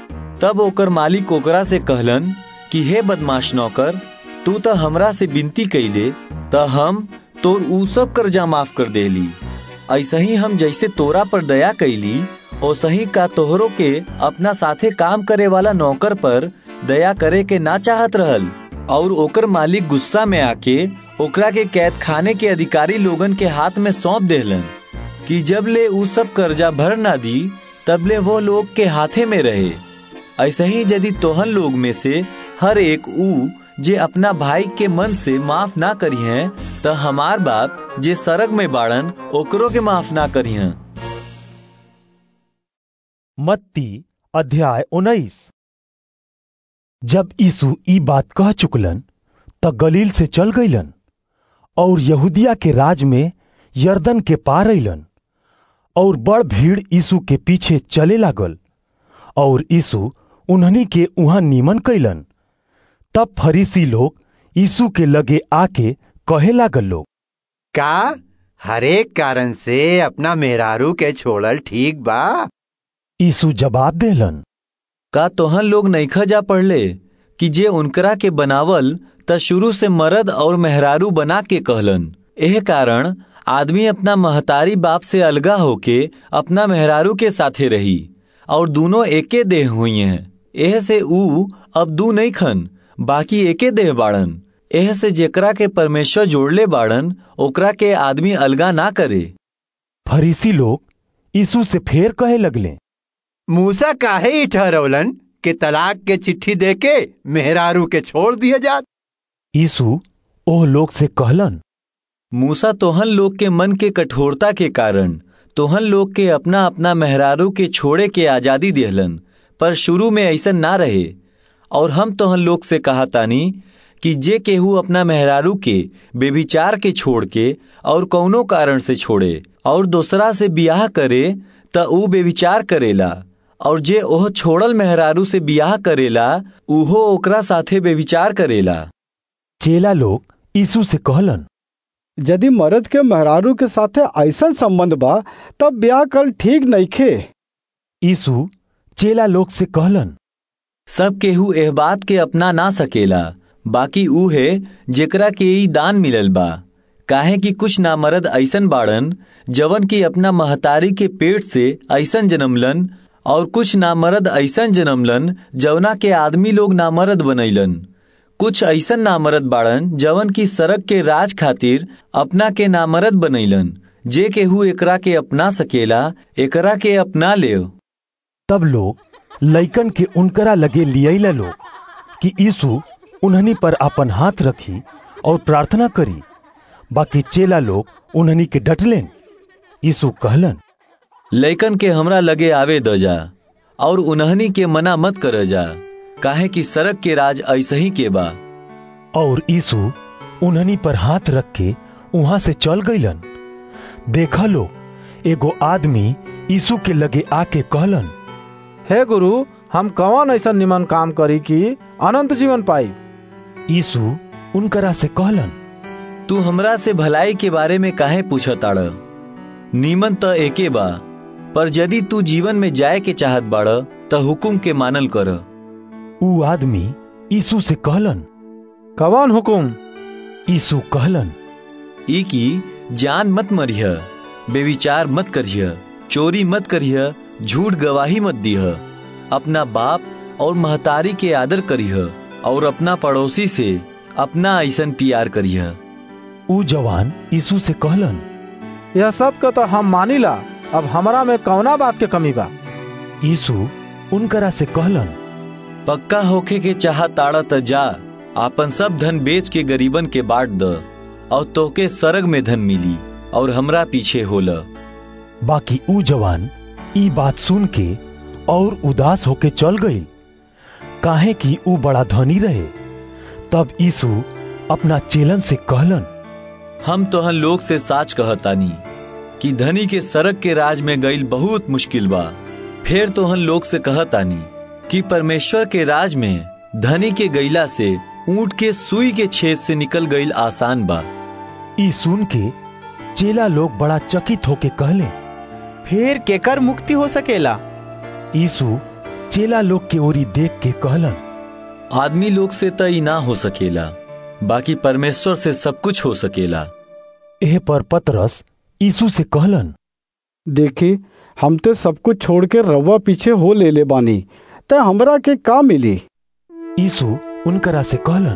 तब ओकर मालिक ओकरा से कहलन कि हे बदमाश नौकर तू तो हमरा से विनती कैले त हम तोर ऊ सब कर्जा माफ कर देली ऐसे ही हम जैसे तोरा पर दया कैली ओसे ही का तोहरो के अपना साथे काम करे वाला नौकर पर दया करे के ना चाहत रहल और ओकर मालिक गुस्सा में आके ओकरा के कैद खाने के अधिकारी लोगन के हाथ में सौंप देहलन कि जब ले ऊ सब कर्जा भर ना दी तब ले वो लोग के हाथे में रहे ऐसे ही यदि तोहन लोग में से हर एक ऊ जे अपना भाई के मन से माफ ना करी हैं तो हमार बाप जे सरग में बाड़न ओकरो के माफ ना करी हैं मत्ती अध्याय उन्नीस जब यीशु ई बात कह चुकलन त गलील से चल गईलन और यहूदिया के राज में यर्दन के पार अइलन और बड़ भीड़ यीशु के पीछे चले लागल और यीशु उन्हनी के उहाँ निमन कैलन तब फरीसी लोग यीशु के लगे आके कहे लागल लोग का हरेक कारण से अपना मेहरारू के छोड़ल ठीक बा यीशु जवाब देलन का तोहन लोग नईखा जा पढ़ले कि जे उनकरा के बनावल त शुरू से मर्द और मेहरारू बना के कहलन एह कारण आदमी अपना महतारी बाप से अलगा होके अपना मेहरारू के साथे रही और दोनों एके देह हुई हैं एह से ऊ अब दू नहीं खन बाकी एके देह बाड़न एह से जेकरा के परमेश्वर जोड़ले बाड़न ओकरा के आदमी अलगा ना करे फरीसी लोग यीशु से फेर कहे लगले मूसा काहे ही ठहरौलन कि तलाक के चिट्ठी देके मेहरारू के छोड़ दिया जात यीशु ओह लोग से कहलन मूसा तोहन लोग के मन के कठोरता के कारण तोहन लोग के अपना अपना मेहरारू के छोड़े के आजादी दिहलन पर शुरू में ऐसा ना रहे और हम तोहन लोग से कहा तानी कि जे केहू अपना मेहरारू के बेविचार के छोड़ के और कौनो कारण से छोड़े और दूसरा से बियाह करे त ऊ बेविचार करेला और जे ओह छोड़ल मेहरारू से बियाह करेला उहो ओकरा साथे बेविचार करेला चेला लोग यीशु से कहलन यदि मर्द के मेहरारू के साथे ऐसा संबंध बा तब ब्याह कल ठीक नइखे यीशु चेला लोग से कहलन सब केहू एह बात के अपना ना सकेला बाकी ऊ है जेकरा के ई दान मिलल बा काहे कि कुछ नामर्द ऐसन बाड़न जवन की अपना महतारी के पेट से ऐसन जन्मलन और कुछ नामर्द ऐसन जन्मलन जवना के आदमी लोग नामर्द बनैलन कुछ ऐसन नामर्द बाड़न जवन की सड़क के राज खातिर अपना के नामर्द बनैलन जे केहू एकरा के अपना सकेला एकरा के अपना ले तब लोग लइकन के उनकरा लगे लियला लोग कि यीशु उन्हनी पर अपन हाथ रखी और प्रार्थना करी बाकी चेला लोग उन्हनी के डटलेन यीशु कहलन लइकन के हमरा लगे आवे द जा और उन्हनी के मना मत कर जा काहे कि सड़क के राज ऐसे ही के बा और यीशु उन्हनी पर हाथ रख के वहां से चल गईलन देखा लो एगो आदमी यीशु के लगे आके कहलन हे गुरु हम कौन ऐसा निमन काम करी कि अनंत जीवन पाई यीशु उनकरा से कहलन तू हमरा से भलाई के बारे में काहे पूछताड़ नीमन त एके बा पर यदि तू जीवन में जाए के चाहत बाड़ त हुकुम के मानल कर ऊ आदमी यीशु से कहलन कौन हुकुम यीशु कहलन ई की जान मत मरिह बेविचार मत करिह चोरी मत करिह झूठ गवाही मत दीह अपना बाप और महतारी के आदर करिह और अपना पड़ोसी से अपना ऐसन प्यार करिह ऊ जवान यीशु से कहलन यह सब का तो हम मानिला अब हमरा में कौना बात के कमी बा यीशु उनकरा से कहलन पक्का होखे के चाह ताड़ा त जा आपन सब धन बेच के गरीबन के बांट द और तोके सरग में धन मिली और हमरा पीछे होला बाकी ऊ जवान ई बात सुन के और उदास होके चल गई काहे कि ऊ बड़ा धनी रहे तब यीशु अपना चेलन से कहलन हम तोहन लोग से साच कहतानी कि धनी के सड़क के राज में गईल बहुत मुश्किल बा फिर तोहन लोग से कहतानी कि परमेश्वर के राज में धनी के गईला से ऊंट के सुई के छेद से निकल गईल आसान बा ई सुन के चेला लोग बड़ा चकित होके कहले फिर केकर मुक्ति हो सकेला यीशु चेला लोग के ओरी देख के कहलन आदमी लोग से तय ना हो सकेला बाकी परमेश्वर से सब कुछ हो सकेला एह पर पतरस यीशु से कहलन देखी हम तो सब कुछ छोड़ के रवा पीछे हो ले ले बानी ते हमरा के का मिली यीशु उनकरा से कहलन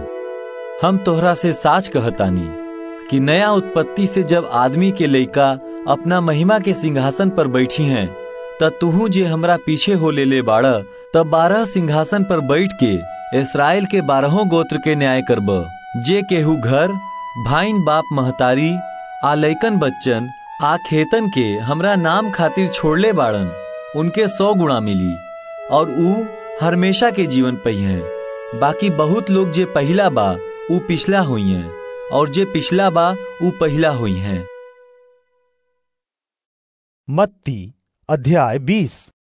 हम तोहरा से साच कहतानी कि नया उत्पत्ति से जब आदमी के लइका अपना महिमा के सिंहासन पर बैठी हैं त तुहू जे हमरा पीछे हो ले ले बाड़ तब बारह सिंहासन पर बैठ के इसराइल के बारहों गोत्र के न्याय करब जे केहू घर भाइन बाप महतारी आ लैकन बच्चन आ खेतन के हमरा नाम खातिर छोड़ले बाड़न उनके सौ गुणा मिली और ऊ हमेशा के जीवन पई हैं बाकी बहुत लोग जे पहला बा ऊ पिछला हुई हैं और जे पिछला बा ऊ पहला हुई हैं मत्ती अध्याय बीस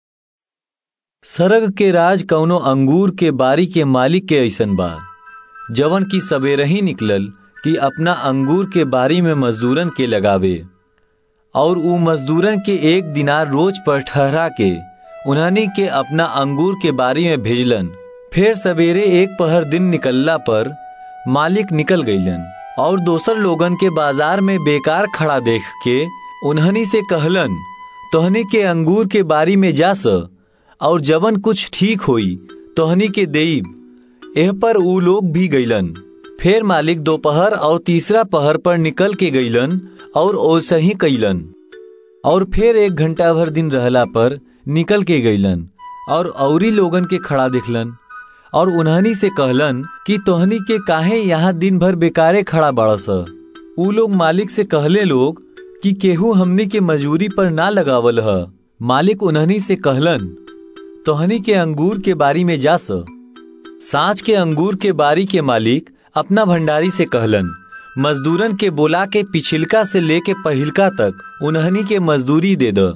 सरग के राज कौनो अंगूर के बारी के मालिक के ऐसन बा जवन की सवेरे ही निकलल कि अपना अंगूर के बारी में मजदूरन के लगावे और ऊ मजदूरन के एक दिनार रोज पर ठहरा के उन्हनी के अपना अंगूर के बारी में भेजलन फिर सवेरे एक पहर दिन निकलला पर मालिक निकल गईलन और दोसर लोगन के बाजार में बेकार खड़ा देख के उन्हनी से कहलन तोहनी के अंगूर के बारी में जा स और जवन कुछ ठीक होई तोहनी के देईब एह पर ऊ लोग भी गईलन फिर मालिक दोपहर और तीसरा पहर पर निकल के गईलन और ओसे ही कैलन और फिर एक घंटा भर दिन रहला पर निकल के गईलन और औरी लोगन के खड़ा देखलन और उन्हनी से कहलन कि तोहनी के काहे यहाँ दिन भर बेकारे खड़ा बाड़स ऊ लोग मालिक से कहले लोग कि केहू हमनी के मजूरी पर ना लगावल ह मालिक उन्हनी से कहलन तोहनी के अंगूर के बारी में जा स साँच के अंगूर के बारी के मालिक अपना भंडारी से कहलन मजदूरन के बोला के पिछिलका से लेके पहिलका तक उन्हनी के मजदूरी दे द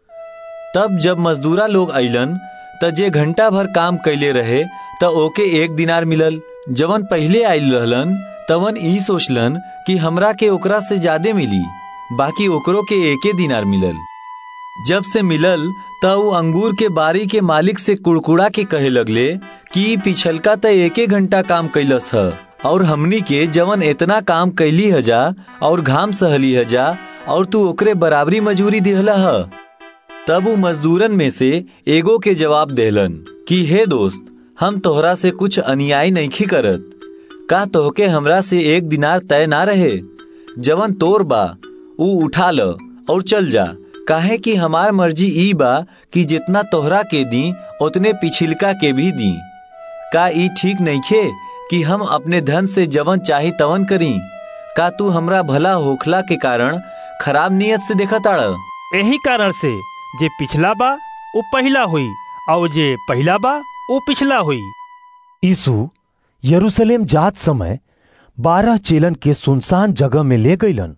तब जब मजदूरा लोग अइलन त जे घंटा भर काम कैले रहे त ओके एक दिनार मिलल जवन पहले आयल रहलन तवन ई सोचलन कि हमरा के ओकरा से ज्यादा मिली बाकी ओकरो के एके दिनार मिलल जब से मिलल त ऊ अंगूर के बारी के मालिक से कुड़कुड़ा के कहे लगले कि पिछलका त एके घंटा काम कैलस ह और हमनी के जवन इतना काम कैली हजा और घाम सहली हजा और तू ओकरे बराबरी मजूरी दिहला ह तब ऊ मजदूरन में से एगो के जवाब देहलन कि हे दोस्त हम तोहरा से कुछ अन्याय नहीं करत का तोहके हमरा से एक दिनार तय ना रहे जवन तोर बा ऊ उठा ल और चल जा काहे कि हमार मर्जी ई बा कि जितना तोहरा के दी उतने पिछिलका के भी दी का ई ठीक नहीं खे कि हम अपने धन से जवन चाही तवन करी का तू हमरा भला होखला के कारण खराब नियत से देखा ताड़ यही कारण से जे पिछला बा वो पहला हुई और जे पहला बा वो पिछला हुई यीशु यरूशलेम जात समय बारह चेलन के सुनसान जगह में ले गईलन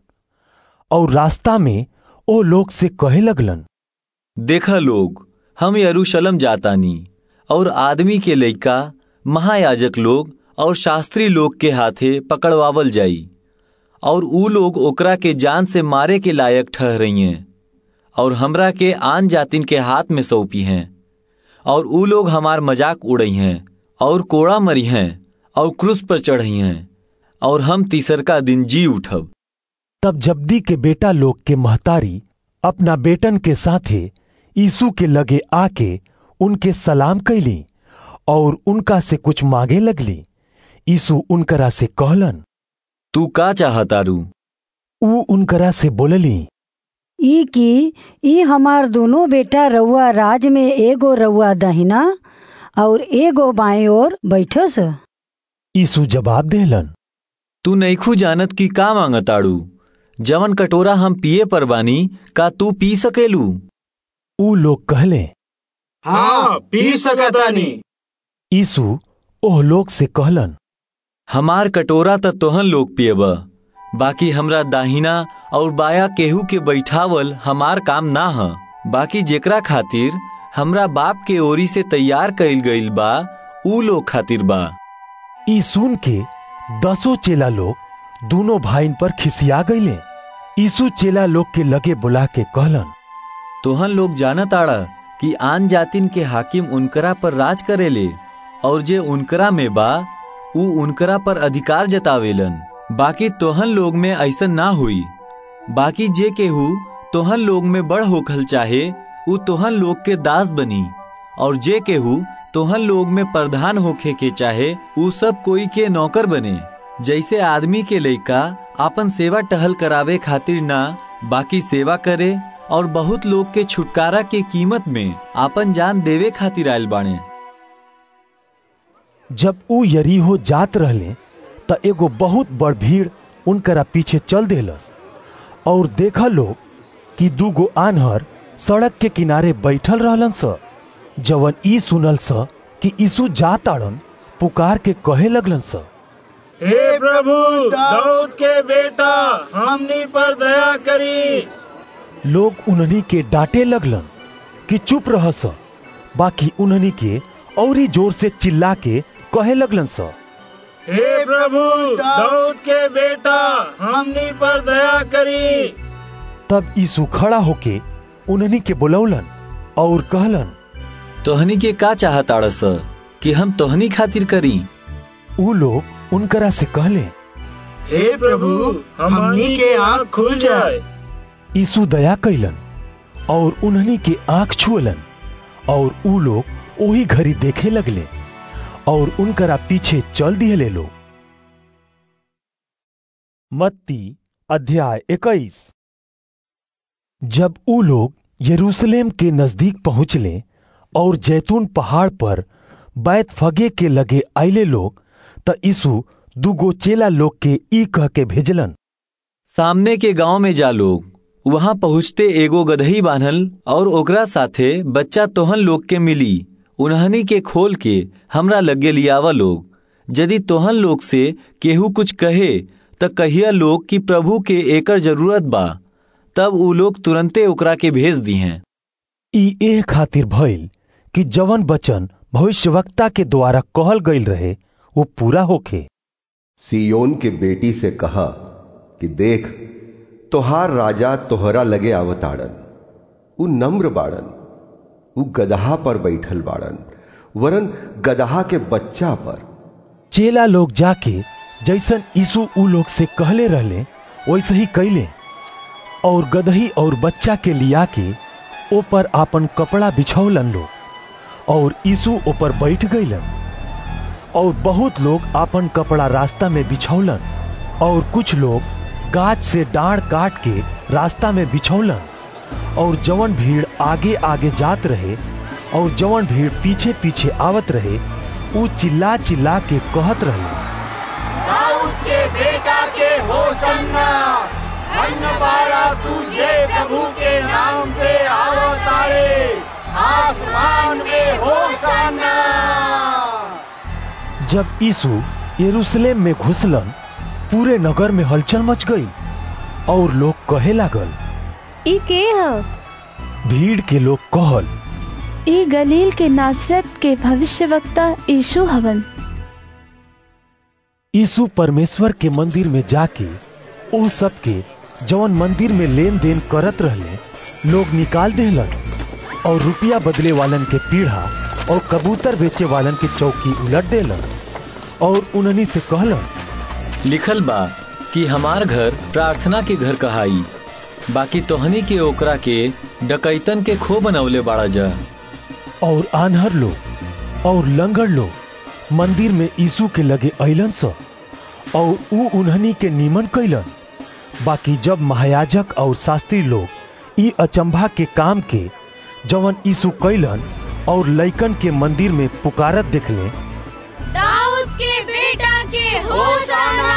और रास्ता में ओ लोग से कहे लगलन देखा लोग हम यरूशलेम जातानी और आदमी के लइका महायाजक लोग और शास्त्री लोग के हाथे पकड़वावल जाई और ऊ लोग ओकरा के जान से मारे के लायक ठहरई हैं और हमरा के आन जातिन के हाथ में सौंपी हैं और ऊ लोग हमार मजाक उड़ई हैं और कोड़ा मरी हैं और क्रूस पर चढ़ई हैं और हम तीसरका दिन जी उठब तब जब्दी के बेटा लोग के महतारी अपना बेटन के साथे यीशु के लगे आके उनके सलाम कैली और उनका से कुछ मांगे लगली यीशु उनकरा से कहलन तू का चाहतारू ऊ उनकरा से बोलली ई की ई हमार दोनों बेटा रउआ राज में एगो रउआ दहिना और एगो बाएं ओर बैठस यीशु जवाब देलन तू नईखू जानत की का मांगताड़ू जवन कटोरा हम पिए पर बानी का तू पी सकेलू ऊ लोग कहले हाँ पी सकतानी यीशु ओह लोग से कहलन हमार कटोरा त तोहन लोग पिएब बाकी हमरा दाहिना और बाया केहू के बैठावल हमार काम ना ह बाकी जेकरा खातिर हमरा बाप के ओरी से तैयार कइल गइल बा ऊ लोग खातिर बा ई सुन के दसों चेला लोग दोनों भाईन पर खिसिया गईले यीशु चेला लोग के लगे बुला के कहलन तोहन लोग जानत आड़ा कि आन जातिन के हाकिम उनकरा पर राज करेले और जे उनकरा में बा ऊ उनकरा पर अधिकार जतावेलन बाकी तोहन लोग में ऐसन ना हुई बाकी जे केहू तोहन लोग में बड़ होखल चाहे ऊ तोहन लोग के दास बनी और जे केहू तोहन लोग में प्रधान होखे के चाहे ऊ सब कोई के नौकर बने जैसे आदमी के लइका आपन सेवा टहल करावे खातिर ना बाकी सेवा करे और बहुत लोग के छुटकारा के कीमत में आपन जान देवे खातिर आयल बाणे जब ऊ यरीहो जात रहले त एगो बहुत बड़ भीड़ उनकरा पीछे चल देलस और देखा लोग कि दूगो आन्हर सड़क के किनारे बैठल रहलन स जवन ई सुनल स कि यीशु जाताड़न पुकार के कहे लगलन स हे प्रभु दाऊद के बेटा हमनी पर दया करी लोग उन्हनी के डांटे लगलन कि चुप रह स बाकी उन्हनी के औरी जोर से चिल्ला के कहे लगलन स हे प्रभु दाऊद के बेटा हमनी पर दया करी तब यीशु खड़ा होके उन्हनी के बुलौलन और कहलन तोहनी के का चाहत आड़स कि हम तोहनी खातिर करी ऊ लोग उनकरा से कहले हे प्रभु हमनी के आँख खुल जाए यीशु दया कैलन और उन्हनी के आंख छुअलन और ऊ लोग वही घड़ी देखे लगले और उनकरा पीछे चल दिहले लोग मत्ती अध्याय इक्कीस जब ऊ लोग यरूशलेम के नजदीक पहुंचले और जैतून पहाड़ पर बैत फगे के लगे आइले लोग त यीशु दुगो चेला लोग के ई कह के भेजलन सामने के गांव में जा लोग वहां पहुँचते एगो गदही बान्हल और ओकरा साथे बच्चा तोहन लोग के मिली उन्हनी के खोल के हमरा लगे लियावा लोग यदि तोहन लोग से केहू कुछ कहे त कहिया लोग कि प्रभु के एकर जरूरत बा तब ऊ लोग तुरंते ओकरा के भेज दी हैं ई एह खातिर भइल कि जवन वचन भविष्यवक्ता के द्वारा कहल गईल रहे वो पूरा होखे सियोन के बेटी से कहा कि देख तोहार राजा तोहरा लगे आवताड़न उ नम्र बाड़न उ गदहा पर बैठल बाड़न वरन गदहा के बच्चा पर चेला लोग जाके जैसन यीशु ऊ लोग से कहले रहले वैसे ही कैले और गदही और बच्चा के लिया के ऊपर आपन कपड़ा बिछौलन लोग और यीशु ऊपर बैठ गईलन और बहुत लोग आपन कपड़ा रास्ता में बिछौलन और कुछ लोग गाछ से डाढ़ काट के रास्ता में बिछौलन और जवन भीड़ आगे आगे जात रहे और जवन भीड़ पीछे पीछे आवत रहे ऊ चिल्ला चिल्ला के कहत रहे दाऊद के बेटा के होशन्ना धन्य बाड़ा तुझे प्रभु के नाम से आवतारे आसमान में होशन्ना जब यीशु यरूशलेम में घुसलन पूरे नगर में हलचल मच गई और लोग कहे लागल ई के ह भीड़ के लोग कहल ई गलील के नासरत के भविष्यवक्ता यीशु हवन यीशु परमेश्वर के मंदिर में जाके ओ सबके जवन मंदिर में लेन देन करत रहले लोग निकाल देहलन और रुपया बदले वालन के पीढ़ा और कबूतर बेचे वालन के चौकी उलट देलन और उन्हनी से कहलन लिखल बा कि हमार घर प्रार्थना के घर कहाई बाकी तोहनी के ओकरा के डकैतन के खो बनवले बाड़ा जा और आन्हर लोग और लंगड़ लोग मंदिर में यीशु के लगे अलन स और ऊ उन्हनी के निमन कैलन बाकी जब महायाजक और शास्त्री लोग ई अचंभा के काम के जवन यीशु कैलन और लइकन के मंदिर में पुकारत देखले दाऊद के बेटा के होशाना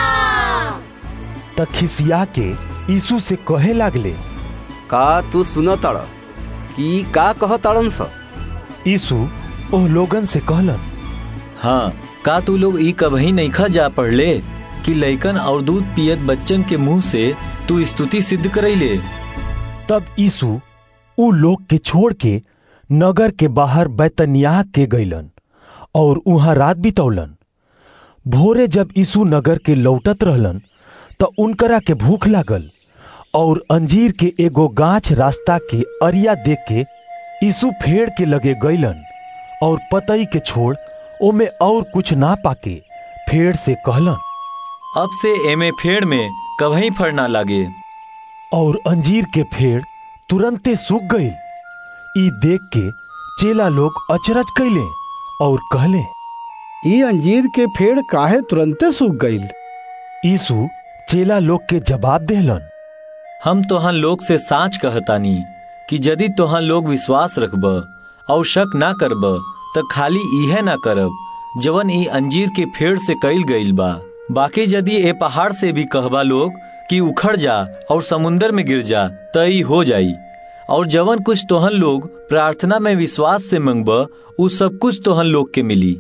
त खिसिया के यीशु से कहे लागले का तू सुन तड़ कि का कह तड़न स यीशु ओह लोगन से कहलन हाँ का तू लोग ई कभी नहीं खा जा पढ़ले कि लइकन और दूध पियत बच्चन के मुंह से तू स्तुति सिद्ध करैले तब यीशु ऊ लोग के छोड़ के नगर के बाहर बैतनियाह के गईलन और उहाँ रात बितौलन भोरे जब यीशु नगर के लौटत रहलन त उनकरा के भूख लागल और अंजीर के एगो गाछ रास्ता के अरिया देख के यीशु फेड़ के लगे गईलन और पतई के छोड़ ओमे और कुछ ना पाके फेड़ से कहलन अब से एमे फेड़ में कभी फड़ ना लागे और अंजीर के फेड़ तुरंते सूख गई ई देख के चेला लोग अचरज कैले और कहले ई अंजीर के फेड़ काहे तुरंते सूख गईल यीशु चेला लोग के जवाब देहलन हम तोहन लोग से साच कहतानी कि यदि तोहन लोग विश्वास रखब और शक ना करब त खाली इहे ना करब जवन ई अंजीर के फेड़ से कैल गईल बा बाकी यदि ए पहाड़ से भी कहबा लोग कि उखड़ जा और समुन्दर में गिर जा त ई हो जाई और जवन कुछ तोहन लोग प्रार्थना में विश्वास से मंगब उ सब कुछ तोहन लोग के मिली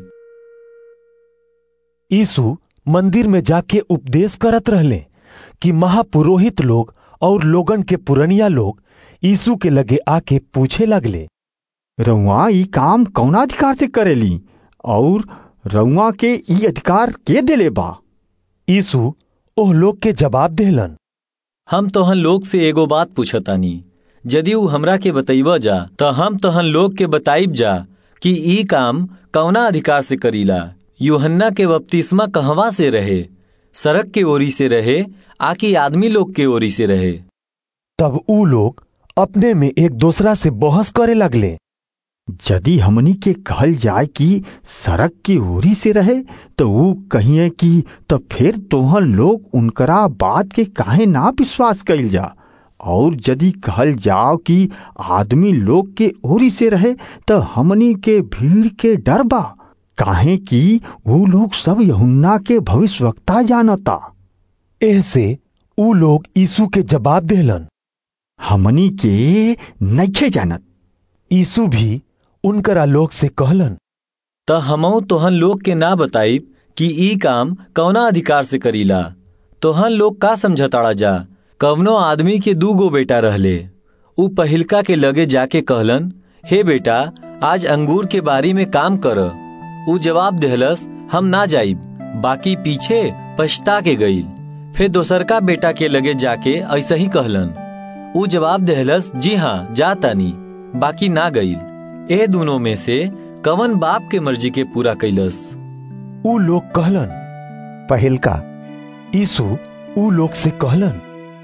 यीशु मंदिर में जाके उपदेश करत रहले कि महापुरोहित लोग और लोगन के पुरनिया लोग यीशु के लगे आके पूछे लगले रउआ ई काम कौना अधिकार से करेली और रउआ के ई अधिकार के देले बा यीशु ओह लोग के जवाब देहलन हम तोहन लोग से एगो बात पूछतानी यदि ऊ हमरा के बतैब जा त हम तोहन लोग के बताइब जा कि ई काम कौना अधिकार से करीला यूहन्ना के बपतिस्मा कहवा से रहे सड़क के ओरी से रहे आकि आदमी लोग के ओरी से रहे तब ऊ लोग अपने में एक दूसरा से बहस करे लगले यदि हमनी के कहल जाए कि सड़क की ओरी से रहे तो वो कहिए कि तो फिर तोहन लोग उनकरा बात के काहे ना विश्वास कैल जा और यदि कहल जाओ कि आदमी लोग के ओरी से रहे तो हमनी के भीड़ के डर बा काहे कि वो लोग सब यहुन्ना के भविष्यवक्ता जानता ऐसे ऊ लोग यीशु के जवाब देलन हमनी के नइखे जानत यीशु भी उनकरा लोग से कहलन त हमऊ तोहन लोग के ना बताइब कि ई काम कौना अधिकार से करीला तोहन लोग का समझताड़ा जा कवनो आदमी के दू गो बेटा रहले ऊ पहिलका के लगे जाके कहलन हे बेटा आज अंगूर के बारी में काम कर ऊ जवाब देहलस हम ना जाइब बाकी पीछे पछता के गईल फिर दोसरका बेटा के लगे जाके ऐसा ही कहलन ऊ जवाब देहलस जी हाँ जा तानी बाकी ना गईल ए दोनों में से कवन बाप के मर्जी के पूरा कैलस ऊ लोग कहलन पहिलका यीशु ऊ लोग से कहलन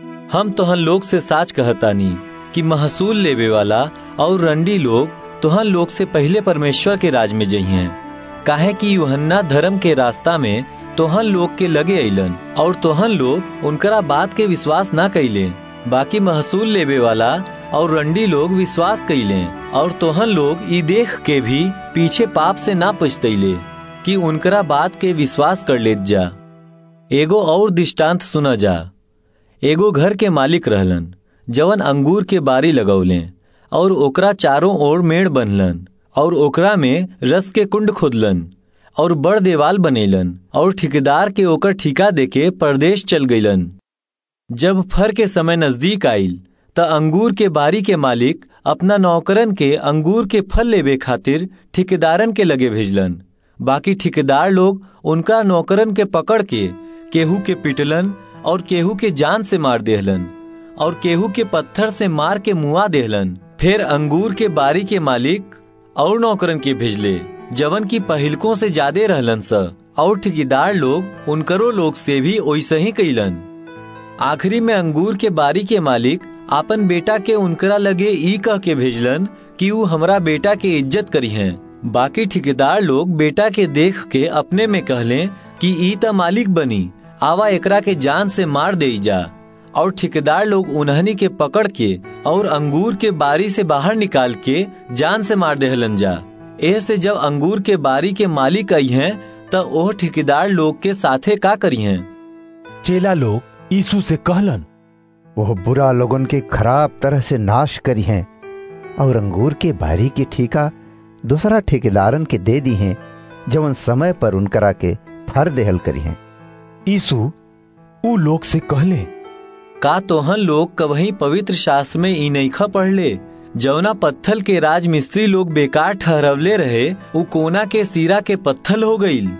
हम तोहन लोग से साच कहतानी कि महसूल लेवे वाला और रंडी लोग तोहन लोग से पहले परमेश्वर के राज में जइहें काहे कि यूहन्ना धर्म के रास्ता में तोहन लोग के लगे अइलन और तोहन लोग उनकरा बात के विश्वास ना कैले बाकी महसूल लेवे वाला और रंडी लोग विश्वास कैले और तोहन लोग ई देख के भी पीछे पाप से ना पछतैले कि उनकरा बात के विश्वास कर लेत जा एगो और दृष्टांत सुना जा एगो घर के मालिक रहलन जवन अंगूर के बारी लगौले और ओकरा चारों ओर मेड़ बनलन और ओकरा में रस के कुंड खोदलन और बड़ देवाल बनेलन और ठेकेदार के ओकर ठिका देके परदेश चल गईलन जब फर के समय नजदीक आइल त अंगूर के बारी के मालिक अपना नौकरन के अंगूर के फल लेवे खातिर ठेकेदारन के लगे भेजलन बाकी ठेकेदार लोग उनका नौकरन के पकड़ के केहू के पिटलन और केहू के जान से मार देहलन और केहू के पत्थर से मार के मुआ देहलन फिर अंगूर के बारी के मालिक और नौकरन के भेजले जवन की पहिलकों से ज्यादा रहलन स और ठेकेदार लोग उनकरो लोग से भी वैसे ही कैलन आखिरी में अंगूर के बारी के मालिक आपन बेटा के उनकरा लगे ई कह के भेजलन कि ऊ हमरा बेटा के इज्जत करी हैं बाकी ठेकेदार लोग बेटा के देख के अपने में कहले कि ई त मालिक बनी आवा एकरा के जान से मार दे जा और ठेकेदार लोग उन्हनी के पकड़ के और अंगूर के बारी से बाहर निकाल के जान से मार देहलन जा एह से जब अंगूर के बारी के मालिक आई हैं त ओह ठेकेदार लोग के साथे का करी हैं चेला लोग यीशु से कहलन वो बुरा लोगन के खराब तरह से नाश करी हैं और अंगूर के बारी की ठीका दूसरा ठेकेदारन के दे दी हैं जवन समय पर उनकरा के फर देहल करी हैं यीशु ऊ लोग से कहले का तोहन लोग कवही पवित्र शास्त्र में ई नईखा पढ़ले जवना पत्थल के राज मिस्त्री लोग बेकार ठहरवले रहे उ कोना के सिरा के पत्थल हो गईल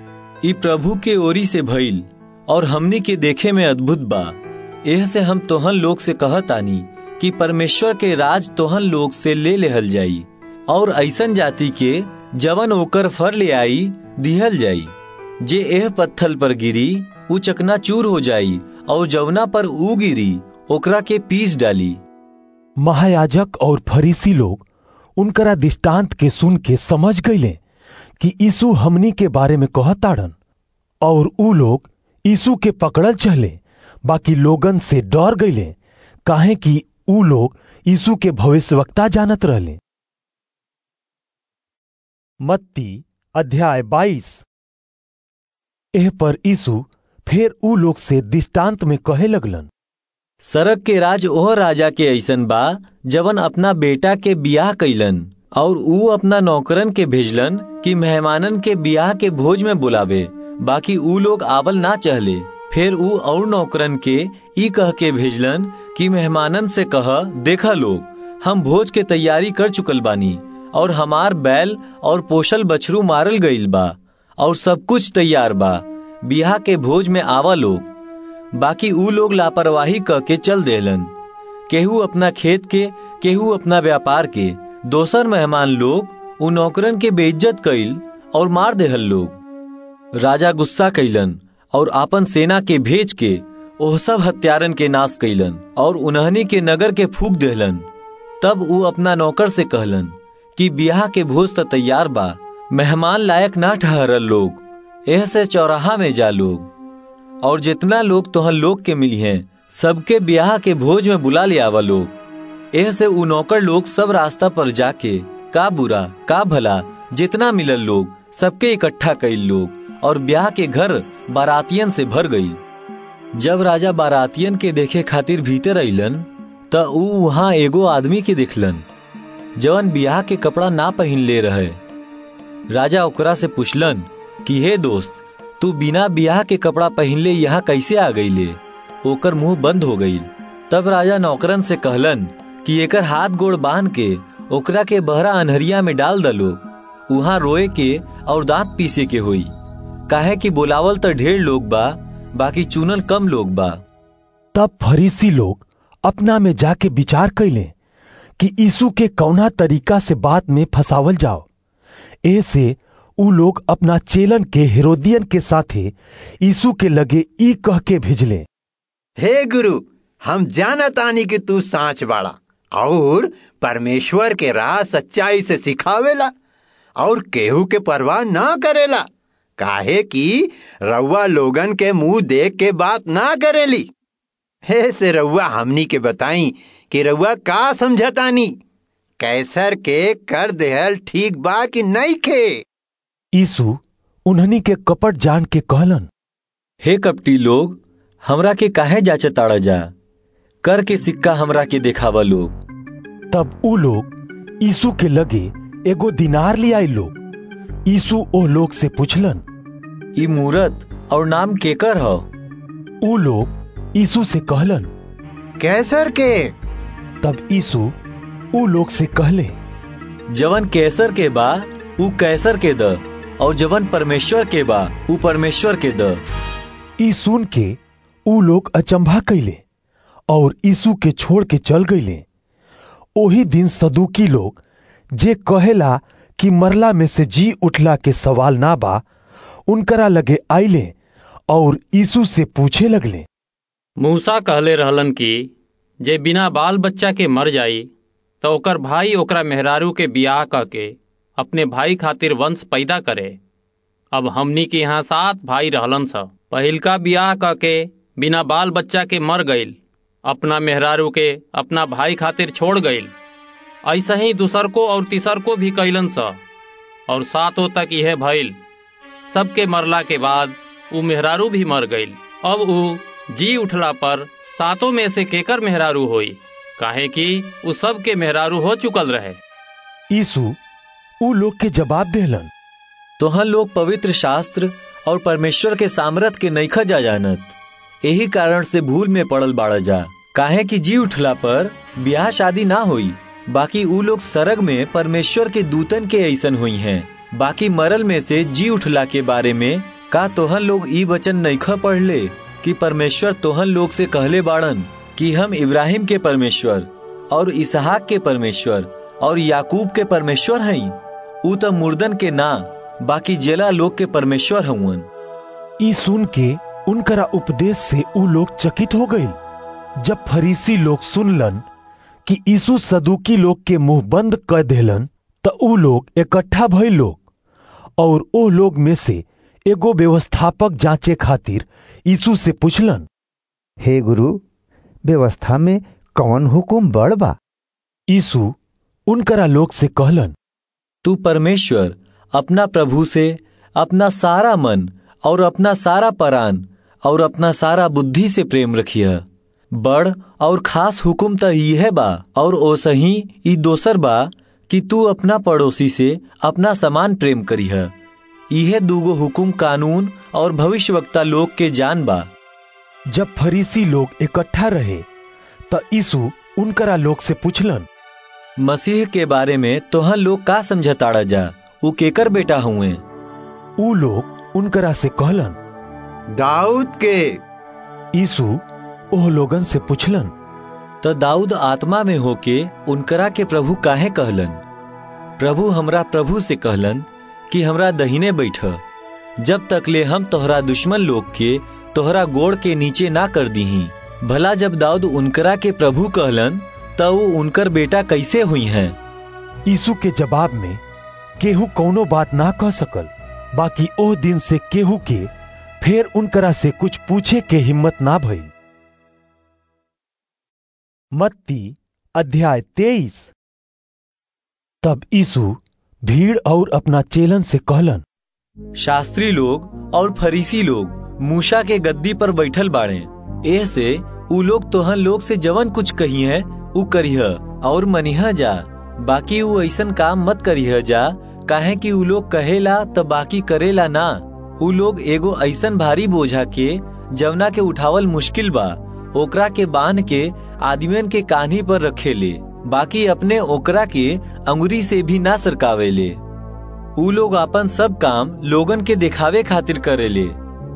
ई प्रभु के ओरी से भइल और हमनी के देखे में अद्भुत बा एह से हम तोहन लोग से कहतानी कि परमेश्वर के राज तोहन लोग से ले लेहल जाई और ऐसन जाति के जवन ओकर फर ले आई दिहल जाई जे एह पत्थल पर गिरी उ चकना चूर हो जाई और जवना पर ऊ गिरी ओकरा के पीस डाली महायाजक और फरीसी लोग उनकरा दृष्टांत के सुन के समझ गईले कि यीशु हमनी के बारे में कहताड़न और ऊ लोग यीशु के पकड़ल चले बाकी लोगन से डर गईले काहे कि ऊ लोग यीशु के भविष्यवक्ता जानत रहले मत्ती अध्याय बाईस एह पर यीशु फिर ऊ लोग से दृष्टांत में कहे लगलन सरक के राज ओह राजा के ऐसन बा जवन अपना बेटा के बियाह कैलन और ऊ अपना नौकरन के भेजलन कि मेहमानन के बियाह के भोज में बुलावे बाकी ऊ लोग आवल ना चहले फिर ऊ और नौकरन के ई कह के भेजलन कि मेहमानन से कह देखा लोग हम भोज के तैयारी कर चुकल बानी और हमार बैल और पोषल बछरू मारल गईल बा और सब कुछ तैयार बा बियाह के भोज में आवा लोग बाकी ऊ लोग लापरवाही कह के चल देलन केहू अपना खेत के केहू अपना व्यापार के दोसर मेहमान लोग उ नौकरन के बेइज्जत कइल और मार देहल लोग राजा गुस्सा कैलन और आपन सेना के भेज के ओह सब हत्यारन के नाश कैलन और उन्हनी के नगर के फूक देहलन तब उ अपना नौकर से कहलन कि ब्याह के भोज त तैयार बा मेहमान लायक ना ठहरल लोग एह से चौराहा में जा लोग और जितना लोग तोहन लोग के मिली हैं सबके ब्याह के भोज में बुला ले आवा लोग एह से उ नौकर लोग सब रास्ता पर जाके का बुरा का भला जितना मिलल लोग सबके इकट्ठा कईल लोग और ब्याह के घर बारातियन से भर गई जब राजा बारातियन के देखे खातिर भीतर अइलन त ऊ वहां एगो आदमी के दिखलन जवन ब्याह के कपड़ा ना पहन ले रहे राजा ओकरा से पूछलन कि हे दोस्त तू बिना ब्याह के कपड़ा पहन ले यहाँ कैसे आ गई ले ओकर मुंह बंद हो गई तब राजा नौकरन से कहलन कि एकर हाथ गोड़ बांध के ओकरा के बहरा अनहरिया में डाल दलो वहां रोए के और दांत पीसे के होई काहे कि बोलावल तो ढेर लोग बा बाकी चुनल कम लोग बा तब फरीसी लोग अपना में जाके विचार कैले कि यीशु के कौना तरीका से बात में फंसावल जाओ ऐसे उ लोग अपना चेलन के हेरोदियन के साथे यीशु के लगे ई कह के भेजले हे गुरु हम जानतानी कि तू सांच बाड़ा और परमेश्वर के राह सच्चाई से सिखावेला और केहू के परवाह ना करेला काहे कि रउआ लोगन के मुंह देख के बात ना करेली हे से रउआ हमनी के बताई कि रउआ का समझतानी कैसर के कर देहल ठीक बा कि नहीं खे यीशु उन्हनी के कपट जान के कहलन हे कपटी लोग हमरा के काहे जाचे ताड़ा जा कर के सिक्का हमरा के देखावा लोग तब उ लोग यीशु के लगे एगो दिनार ले आई लोग यीशु ओ लोग से पूछलन ई मूरत और नाम केकर ह उ लोग यीशु से कहलन कैसर के तब यीशु उ लोग से कहले जवन कैसर के बा उ कैसर के द और जवन परमेश्वर के बा उ परमेश्वर के द ई सुन के उ लोग अचंभा कैले और यीशु के छोड़ के चल गईले ओही दिन सदुकी लोग जे कहेला कि मरला में से जी उठला के सवाल ना बा उनकरा लगे आइले और यीशु से पूछे लगले मूसा कहले रहलन कि जे बिना बाल बच्चा के मर जाई तो ओकर भाई ओकरा मेहरारू के बियाह क के अपने भाई खातिर वंश पैदा करे अब हमनी के यहाँ सात भाई रहलन स पहिलका बियाह क के बिना बाल बच्चा के मर गईल अपना मेहरारू के अपना भाई खातिर छोड़ गईल ऐसा ही दूसर को और तीसर को भी कैलन स और सातों तक यह भइल सबके मरला के बाद उ मेहरारू भी मर गईल अब उ जी उठला पर सातों में से केकर मेहरारू होई काहे कि उ सब के मेहरारू हो चुकल रहे यीशु उ लोग के जवाब देहलन तोहन लोग पवित्र शास्त्र और परमेश्वर के सामर्थ के नईखा जा जानत यही कारण से भूल में पड़ल बाड़ा जा काहे कि जी उठला पर ब्याह शादी ना हुई बाकी उ लोग सरग में परमेश्वर के दूतन के ऐसन हुई हैं बाकी मरल में से जी उठला के बारे में का तोहन लोग ई वचन नईखा पढ़ ले कि परमेश्वर तोहन लोग से कहले बाड़न कि हम इब्राहिम के परमेश्वर और इसहाक के परमेश्वर और याकूब के परमेश्वर हई उ त मुर्दन के ना बाकी जेला लोग के परमेश्वर हउन ई सुन के उनकरा उपदेश से उ लोग चकित हो गई जब फरीसी लोग सुनलन कि यीशु सदुकी लोग के मुंह बंद कर देलन त उ लोग इकट्ठा भइल लोग और ओ लोग में से एगो व्यवस्थापक जांचे खातिर यीशु से पूछलन हे गुरु व्यवस्था में कौन हुकुम बड़ बा यीशु उनकरा लोग से कहलन तू परमेश्वर अपना प्रभु से अपना सारा मन और अपना सारा परान और अपना सारा बुद्धि से प्रेम रखिय बड़ और खास हुकुम त यह बा और ओसही ई दोसर बा कि तू अपना पड़ोसी से अपना समान प्रेम करीह यह दूगो हुकुम कानून और भविष्यवक्ता लोग के जान बा जब फरीसी लोग इकट्ठा रहे त यीशु उनकरा लोग से पूछलन मसीह के बारे में तोहन लोग का समझताड़ा जा उ केकर बेटा हुए उ लोग उनकरा से कहलन दाऊद के यीशु ओह लोगन से पूछलन त दाऊद आत्मा में होके उनकरा के प्रभु काहे कहलन प्रभु हमरा प्रभु से कहलन कि हमरा दहीने बैठ जब तक ले हम तोहरा दुश्मन लोग के तोहरा गोड़ के नीचे ना कर दीही भला जब दाऊद उनकरा के प्रभु कहलन त वो उनकर बेटा कैसे हुई हैं यीशु के जवाब में केहू कौनो बात ना कह सकल बाकी ओह दिन से केहू के फिर उनकरा से कुछ पूछे के हिम्मत ना भई मत्ती अध्याय तेईस तब यीशु भीड़ और अपना चेलन से कहलन शास्त्री लोग और फरीसी लोग मूसा के गद्दी पर बैठल बाड़े एह से उ लोग तोहन लोग से जवन कुछ कही है उ करिह और मनिहा जा बाकी उ ऐसन काम मत करिह जा काहे कि उ लोग कहेला त बाकी करेला ना उ लोग एगो ऐसन भारी बोझा के जवना के उठावल मुश्किल बा ओकरा के बांध के आदमियन के कान्ही पर रखेले बाकी अपने ओकरा के अंगुरी से भी ना सरकावेले उ लोग अपन सब काम लोगन के दिखावे खातिर करेले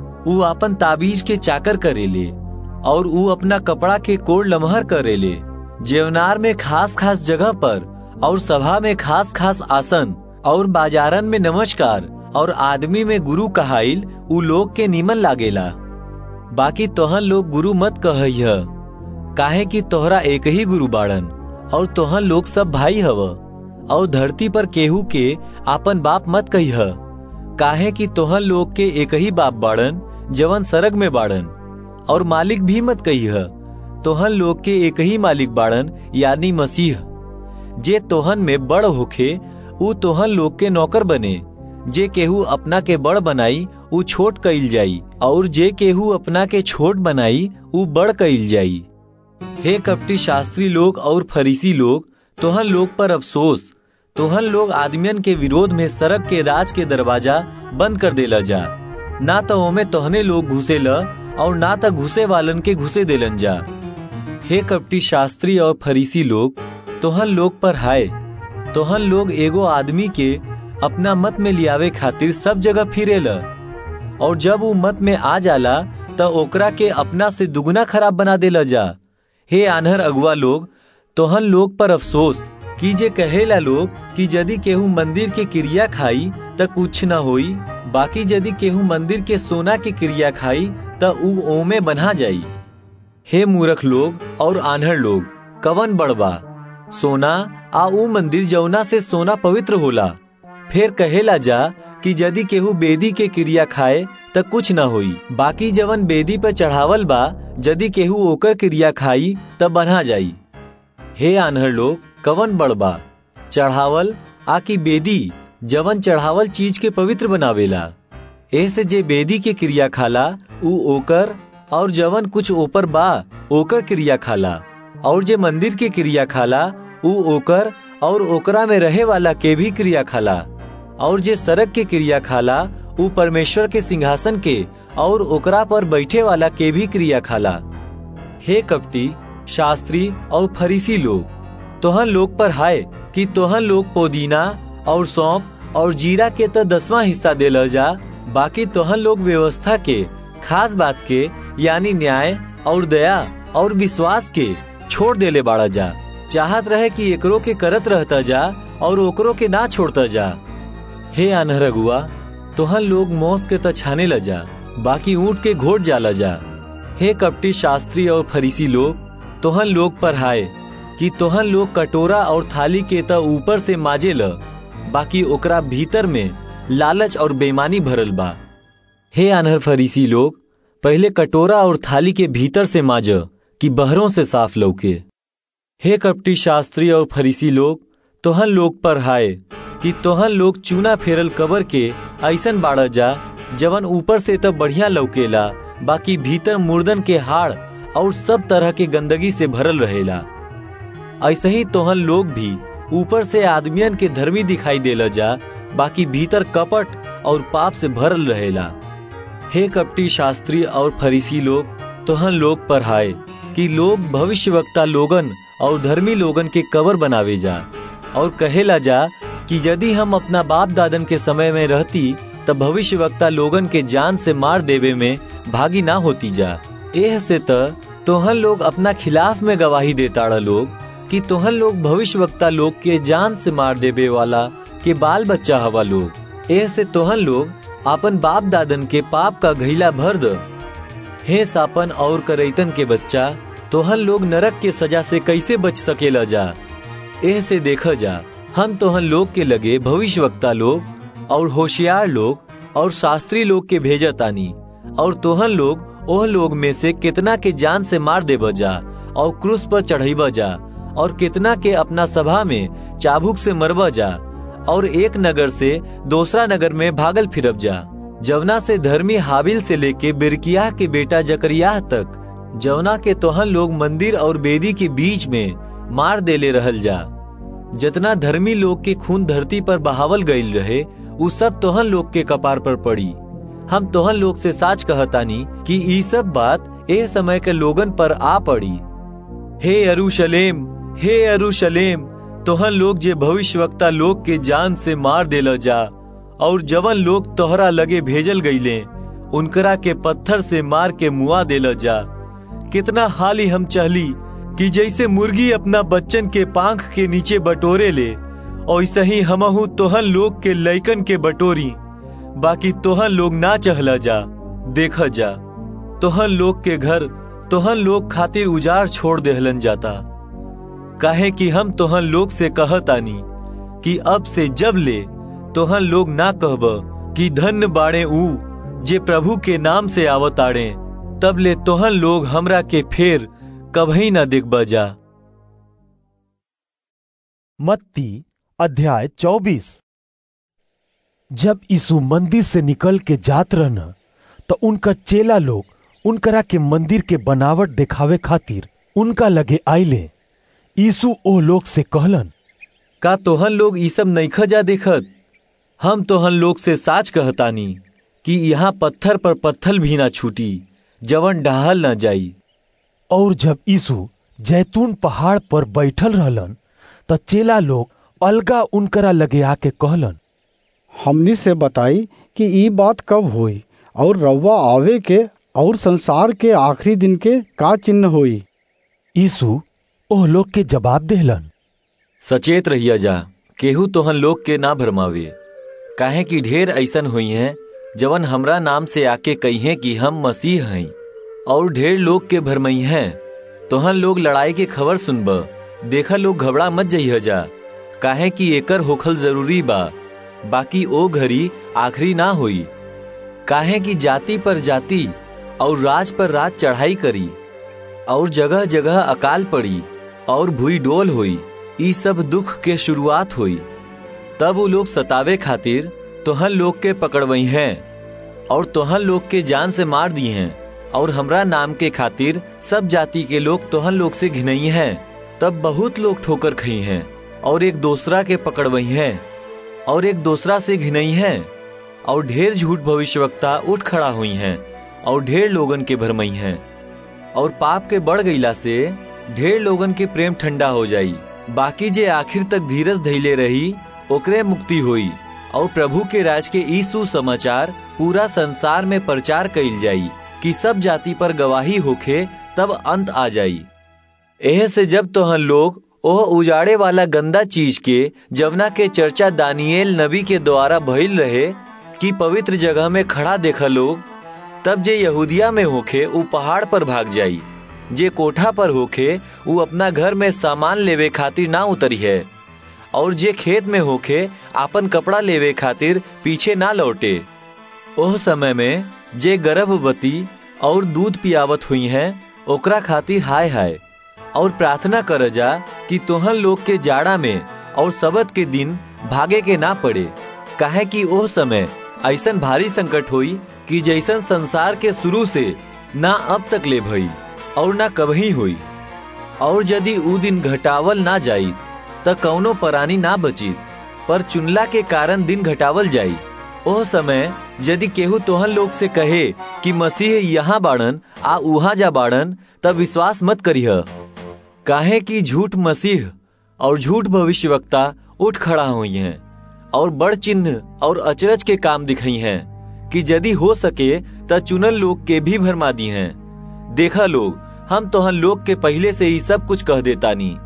उ अपन ताबीज के चाकर करेले और उ अपना कपड़ा के कोड़ लमहर करेले जेवनार में खास खास जगह पर और सभा में खास खास आसन और बाजारन में नमस्कार और आदमी में गुरु कहाइल उ लोग के नीमन लागेला बाकी तोहन लोग गुरु मत कहइह काहे कि तोहरा एक ही गुरु बाड़न और तोहन लोग सब भाई हव और धरती पर केहू के आपन बाप मत कहिह काहे कि तोहन लोग के एक ही बाप बाड़न जवन सरग में बाड़न और मालिक भी मत कहिह तोहन लोग के एक ही मालिक बाड़न यानी मसीह जे तोहन में बड़ होखे उ तोहन लोग के नौकर बने जे केहू अपना के बड़ बनाई उ छोट कइल जाई और जे केहू अपना के छोट बनाई उ बड़ कइल जाई हे कपटी शास्त्री लोग और फरीसी लोग तोहन लोग पर अफसोस तोहन लोग आदमियन के विरोध में सड़क के राज के दरवाजा बंद कर देला जा ना तो ओमे तोहने लोग घुसे ल और ना तो घुसे वालन के घुसे देलन जा हे कपटी शास्त्री और फरीसी लोग तोहन लोग पर हाय तोहन लोग एगो आदमी के अपना मत में लियावे खातिर सब जगह फिरे ल और जब वो मत में आ जाला तो ओकरा के अपना से दुगना खराब बना देला जा हे आनहर अगुआ लोग तोहन लोग पर अफसोस कि जे कहेला लोग कि यदि केहू मंदिर के क्रिया खाई त कुछ न होई बाकी यदि केहू मंदिर के सोना के क्रिया खाई त उ ओमे बना जाई हे मूर्ख लोग और आन्हर लोग कवन बड़बा सोना आ उ मंदिर जौना से सोना पवित्र होला फिर कहेला जा कि यदि केहू बेदी के क्रिया खाए त कुछ न होई बाकी जवन बेदी पर चढ़ावल बा यदि केहू ओकर क्रिया खाई त बना जाई हे आन्हर लोग कवन बड़बा चढ़ावल आ की बेदी जवन चढ़ावल चीज के पवित्र बनावेला ऐसे जे बेदी के क्रिया खाला उ ओकर और जवन कुछ ऊपर बा ओकर क्रिया खाला और जे मंदिर के क्रिया खाला उ ओकर और ओकरा में रहे वाला के भी क्रिया खाला और जे सड़क के क्रिया खाला उ परमेश्वर के सिंहासन के और ओकरा पर बैठे वाला के भी क्रिया खाला हे कपटी शास्त्री और फरीसी लोग तोहन लोग पर हाय कि तोहन लोग पोदीना और सौंप और जीरा के तो दसवां हिस्सा देल जा बाकी तोहन लोग व्यवस्था के खास बात के यानी न्याय और दया और विश्वास के छोड़ देले बाड़ा जा चाहत रहे कि एकरो के करत रहता जा और ओकरो के ना छोड़ता जा हे अनहर अगुआ तोहन लोग मोस के त छाने ल जा बाकी ऊंट के घोट जाला जा हे कपटी शास्त्री और फरीसी लोग तोहन लोग पर हाय कि तोहन लोग कटोरा और थाली के त ऊपर से माजे ल बाकी ओकरा भीतर में लालच और बेईमानी भरल बा हे अनहर फरीसी लोग पहले कटोरा और थाली के भीतर से माज कि बहरों से साफ लौके हे कपटी शास्त्री और फरीसी लोग तोहन लोग पर हाय कि तोहन लोग चूना फेरल कबर के ऐसन बाड़ा जा जवन ऊपर से तब बढ़िया लौकेला बाकी भीतर मुर्दन के हाड़ और सब तरह के गंदगी से भरल रहेला ऐसे ही तोहन लोग भी ऊपर से आदमियन के धर्मी दिखाई देला जा बाकी भीतर कपट और पाप से भरल रहेला हे कपटी शास्त्री और फरीसी लोग तोहन लोग पर हाय कि लोग भविष्यवक्ता लोगन और धर्मी लोगन के कवर बनावे जा और कहेला जा कि यदि हम अपना बाप दादन के समय में रहती तब भविष्यवक्ता लोगन के जान से मार देवे में भागी ना होती जा एह से त तोहन लोग अपना खिलाफ में गवाही देताड़ा लोग कि तोहन लोग भविष्यवक्ता लोग के जान से मार देवे वाला के बाल बच्चा हवा लोग एह से तोहन लोग आपन बाप दादन के पाप का घैला भर द हे सापन और करैतन के बच्चा तोहन लोग नरक के सजा से कैसे बच सकेला जा एह से देखा जा हम तोहन लोग के लगे भविष्यवक्ता लोग और होशियार लोग और शास्त्री लोग के भेजा तानी और तोहन लोग ओह लोग में से कितना के जान से मार दे जा और क्रूस पर चढ़ाई जा और कितना के अपना सभा में चाबुक से मरब जा और एक नगर से दूसरा नगर में भागल फिरब जा जवना से धर्मी हाबिल से लेके बिरकिया के बेटा जकरिया तक जवना के तोहन लोग मंदिर और बेदी के बीच में मार देले रहल जा जितना धर्मी लोग के खून धरती पर बहावल गईल रहे उ सब तोहन लोग के कपार पर पड़ी हम तोहन लोग से साच कहतानी कि ई सब बात ए समय के लोगन पर आ पड़ी हे अरुशलेम हे अरुशलेम तोहन लोग जे भविष्यवक्ता लोग के जान से मार देला जा और जवन लोग तोहरा लगे भेजल गईले उनकरा के पत्थर से मार के मुआ देला जा कितना हाली हम चहली कि जैसे मुर्गी अपना बच्चन के पांख के नीचे बटोरे ले ऐसे ही हमहू तोहन लोग के लैकन के बटोरी बाकी तोहन लोग ना चहला जा देखा जा तोहन लोग के घर तोहन लोग खातिर उजाड़ छोड़ देहलन जाता काहे कि हम तोहन लोग से कहतानी कि अब से जब ले तोहन लोग ना कहब कि धन्य बाड़े ऊ जे प्रभु के नाम से आवताड़े तब ले तोहन लोग हमरा के फेर कभी न दिखब जा मत्ती अध्याय चौबीस जब यीशु मंदिर से निकल के जात रहन तो उनका चेला लोग उनकरा के मंदिर के बनावट दिखावे खातिर उनका लगे आइले यीशु ओ लोग से कहलन का तोहन लोग ई सब नईख जा देखत हम तोहन लोग से साच कहतानी कि यहाँ पत्थर पर पत्थर भी ना छूटी जवन डहाल ना जाई और जब यीशु जैतून पहाड़ पर बैठल रहलन त चेला लोग अलगा उनकरा लगे आके कहलन हमनी से बताई कि ई बात कब हुई और रवा आवे के और संसार के आखिरी दिन के का चिन्ह हुई यीशु ओह लोग के जवाब देहलन सचेत रहिया जा केहू तोहन लोग के ना भरमावे काहे कि ढेर ऐसन हुई हैं जवन हमरा नाम से आके कही कि हम मसीह हैं और ढेर लोग के भरमई हैं तोहन लोग लड़ाई के खबर सुनब देखा लोग घबरा मत जइह जा काहे कि एकर होखल जरूरी बा बाकी ओ घड़ी आखिरी ना हुई काहे कि जाति पर जाति और राज पर राज चढ़ाई करी और जगह जगह अकाल पड़ी और भूई डोल हुई ई सब दुख के शुरुआत हुई तब वो लोग सतावे खातिर तोहन लोग के पकड़वई हैं और तोहन लोग के जान से मार दी हैं और हमरा नाम के खातिर सब जाति के लोग तोहन लोग से घिनई हैं तब बहुत लोग ठोकर खई हैं और एक दूसरा के पकड़वई हैं और एक दूसरा से घिनई हैं और ढेर झूठ भविष्यवक्ता उठ खड़ा हुई हैं और ढेर लोगन के भरमई हैं और पाप के बढ़ गईला से ढेर लोगन के प्रेम ठंडा हो जाई बाकी जे आखिर तक धीरज धैले रही ओकरे मुक्ति हुई और प्रभु के राज के ई सुसमाचार पूरा संसार में प्रचार कइल जाई कि सब जाति पर गवाही होखे तब अंत आ जाई एह से जब तोहन लोग ओह उजाड़े वाला गंदा चीज के जवना के चर्चा दानिયેल नबी के द्वारा भइल रहे कि पवित्र जगह में खड़ा देखा लोग तब जे यहूदिया में होखे उ पहाड़ पर भाग जाई जे कोठा पर होखे उ अपना घर में सामान लेवे खातिर ना उतरी है और जे खेत में होखे आपन कपड़ा लेवे खातिर पीछे ना लौटे ओह समय में जे गर्भवती और दूध पियावत हुई हैं ओकरा खातिर हाय हाय और प्रार्थना कर जा कि तोहन लोग के जाड़ा में और सबत के दिन भागे के ना पड़े काहे कि ओह समय ऐसन भारी संकट हुई कि जैसन संसार के शुरू से ना अब तक ले भई और ना कभी हुई और यदि ऊ दिन घटावल ना जाई त कौनो परानी ना बची पर चुनला के कारण दिन घटावल जाई ओह समय यदि केहू तोहन लोग से कहे कि मसीह यहाँ बाड़न आ उहा जा बाड़न तब विश्वास मत करिह काहे कि झूठ मसीह और झूठ भविष्यवक्ता उठ खड़ा हुई हैं और बड़ चिन्ह और अचरज के काम दिखाई हैं कि यदि हो सके त चुनल लोग के भी भरमा दी हैं देखा लोग हम तोहन लोग के पहले से ही सब कुछ कह देता नी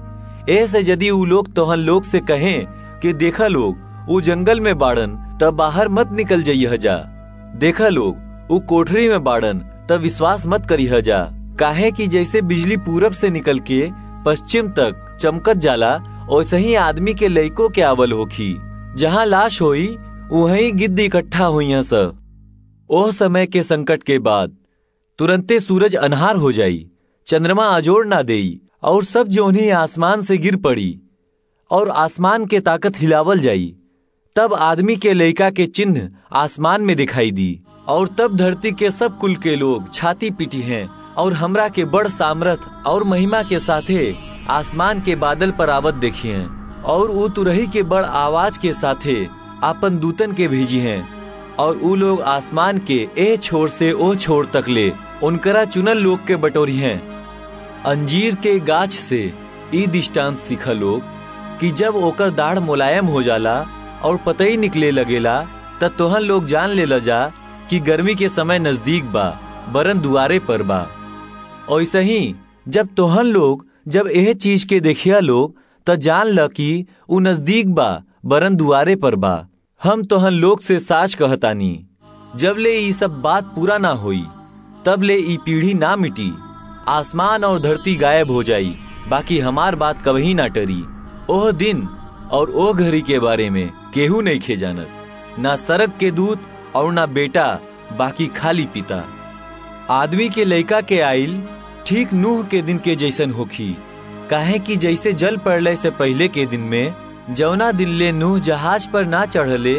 ऐसे यदि उ लोग तोहन लोग से कहें कि देखा लोग वो जंगल में बाड़न तब बाहर मत निकल जाइए जा देखा लोग वो कोठरी में बाड़न तब विश्वास मत करी जा काहे कि जैसे बिजली पूरब से निकल के पश्चिम तक चमकत जाला वैसे ही आदमी के लइको के आवल होखी जहाँ लाश होई वहीं गिद्ध इकट्ठा हुई सब ओह समय के संकट के बाद तुरंते सूरज अनहार हो जाई चंद्रमा अजोड़ ना देई और सब जोनी आसमान से गिर पड़ी और आसमान के ताकत हिलावल जाई तब आदमी के लइका के चिन्ह आसमान में दिखाई दी और तब धरती के सब कुल के लोग छाती पीटी हैं और हमरा के बड़ सामर्थ और महिमा के साथे आसमान के बादल पर आवत देखिए और ऊ तुरही के बड़ आवाज के साथे आपन दूतन के भेजी हैं और ऊ लोग आसमान के ए छोर से ओ छोर तक ले उनकरा चुनल लोग के बटोरी हैं अंजीर के गाछ से ई दृष्टांत सीखा लोग कि जब ओकर दाढ़ मुलायम हो जाला और पतई निकले लगेला तब तोहन लोग जान ले जा कि गर्मी के समय नजदीक बा बरन दुआरे पर बा ऐसे ही जब तोहन लोग जब यह चीज के देखिया लोग त जान ल कि उ नजदीक बा बरन दुआरे पर बा हम तोहन लोग से साच कहतानी जब ले ई सब बात पूरा ना होई तब ले ई पीढ़ी ना मिटी आसमान और धरती गायब हो जाई बाकी हमार बात कभी ना टरी ओह दिन और ओह घड़ी के बारे में केहू नहीं खे जानत ना सड़क के दूत और ना बेटा बाकी खाली पिता आदमी के लइका के आइल ठीक नूह के दिन के जैसन होखी काहे कि जैसे जल पड़ले से पहले के दिन में जौना दिन ले नूह जहाज पर ना चढ़ले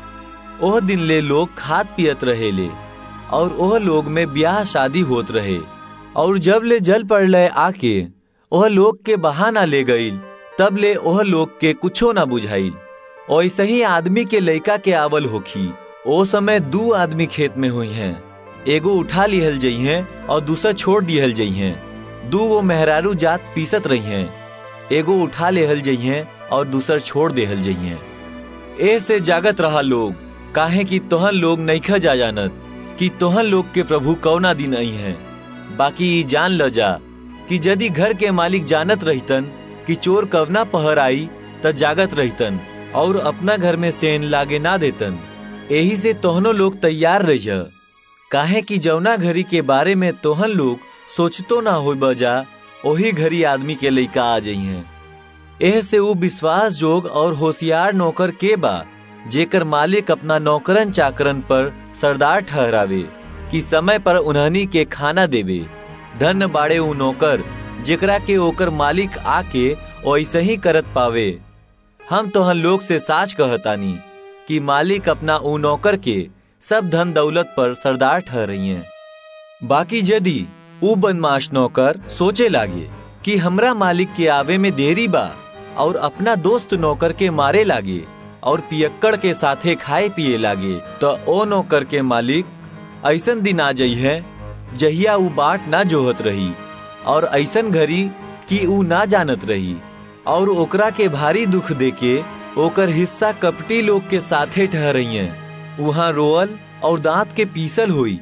ओह दिन ले लोग खात पियत रहेले और ओह लोग में ब्याह शादी होत रहे और जब ले जल पड़ले आके ओह लोग के बहाना ले गईल तब ले ओह लोग के कुछो ना बुझाइल ऐसे ही आदमी के लइका के आवल होखी ओ समय दू आदमी खेत में हुई हैं एगो उठा लिहल जई हैं और दूसरा छोड़ दिहल जई हैं दू वो मेहरारू जात पीसत रही हैं एगो उठा लेहल जई हैं और दूसर छोड़ देहल जई हैं ए से जागत रहा लोग काहे कि तोहन लोग नईखा जा जानत कि तोहन लोग के प्रभु कौना दिन आई हैं बाकी जान ल जा कि यदि घर के मालिक जानत रहितन कि चोर कवना पहर आई त जागत रहितन और अपना घर में सेन लागे ना देतन यही से तोहनो लोग तैयार रहिय काहे कि जौना घड़ी के बारे में तोहन लोग सोचतो ना हो बजा वही घड़ी आदमी के लइका आ जाई हैं एह से वो विश्वास जोग और होशियार नौकर के बा जेकर मालिक अपना नौकरन चाकरन पर सरदार ठहरावे कि समय पर उन्हनी के खाना देवे धन बाड़े उ नौकर जेकरा के ओकर मालिक आके ऐसे ही करत पावे हम तोहन लोग से साच कहतानी कि मालिक अपना उ नौकर के सब धन दौलत पर सरदार ठहरई हैं बाकी यदि उ बदमाश नौकर सोचे लागे कि हमरा मालिक के आवे में देरी बा और अपना दोस्त नौकर के मारे लागे और पियक्कड़ के साथे खाए पिए लागे तो ओ नौकर के मालिक ऐसन दिन आ जई है जहिया उ बाट ना जोहत रही और ऐसन घड़ी कि उ ना जानत रही और ओकरा के भारी दुख देके ओकर हिस्सा कपटी लोग के साथे ठहरई हैं वहां रोअल और दांत के पीसल हुई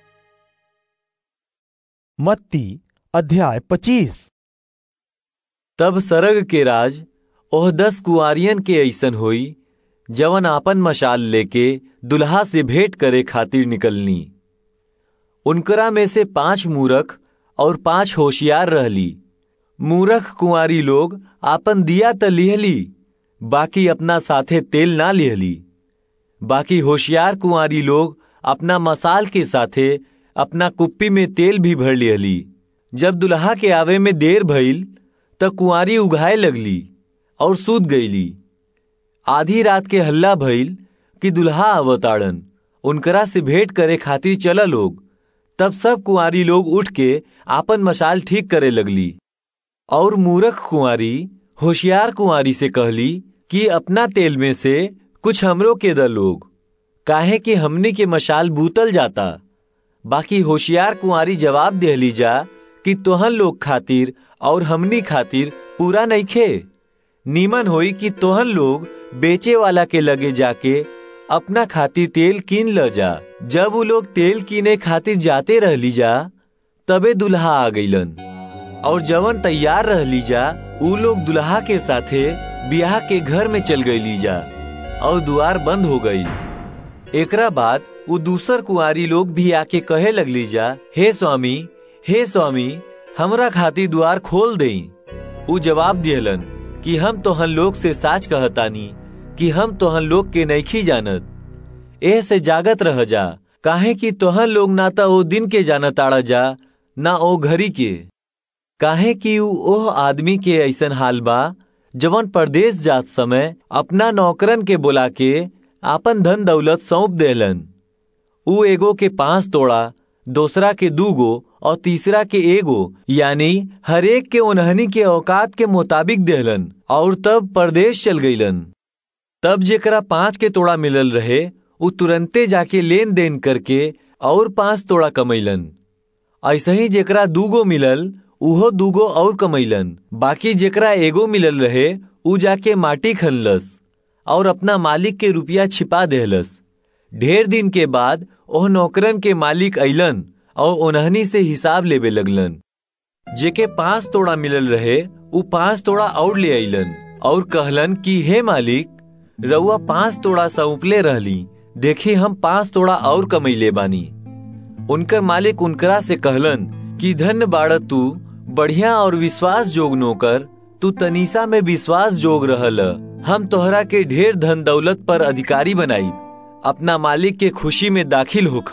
मत्ती अध्याय पच्चीस तब सरग के राज ओह दस कुआरियन के ऐसन होई जवन आपन मशाल लेके दुल्हा से भेंट करे खातिर निकलनी उनकरा में से पांच मूरख और पांच होशियार रहली मूरख कुंवारी लोग आपन दिया त लिहली बाकी अपना साथे तेल ना लिहली बाकी होशियार कुंवारी लोग अपना मसाल के साथे अपना कुप्पी में तेल भी भर लिहली जब दुल्हा के आवे में देर भइल त कुंवारी उघाए लगली और सूत गईली आधी रात के हल्ला भइल कि दुल्हा अवताड़न उनकरा से भेंट करे खातिर चला लोग तब सब कुंवारी लोग उठ के आपन मशाल ठीक करे लगली और मूरख कुंवारी होशियार कुंवारी से कहली कि अपना तेल में से कुछ हमरो के द लोग काहे कि हमनी के मशाल बूतल जाता बाकी होशियार कुंवारी जवाब देहली जा कि तोहन लोग खातिर और हमनी खातिर पूरा नहीं खे नीमन होई कि तोहन लोग बेचे वाला के लगे जाके अपना खातिर तेल कीन ल जा जब वो लोग तेल कीने खातिर जाते रहली जा तबे दुल्हा आ गईलन और जवन तैयार रहली जा ऊ लोग दुल्हा के साथे ब्याह के घर में चल गई लीजा और द्वार बंद हो गई एकरा बाद वो दूसर कुआरी लोग भी आके कहे लगली जा हे स्वामी हे स्वामी हमरा खातिर द्वार खोल दई ऊ जवाब दियलन कि हम तोहन लोग से साच कहतानी कि हम तोहन लोग के नईखी जानत एह से जागत रह जा काहे कि तोहन लोग ना तो ओ दिन के जानत आड़ा जा ना ओ घड़ी के काहे कि ऊ ओह आदमी के ऐसन हाल बा जवन परदेश जात समय अपना नौकरन के बुला के आपन धन दौलत सौंप देलन ऊ एगो के पांच तोड़ा दूसरा के दूगो और तीसरा के एगो यानी हरेक के उन्हनी के औकात के मुताबिक देहलन और तब परदेश चल गईलन तब जेकरा पांच के तोड़ा मिलल रहे उ तुरंते जाके लेन देन करके और पांच तोड़ा कमैलन ऐसे ही जेकरा दूगो मिलल उहो दूगो और कमैलन बाकी जेकरा एगो मिलल रहे उ जाके माटी खनलस और अपना मालिक के रुपया छिपा देहलस ढेर दिन के बाद ओह नौकरन के मालिक अइलन और उन्हनी से हिसाब लेवे लगलन जेके पांच तोड़ा मिलल रहे उ पांच तोड़ा और ले अइलन और कहलन कि हे मालिक रउआ पांच तोड़ा सौंपले रहली देखी हम पांच तोड़ा और कमैले बानी उनकर मालिक उनकरा से कहलन कि धन्य बाड़ तू बढ़िया और विश्वास जोग नौकर तू तनीसा में विश्वास जोग रहल हम तोहरा के ढेर धन दौलत पर अधिकारी बनाई अपना मालिक के खुशी में दाखिल होख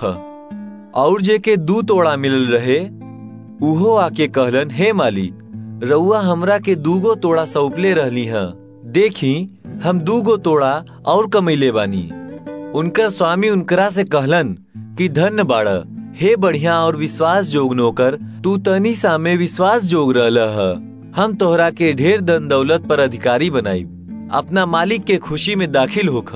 और जे के दू तोड़ा मिलल रहे उहो आके कहलन हे मालिक रउआ हमरा के दूगो तोड़ा सौंपले रहली ह देखी हम दूगो तोड़ा और कमैले बानी उनकर स्वामी उनकरा से कहलन कि धन्य बाड़ हे बढ़िया और विश्वास जोग नौकर तू तनी सा में विश्वास जोग रहल ह हम तोहरा के ढेर धन दौलत पर अधिकारी बनाई अपना मालिक के खुशी में दाखिल होख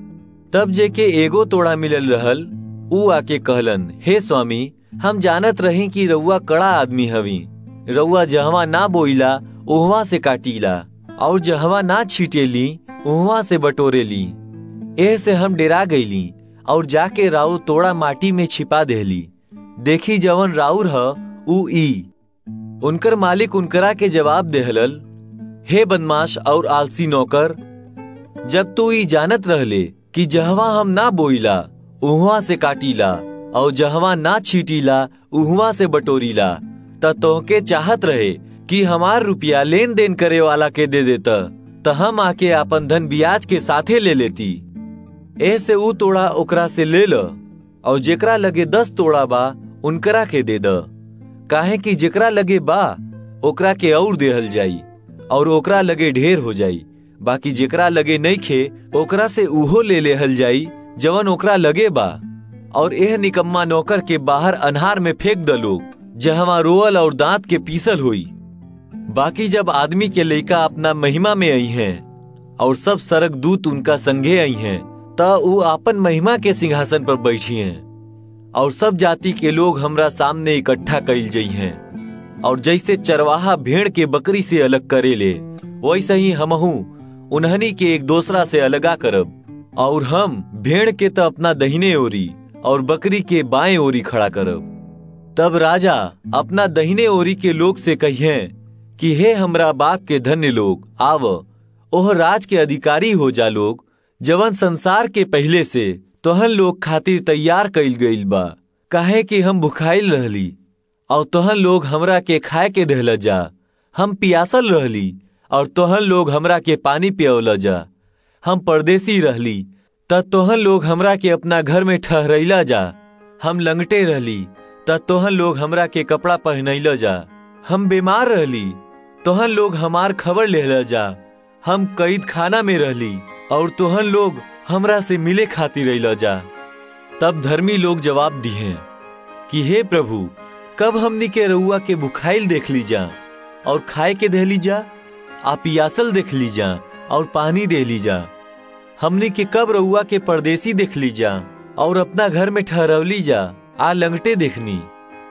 तब जे के एगो तोड़ा मिलल रहल ऊ आके कहलन हे स्वामी हम जानत रही कि रउआ कड़ा आदमी हवी रउआ जहवा ना बोइला ओहवा से काटीला और जहवा ना छीटेली ओहवा से बटोरेली एह से हम डेरा गईली और जाके राउ तोड़ा माटी में छिपा देली देखी जवन राउर ह ऊ ई उनकर मालिक उनकरा के जवाब देहलल हे बदमाश और आलसी नौकर जब तू ई जानत रहले कि जहवा हम ना बोइला उहवा से काटीला और जहवा ना छीटीला उहवा से बटोरीला त तोहके चाहत रहे कि हमार रुपया लेन देन करे वाला के दे देता त हम आके आपन धन ब्याज के साथे ले लेती ए से ऊ तोड़ा ओकरा से ले ल और जेकरा लगे दस तोड़ा बा उनकरा के दे द काहे कि जेकरा लगे बा ओकरा के और देहल जाई और ओकरा लगे ढेर हो जाई बाकी जेकरा लगे नहीं खे ओकरा से उहो ले लेहल जाई जवन ओकरा लगे बा और एह निकम्मा नौकर के बाहर अनहार में फेंक द लोग जहवा रोअल और दांत के पीसल हुई बाकी जब आदमी के लइका अपना महिमा में आई हैं और सब सरक दूत उनका संगे आई हैं त ऊ आपन महिमा के सिंहासन पर बैठी हैं और सब जाति के लोग हमरा सामने इकट्ठा कइल जई हैं और जैसे चरवाहा भेड़ के बकरी से अलग करे ले वैसे ही हमहू उन्हनी के एक दूसरा से अलगा करब और हम भेड़ के तो अपना दहिने ओरी और बकरी के बाएं ओरी खड़ा करब तब राजा अपना दहिने ओरी के लोग से कहिए कि हे हमरा बाग के धन्य लोग आव ओह राज के अधिकारी हो जा लोग जवन संसार के पहले से तोहन लोग खातिर तैयार कइल गइल बा काहे कि हम भुखाइल रहली और तोहन लोग हमरा के खाए के देहल जा हम पियासल रहली और तोहन लोग हमरा के पानी पियौल जा हम परदेसी रहली त तोहन लोग हमरा के अपना घर में ठहरैला जा हम लंगटे रहली त तोहन लोग हमरा के कपड़ा पहनैला जा हम बीमार रहली तोहन लोग हमार खबर लेहला जा हम कैद खाना में रहली और तोहन लोग हमरा से मिले खातिर रैला जा तब धर्मी लोग जवाब दिए कि हे प्रभु कब हमनी के रउआ के बुखाइल देख ली जा और खाए के दे ली जा आ पियासल देख ली जा और पानी दे ली जा हमनी के कब रउआ के परदेसी देख ली जा और अपना घर में ठहरवली जा आ लंगटे देखनी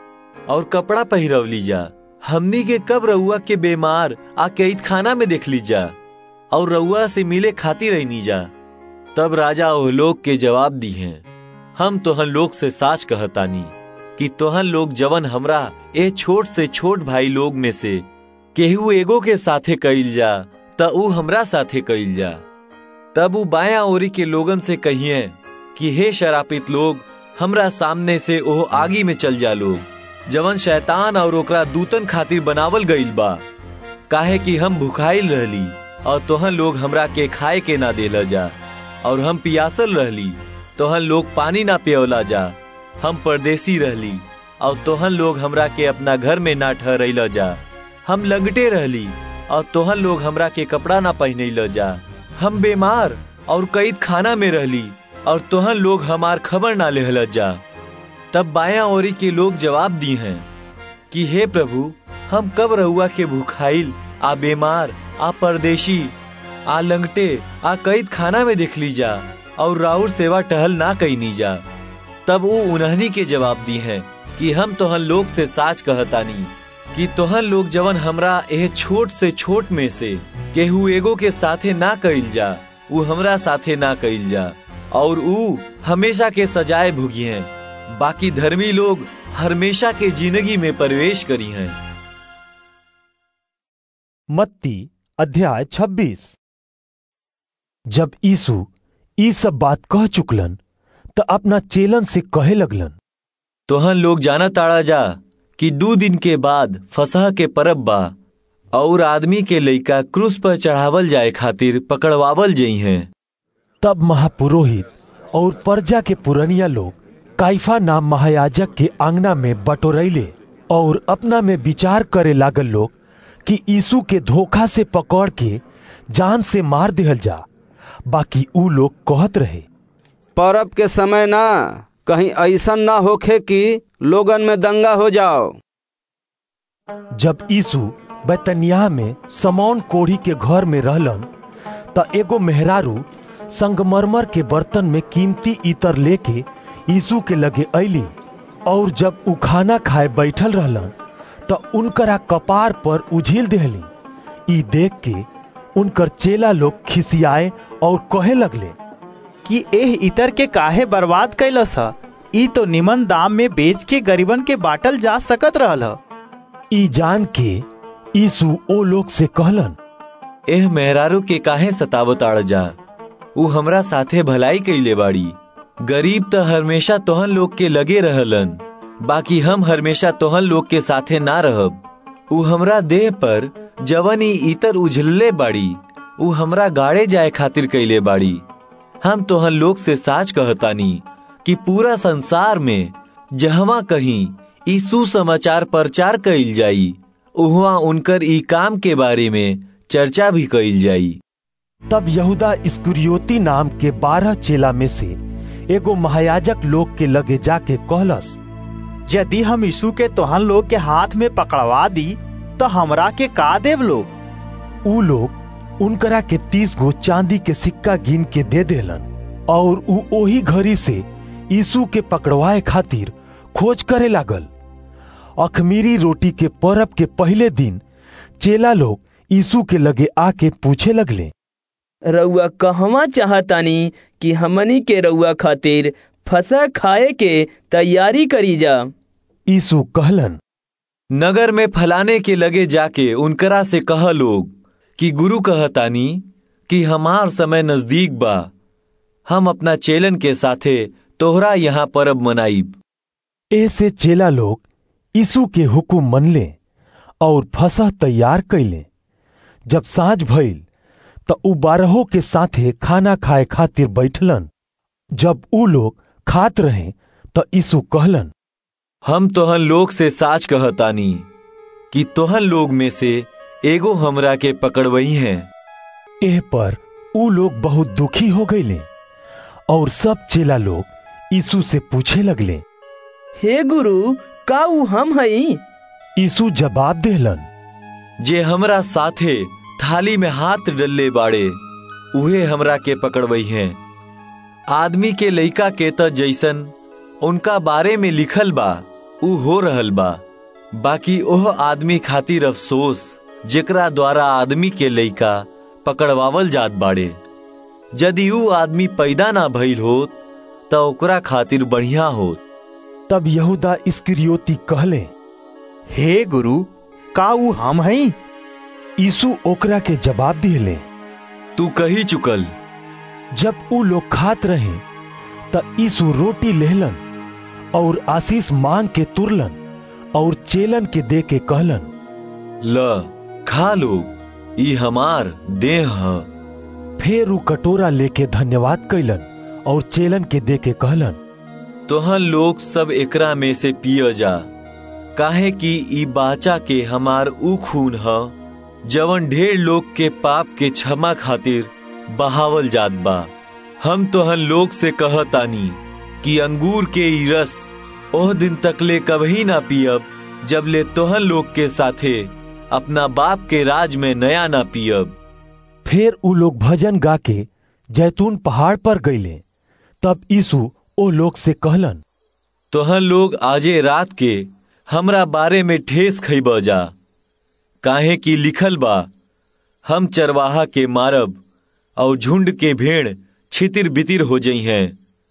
और कपड़ा पहिरवली जा हमनी के कब रउआ के बीमार आ कैद खाना में देख ली जा और रउआ से मिले खाती रहनी जा तब राजा ओह लोग के जवाब दी हैं हम तोहन लोग से साच कहतानी कि तोहन लोग जवन हमरा ए छोट से छोट भाई लोग में से केहू एगो के साथे कइल जा त ऊ हमरा साथे कइल जा तब ऊ बाया ओरी के लोगन से कहिए कि हे शरापित लोग हमरा सामने से ओह आगी में चल जा लोग जवन शैतान और ओकरा दूतन खातिर बनावल गइल बा काहे कि हम भुखाइल रहली और तोहन लोग हमरा के खाए के ना देला जा और हम पियासल रहली तोहन लोग पानी ना पियोला जा हम परदेसी रहली और तोहन लोग हमरा के अपना घर में ना ठहरैला जा हम लंगटे रहली और तोहन लोग हमरा के कपड़ा ना पहनैला जा हम बीमार और कैद खाना में रहली और तोहन लोग हमार खबर ना लेहल जा तब बाया ओरी के लोग जवाब दी हैं कि हे प्रभु हम कब रहुआ के भूखाइल आ बीमार आ परदेशी आ लंगटे आ कैद खाना में देख ली जा और राउर सेवा टहल ना कैनी जा तब वो उन्हनी के जवाब दी हैं कि हम तोहन लोग से साच कहतानी कि तोहन लोग जवन हमरा एह छोट से छोट में से केहू एगो के साथे ना कइल जा ऊ हमरा साथे ना कइल जा और ऊ हमेशा के सजाए भुगी हैं बाकी धर्मी लोग हमेशा के जिंदगी में प्रवेश करी हैं मत्ती अध्याय 26 जब यीशु ई सब बात कह चुकलन त अपना चेलन से कहे लगलन तोहन लोग जाना ताड़ा जा कि दो दिन के बाद फसह के परब बा और आदमी के लइका क्रूस पर चढ़ावल जाए खातिर पकड़वावल जई हैं तब महापुरोहित और प्रजा के पुरनिया लोग काइफा नाम महायाजक के आंगना में बटोरैले और अपना में विचार करे लागल लोग कि यीशु के धोखा से पकड़ के जान से मार दिहल जा बाकी ऊ लोग कहत रहे परब के समय ना कहीं ऐसा ना होखे कि लोगन में दंगा हो जाओ जब यीशु बैतनिया में समौन कोढ़ी के घर में रहलन त एगो मेहरारू संगमरमर के बर्तन में कीमती इतर लेके यीशु के लगे ऐली और जब उ खाना खाए बैठल रहलन त उनकरा कपार पर उझिल देहली ई देख के उनकर चेला लोग खिसियाए और कहे लगले कि एह इतर के काहे बर्बाद कैलस ह ई तो निमन दाम में बेच के गरीबन के बाटल जा सकत रहल ह ई जान के यीशु ओ लोग से कहलन एह मेहरारू के काहे सतावत आड़ जा ऊ हमरा साथे भलाई कइले बाड़ी गरीब त हमेशा तोहन लोग के लगे रहलन बाकी हम हमेशा तोहन लोग के साथे ना रहब ऊ हमरा देह पर जवन ई इतर उझलले बाड़ी ऊ हमरा गाड़े जाए खातिर कइले बाड़ी हम तोहन लोग से साच कहतानी कि पूरा संसार में जहवा कहीं ई सुसमाचार प्रचार कइल जाई उहवा उनकर ई काम के बारे में चर्चा भी कइल जाई तब यहूदा इस्कुरियोती नाम के बारह चेला में से एगो महायाजक लोग के लगे जाके कहलस यदि हम यीशु के तोहन लोग के हाथ में पकड़वा दी तो हमरा के का देव लोग ऊ लोग उनकरा के तीस गो चांदी के सिक्का गिन के दे देलन और ऊ ओही घड़ी से यीशु के पकड़वाए खातिर खोज करे लागल अखमीरी रोटी के परब के पहले दिन चेला लोग यीशु के लगे आके पूछे लगले रउआ कहवा चाहतानी कि हमनी के रउआ खातिर फसा खाए के तैयारी करी जा यीशु कहलन नगर में फलाने के लगे जाके उनकरा से कह लोग कि गुरु कहतानी कि हमार समय नजदीक बा हम अपना चेलन के साथे तोहरा यहाँ परब मनाइब ऐसे चेला लोग यीशु के हुकुम मनले और फसह तैयार कैले जब साँझ भइल त उ बारहों के साथे खाना खाए खातिर बैठलन जब उ लोग खात रहे त यीशु कहलन हम तोहन लोग से साच कहतानी कि तोहन लोग में से एगो हमरा के पकड़वई हैं एह पर उ लोग बहुत दुखी हो गईले और सब चेला लोग यीशु से पूछे लगले हे गुरु का उ हम हई यीशु जवाब देहलन जे हमरा साथे थाली में हाथ डल्ले बाड़े उहे हमरा के पकड़वई हैं आदमी के लइका के त जैसन उनका बारे में लिखल बा उ हो रहल बा बाकी ओह आदमी खातिर अफसोस जेकरा द्वारा आदमी के लइका पकड़वावल जात बाड़े यदि ऊ आदमी पैदा ना भइल होत त ओकरा खातिर बढ़िया होत तब यहूदा इस्करियोती कहले हे गुरु का ऊ हम हई यीशु ओकरा के जवाब दिले तू कही चुकल जब ऊ लोग खात रहे त यीशु रोटी लेहलन और आशीष मांग के तुरलन और चेलन के दे के कहलन ल खा लो ई हमार देह ह फिर ऊ कटोरा लेके धन्यवाद कैलन और चेलन के दे के कहलन तोहन लोग सब एकरा में से पिय जा काहे कि ई बाचा के हमार ऊ खून ह जवन ढेर लोग के पाप के क्षमा खातिर बहावल जात बा हम तोहन लोग से कहतानी कि अंगूर के ई रस ओह दिन तकले कभी ना पियब जब ले तोहन लोग के साथे अपना बाप के राज में नया ना पियब फिर ऊ लोग भजन गा के जैतून पहाड़ पर गईले तब यीशु ओ लोग से कहलन तोहन लोग आजे रात के हमरा बारे में ठेस खइब जा काहे कि लिखल बा हम चरवाहा के मारब और झुंड के भेड़ छितिर बितिर हो जई हैं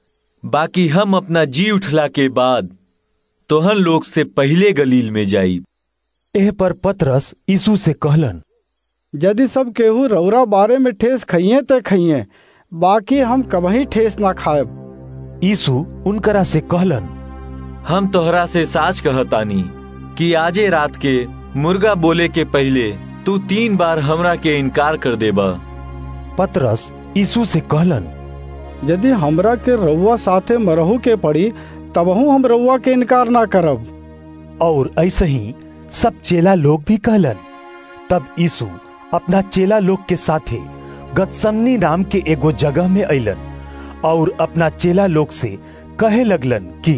बाकी हम अपना जी उठला के बाद तोहन लोग से पहले गलील में जाई एह पर पतरस यीशु से कहलन यदि सब केहू रौरा बारे में ठेस खइये त खइये बाकी हम कभी ठेस ना खाएब यीशु उनकरा से कहलन हम तोहरा से साच कहतानी कि आजे रात के मुर्गा बोले के पहले तू तीन बार हमरा के इनकार कर देबा पतरस यीशु से कहलन यदि हमरा के रउआ साथे मरहू के पड़ी तबहू हम रउआ के इनकार ना करब और ऐसे ही सब चेला लोग भी कहलन तब यीशु अपना चेला लोग के साथे गतसमनी नाम के एगो जगह में अइलन और अपना चेला लोग से कहे लगलन कि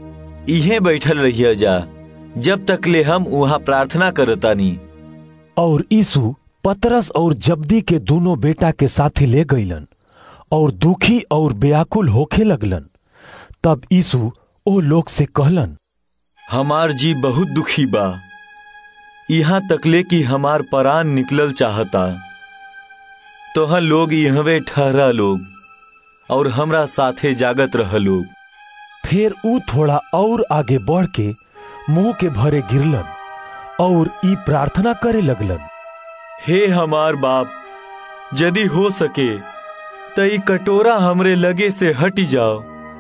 इहे बैठल रहिया जा जब तक ले हम वहाँ प्रार्थना करतानी और यीशु पतरस और जब्दी के दोनों बेटा के साथे ले गईलन और दुखी और व्याकुल होखे लगलन तब यीशु ओ लोग से कहलन हमार जी बहुत दुखी बा यहाँ तकले कि हमार परान निकलल चाहता तोहन लोग यहवे ठहरा लोग और हमरा साथे जागत रह लोग फिर ऊ थोड़ा और आगे बढ़ के मुंह के भरे गिरलन और ई प्रार्थना करे लगलन हे हमार बाप यदि हो सके त ई कटोरा हमरे लगे से हटी जाओ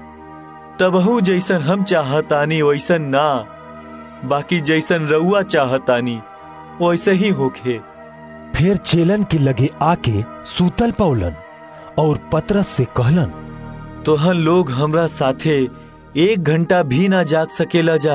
तबहू जैसन हम चाहतानी वैसन ना बाकी जैसन रउआ चाहतानी वैसे ही होखे फिर चेलन के लगे आके सूतल पौलन और पतरस से कहलन तोहन लोग हमरा साथे एक घंटा भी ना जाग सकेला जा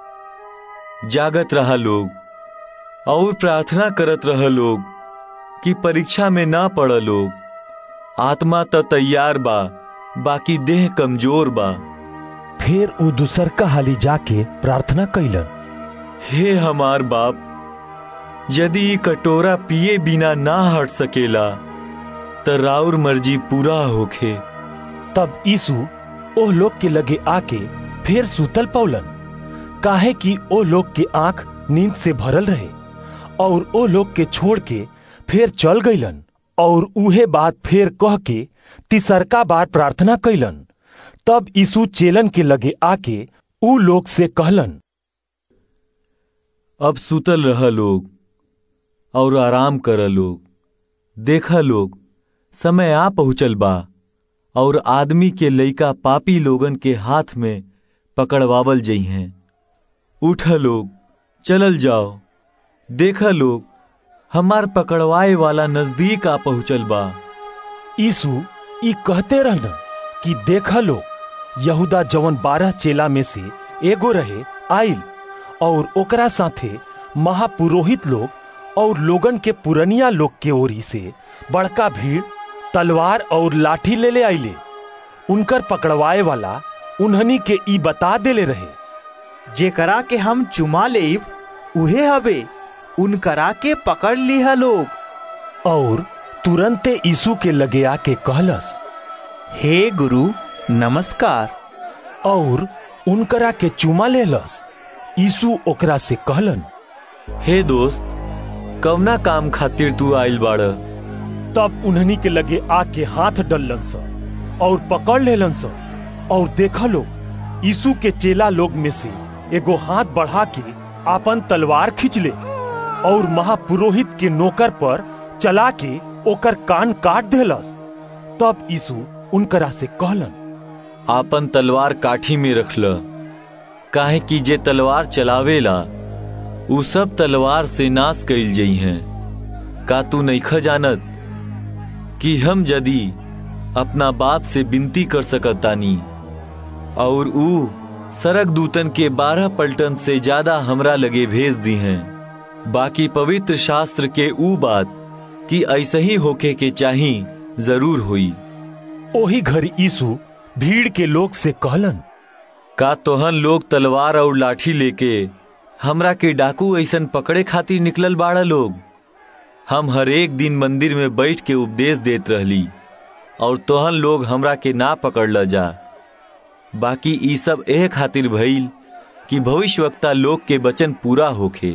जागत रहा लोग और प्रार्थना करत रह लोग कि परीक्षा में ना पड़ लोग आत्मा त तैयार बा बाकी देह कमजोर बा फिर ऊ दूसर का हाली जाके प्रार्थना कैलन हे हमार बाप यदि ई कटोरा पिए बिना ना हट सकेला त राउर मर्जी पूरा होखे तब यीशु ओह लोग के लगे आके फिर सूतल पौलन काहे कि ओ लोग के आंख नींद से भरल रहे और ओ लोग के छोड़ के फिर चल गईलन और उहे बात फिर कह के तिसरका बार प्रार्थना कैलन तब यीशु चेलन के लगे आके ऊ लोग से कहलन अब सुतल रह लोग और आराम कर लोग देखा लोग समय आ पहुंचल बा और आदमी के लइका पापी लोगन के हाथ में पकड़वावल जई हैं उठ लोग चलल जाओ देखा लोग हमार पकड़वाए वाला नजदीक आ पहुंचल बा यीशु ई कहते रहना कि देखा लो यहूदा जवन बारह चेला में से एगो रहे आइल और ओकरा साथे महापुरोहित लोग और लोगन के पुरनिया लोग के ओरी से बड़का भीड़ तलवार और लाठी ले ले आइले उनकर पकड़वाए वाला उन्हनी के ई बता देले रहे जेकरा के हम चुमा लेब उहे हबे उनकरा के पकड़ लिहा लोग और तुरंते यीशु के लगे आके कहलस हे गुरु नमस्कार और उनकरा के चुमा लेलस यीशु ओकरा से कहलन हे दोस्त कवना काम खातिर तू आइल बाड़ तब उन्हनी के लगे आके हाथ डलन स और पकड़ लेलन स और देखा लो यीशु के चेला लोग में से एगो हाथ बढ़ा के आपन तलवार खींच ले और महापुरोहित के नौकर पर चला के ओकर कान काट देलस तब यीशु उनकरा से कहलन आपन तलवार काठी में रख ल काहे कि जे तलवार चलावेला उ सब तलवार से नाश कइल जई हैं का तू नईख जानत कि हम यदि अपना बाप से विनती कर सकतानी और ऊ सरक दूतन के बारह पलटन से ज्यादा हमरा लगे भेज दी हैं बाकी पवित्र शास्त्र के ऊ बात कि ऐसे ही होके के चाही जरूर हुई ओही घर यीशु भीड़ के लोग से कहलन का तोहन लोग तलवार और लाठी लेके हमरा के डाकू ऐसन पकड़े खातिर निकलल बाड़ा लोग हम हर एक दिन मंदिर में बैठ के उपदेश देत रहली और तोहन लोग हमरा के ना पकड़ ल जा बाकी ई सब एह खातिर भइल कि भविष्यवक्ता लोग के वचन पूरा होखे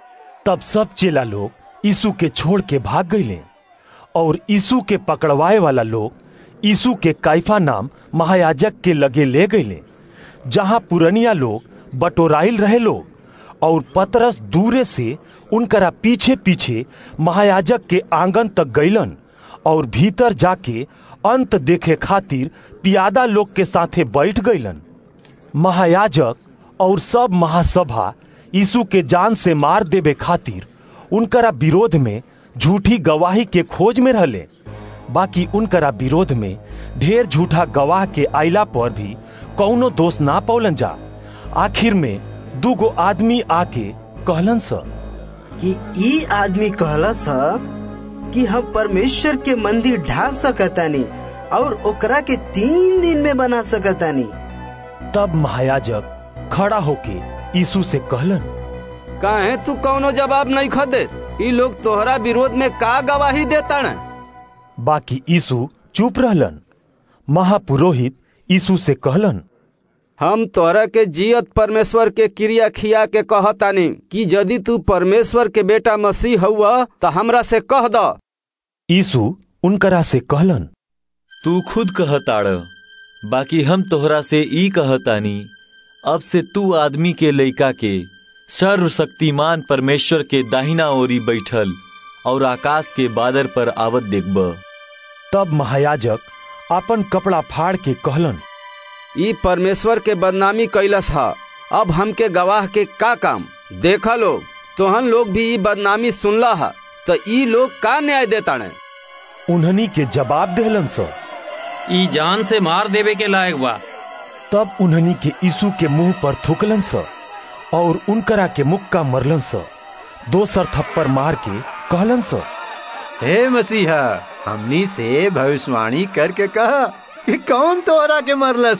तब सब चेला लोग यीशु के छोड़ के भाग गईले और यीशु के पकड़वाए वाला लोग यीशु के काइफा नाम महायाजक के लगे ले गईले जहां पुरनिया लोग बटोराइल रहे लोग और पतरस दूरे से उनकरा पीछे पीछे महायाजक के आंगन तक गईलन और भीतर जाके अंत देखे खातिर पियादा लोग के साथे बैठ गईलन महायाजक और सब महासभा यीशु के जान से मार देवे खातिर उनकरा विरोध में झूठी गवाही के खोज में रहले बाकी उनकरा विरोध में ढेर झूठा गवाह के आइला पर भी कौनो दोष ना पौलन जा आखिर में दूगो आदमी आके कहलन स कि ई आदमी कहला सा कि हम परमेश्वर के मंदिर ढा सकतानी और ओकरा के तीन दिन में बना सकतानी तब महायाजक खड़ा होके यीशु से कहलन काहे तू कौनो जवाब नहीं खदे ई लोग तोहरा विरोध में का गवाही देता न बाकी यीशु चुप रहलन महापुरोहित यीशु से कहलन हम तोहरा के जियत परमेश्वर के क्रिया खिया के कहतानी कि यदि तू परमेश्वर के बेटा मसीह हुआ तो हमरा से कह द यीशु उनकरा से कहलन तू खुद कहताड़ बाकी हम तोहरा से ई कहतानी अब से तू आदमी के लइका के सर्वशक्तिमान परमेश्वर के दाहिना ओरी बैठल और आकाश के बादर पर आवत देखब तब महायाजक अपन कपड़ा फाड़ के कहलन ई परमेश्वर के बदनामी कैलस हा अब हमके गवाह के का काम देखा लोग तोहन लोग भी ई बदनामी सुनला हा तो ई लोग का न्याय देता ने उन्हनी के जवाब देहलन सो ई जान से मार देवे के लायक बा तब उन्हनी के यीशु के मुंह पर थूकलन स और उनकरा के मुक्का मरलन स दोसर थप्पड़ मार के कहलन स हे मसीहा हमनी से भविष्यवाणी करके कहा कि कौन तोहरा के मरलस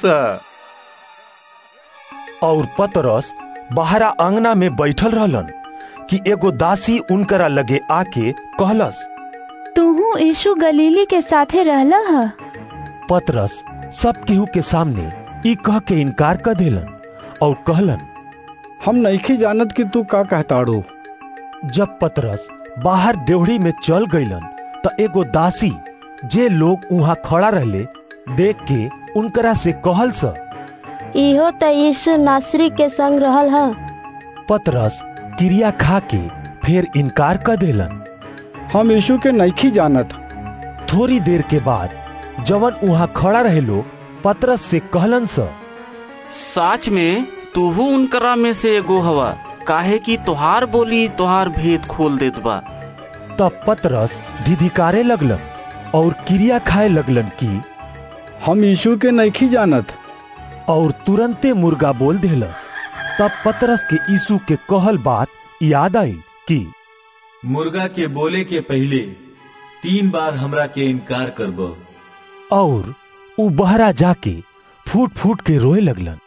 और पतरस बाहरा अंगना में बैठल रहलन कि एगो दासी उनकरा लगे आके कहलस तूहू यीशु गलीली के साथे रहला हा पतरस सब केहू के सामने ई कह के इनकार कर देलन और कहलन हम नहीं जानत कि तू का कहताड़ू जब पतरस बाहर डेवड़ी में चल गईलन त एगो दासी जे लोग वहाँ खड़ा रहले देख के उनकरा से कहल स इहो त यीशु नासरी के संग रहल हा पतरस क्रिया खा के फिर इनकार कर देलन हम यीशु के नहीं जानत थोड़ी देर के बाद जवन वहाँ खड़ा रहे लोग पतरस से कहलन स साच में तूहू उनकरा में से एगो हवा काहे कि तोहार बोली तोहार भेद खोल देत बा तब पतरस धिधिकारे लगलन और क्रिया खाए लगलन कि हम यीशु के नहीं जानत और तुरंते मुर्गा बोल देलस तब पतरस के यीशु के कहल बात याद आई कि मुर्गा के बोले के पहले तीन बार हमरा के इनकार करब और उ बहरा जाके फूट फूट के रोए लगलन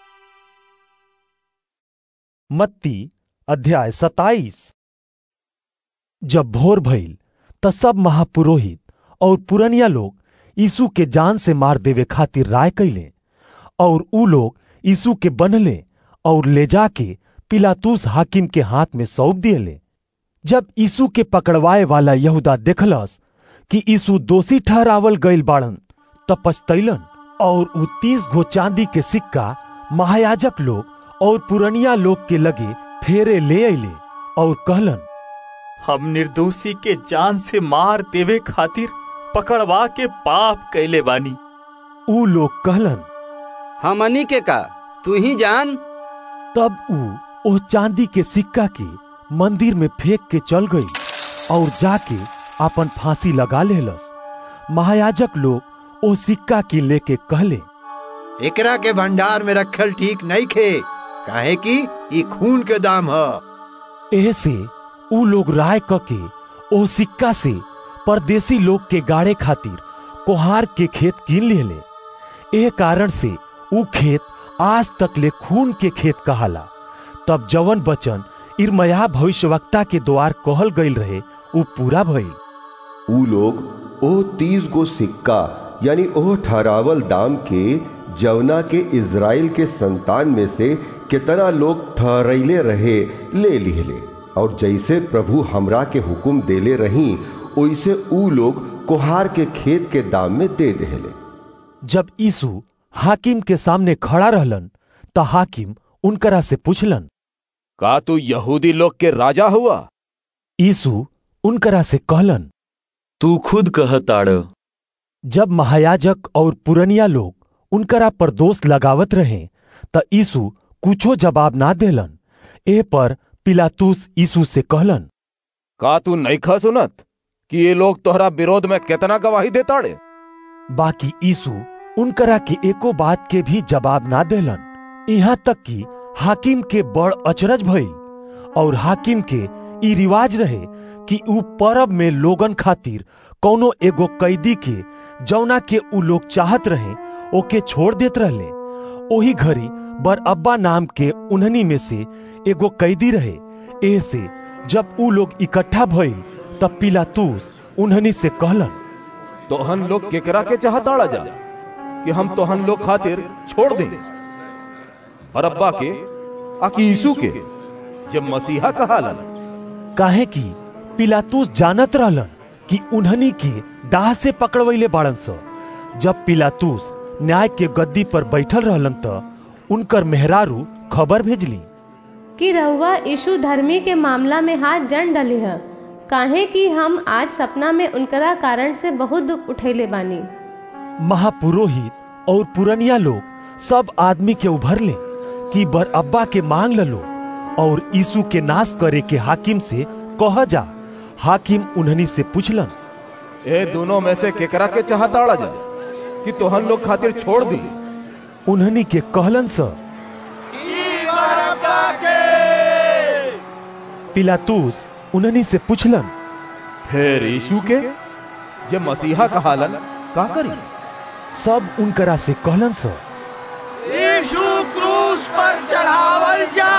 मत्ती अध्याय सताइस जब भोर भइल त सब महापुरोहित और पुरनिया लोग यीशु के जान से मार देवे खातिर राय कैले और ऊ लोग यीशु के बनले और ले जाके पिलातूस हाकिम के हाथ में सौंप दियले जब यीशु के पकड़वाए वाला यहूदा देखलस कि यीशु दोषी ठहरावल गईल बाड़न त पछतैलन और ऊ तीस गो चांदी के सिक्का महायाजक लोग और पुरनिया लोग के लगे फेरे ले अले और कहलन हम निर्दोषी के जान से मार देवे खातिर पकड़वा के पाप कैले बानी ऊ लोग कहलन हमनी के का तू ही जान तब ऊ ओ चांदी के सिक्का के मंदिर में फेंक के चल गई और जाके अपन फांसी लगा लेलस महायाजक लोग ओ सिक्का की लेके कहले एकरा के भंडार में रखल ठीक नहीं खे काहे कि ई खून के दाम ह एह से ऊ लोग राय क के ओ सिक्का से परदेसी लोग के गाड़े खातिर कोहार के खेत कीन लेले एह कारण से ऊ खेत आज तक ले खून के खेत कहाला तब जवन बचन इरमया भविष्यवक्ता के द्वार कहल गईल रहे ऊ पूरा भइल ऊ लोग ओ तीस गो सिक्का यानी ओ ठहरावल दाम के जवना के इज़राइल के संतान में से कितना लोग ठहरैले रहे ले लिहले और जैसे प्रभु हमरा के हुक्म देले रही ओइसे ऊ लोग कोहार के खेत के दाम में दे देले जब यीशु हाकिम के सामने खड़ा रहलन त हाकिम उनकरा से पूछलन का तू यहूदी लोग के राजा हुआ यीशु उनकरा से कहलन तू खुद कहताड़ जब महायाजक और पुरनिया लोग उनकरा पर दोष लगावत रहे त यीशु कुछो जवाब ना देलन ए पर पिलातूस यीशु से कहलन का तू नईखा सुनत कि ये लोग तोहरा विरोध में कितना गवाही देताड़े बाकी यीशु उनकरा के एको बात के भी जवाब ना देलन यहाँ तक कि हाकिम के बड़ अचरज भइल और हाकिम के ई रिवाज रहे कि ऊ परब में लोगन खातिर कौनो एगो कैदी के जौना के ऊ लोग चाहत रहे ओके छोड़ देत रहले ओही घड़ी बर अब्बा नाम के उन्हनी में से एगो कैदी रहे ए से जब ऊ लोग इकट्ठा भइल तब पिलातूस उन्हनी से कहलन तोहन लोग केकरा के चाहताड़ा जा कि हम तोहन लोग खातिर छोड़ दें बरब्बा के आकि यीशु के जब मसीहा कहालन काहे कि पिलातूस जानत रहलन कि उन्हनी के दाह से पकड़वैले बाड़न स जब पिलातूस न्याय के गद्दी पर बैठल रहलन त उनकर मेहरारू खबर भेजली कि रहुआ यीशु धर्मी के मामला में हाथ जन डले है काहे कि हम आज सपना में उनकरा कारण से बहुत दुख उठैले बानी महापुरोहित और पुरनिया लोग सब आदमी के उभरले कि बर अब्बा के मांग ललो और यीशु के नाश करे के हाकिम से कह जा हाकिम उन्हनी से पूछलन ए दोनों में से केकरा के चाहताड़ा जा कि तोहन लोग खातिर छोड़ दी उन्हनी के कहलन स पिलातूस उन्हनी से पूछलन फिर यीशु के जे मसीहा कहालन का करी सब उनकरा से कहलन स यीशु क्रूस पर चढ़ावल जा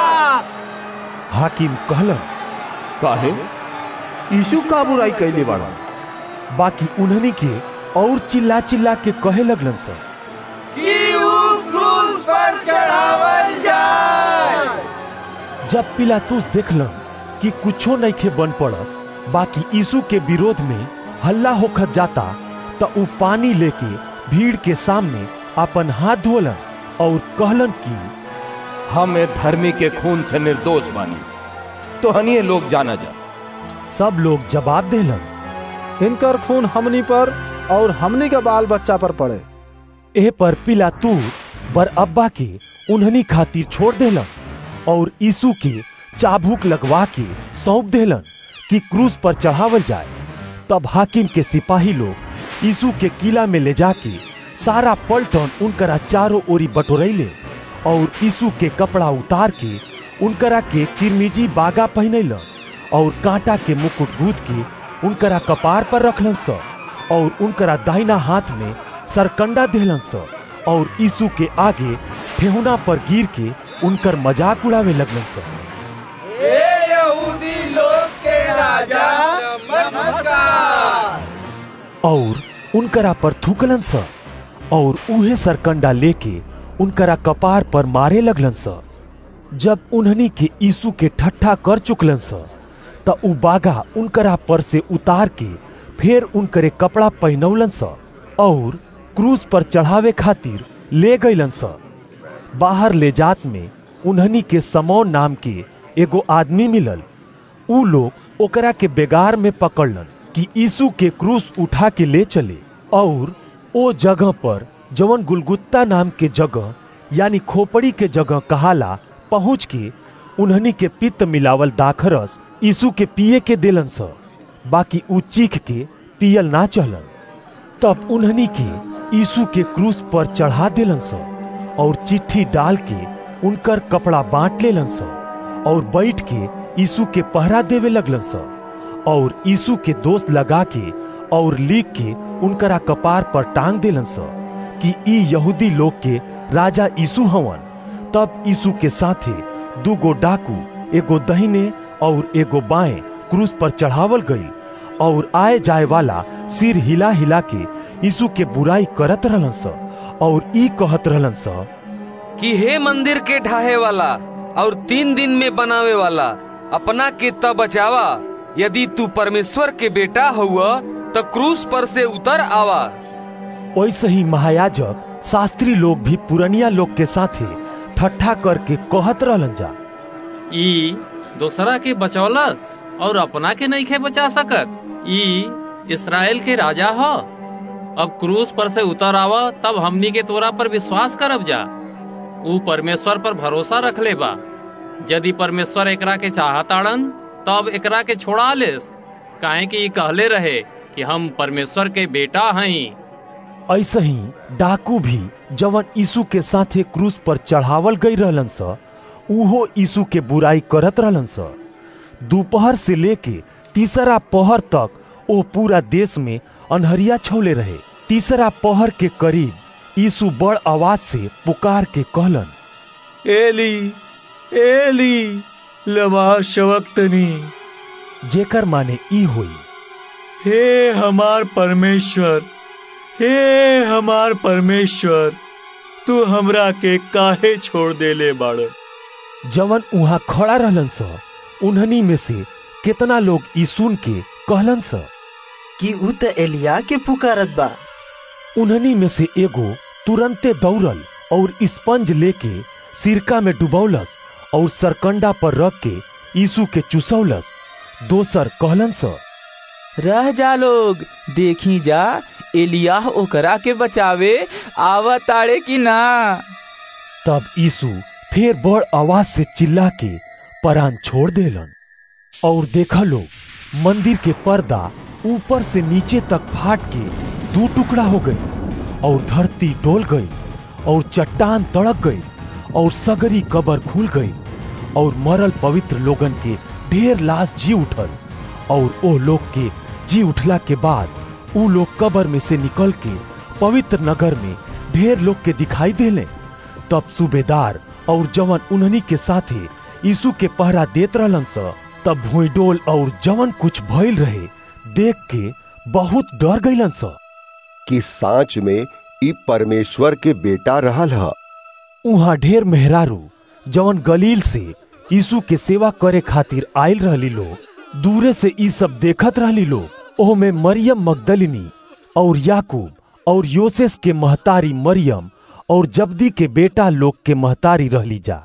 हाकिम कहलन काहे यीशु का बुराई कैले बाड़ा बाकी उन्हनी के और चिल्ला चिल्ला के कहे लगलन स कि ऊ क्रूस पर चढ़ावल जाए जब पिलातूस देखलन कि कुछो नइखे बन पड़त बाकी यीशु के विरोध में हल्ला होखत जाता त ऊ पानी लेके भीड़ के सामने अपन हाथ धोलन और कहलन कि हम ए धर्मी के खून से निर्दोष बानी तो हनिए लोग जाना जा सब लोग जवाब देलन इनकर खून हमनी पर और हमनी के बाल बच्चा पर पड़े एह पर पिलातूस बर अब्बा के उन्हनी खातिर छोड़ देलन और यीशु के चाबुक लगवा के सौंप देलन कि क्रूस पर चढ़ावल जाए तब हाकिम के सिपाही लोग यीशु के किला में ले जाके सारा पलटन उनकरा चारों ओरी बटोरैले और यीशु के कपड़ा उतार के उनकरा के किरमिजी बागा पहनैलन और कांटा के मुकुट गूद के उनकरा कपार पर रखलन स और उनकरा दाहिना हाथ में सरकंडा देहलन स और यीशु के आगे ठेहुना पर गिर के उनकर मजाक उड़ावे लगलन स ए यहूदी लोग के राजा नमस्कार और उनकरा पर थूकलन स और उहे सरकंडा लेके उनकरा कपार पर मारे लगलन स जब उन्हनी के यीशु के ठट्ठा कर चुकलन स त उ बागा उनकरा पर से उतार के फिर उनकरे कपड़ा पहनौलन स और क्रूज पर चढ़ावे खातिर ले गईलन स बाहर ले जात में उन्हनी के समौन नाम के एगो आदमी मिलल ऊ लोग ओकरा के बेगार में पकड़लन कि यीशु के क्रूस उठा के ले चले और ओ जगह पर जवन गुलगुत्ता नाम के जगह यानी खोपड़ी के जगह कहाला पहुंच के उन्हनी के पित्त मिलावल दाखरस यीशु के पिए के देलन स बाकी ऊ चीख के पियल ना चलन तब उन्हनी के यीशु के क्रूस पर चढ़ा देलन स और चिट्ठी डाल के उनकर कपड़ा बांट लेलन स और बैठ के यीशु के पहरा देवे लगलन स और यीशु के दोस्त लगा के और लिख के उनकरा कपार पर टांग देलन स कि ई यहूदी लोग के राजा यीशु हवन तब यीशु के साथे दू गो डाकू एगो दहिने और एगो बाएं क्रूस पर चढ़ावल गई और आए जाए वाला सिर हिला हिला के यीशु के बुराई करत रहलन स और ई कहत रहलन स कि हे मंदिर के ढाहे वाला और तीन दिन में बनावे वाला अपना के तब बचावा यदि तू परमेश्वर के बेटा हुआ तो क्रूस पर से उतर आवा वैसे ही महायाजक शास्त्री लोग भी पुरनिया लोग के साथे ठट्ठा करके कहत रहलन जा ई दूसरा के बचौलस और अपना के नहीं खे बचा सकत ई इसराइल के राजा हो अब क्रूस पर से उतर आवा तब हमनी के तोरा पर विश्वास करब जा ऊ परमेश्वर पर भरोसा रख ले बा यदि परमेश्वर एकरा के चाहताड़न तब एकरा के छोड़ा लेस काहे कि ई कहले रहे कि हम परमेश्वर के बेटा हई ऐसे ही डाकू भी जवन यीशु के साथे क्रूस पर चढ़ावल गई रहलन स उहो यीशु के बुराई करत रहलन स दोपहर से लेके तीसरा पहर तक ओ पूरा देश में अनहरिया छौले रहे तीसरा पहर के करीब यीशु बड़ आवाज से पुकार के कहलन एली एली लमा शवक्तनी जेकर माने ई होई हे हमार परमेश्वर हे हमार परमेश्वर तू हमरा के काहे छोड़ देले बाड़ जवन उहाँ खड़ा रहलन स उन्हनी में से कितना लोग ई सुन के कहलन स कि ऊ त एलिया के पुकारत बा उन्हनी में से एगो तुरंते दौड़ल और स्पंज लेके सिरका में डुबौलस और सरकंडा पर रख के यीशु के चुसौलस दोसर कहलन स रह जा लोग देखी जा एलियाह ओकरा के बचावे आवा ताड़े की ना तब यीशु फिर बड़ आवाज से चिल्ला के परान छोड़ देलन और देखा लोग मंदिर के पर्दा ऊपर से नीचे तक फाट के दो टुकड़ा हो गई और धरती डोल गई और चट्टान तड़क गई और सगरी कबर खुल गई और मरल पवित्र लोगन के ढेर लाश जी उठल और ओ लोग के जी उठला के बाद ऊ लोग कबर में से निकल के पवित्र नगर में ढेर लोग के दिखाई देले तब सूबेदार और जवन उन्हनी के साथे यीशु के पहरा देत रहलन स तब भूडोल और जवन कुछ भइल रहे देख के बहुत डर गईलन स कि सांच में ई परमेश्वर के बेटा रहल ह उहाँ ढेर मेहरारू जवन गलील से यीशु के सेवा करे खातिर आयल रहली लोग दूरे से ई सब देखत रहली लोग ओह में मरियम मगदलिनी और याकूब और योसेस के महतारी मरियम और जब्दी के बेटा लोग के महतारी रहली जा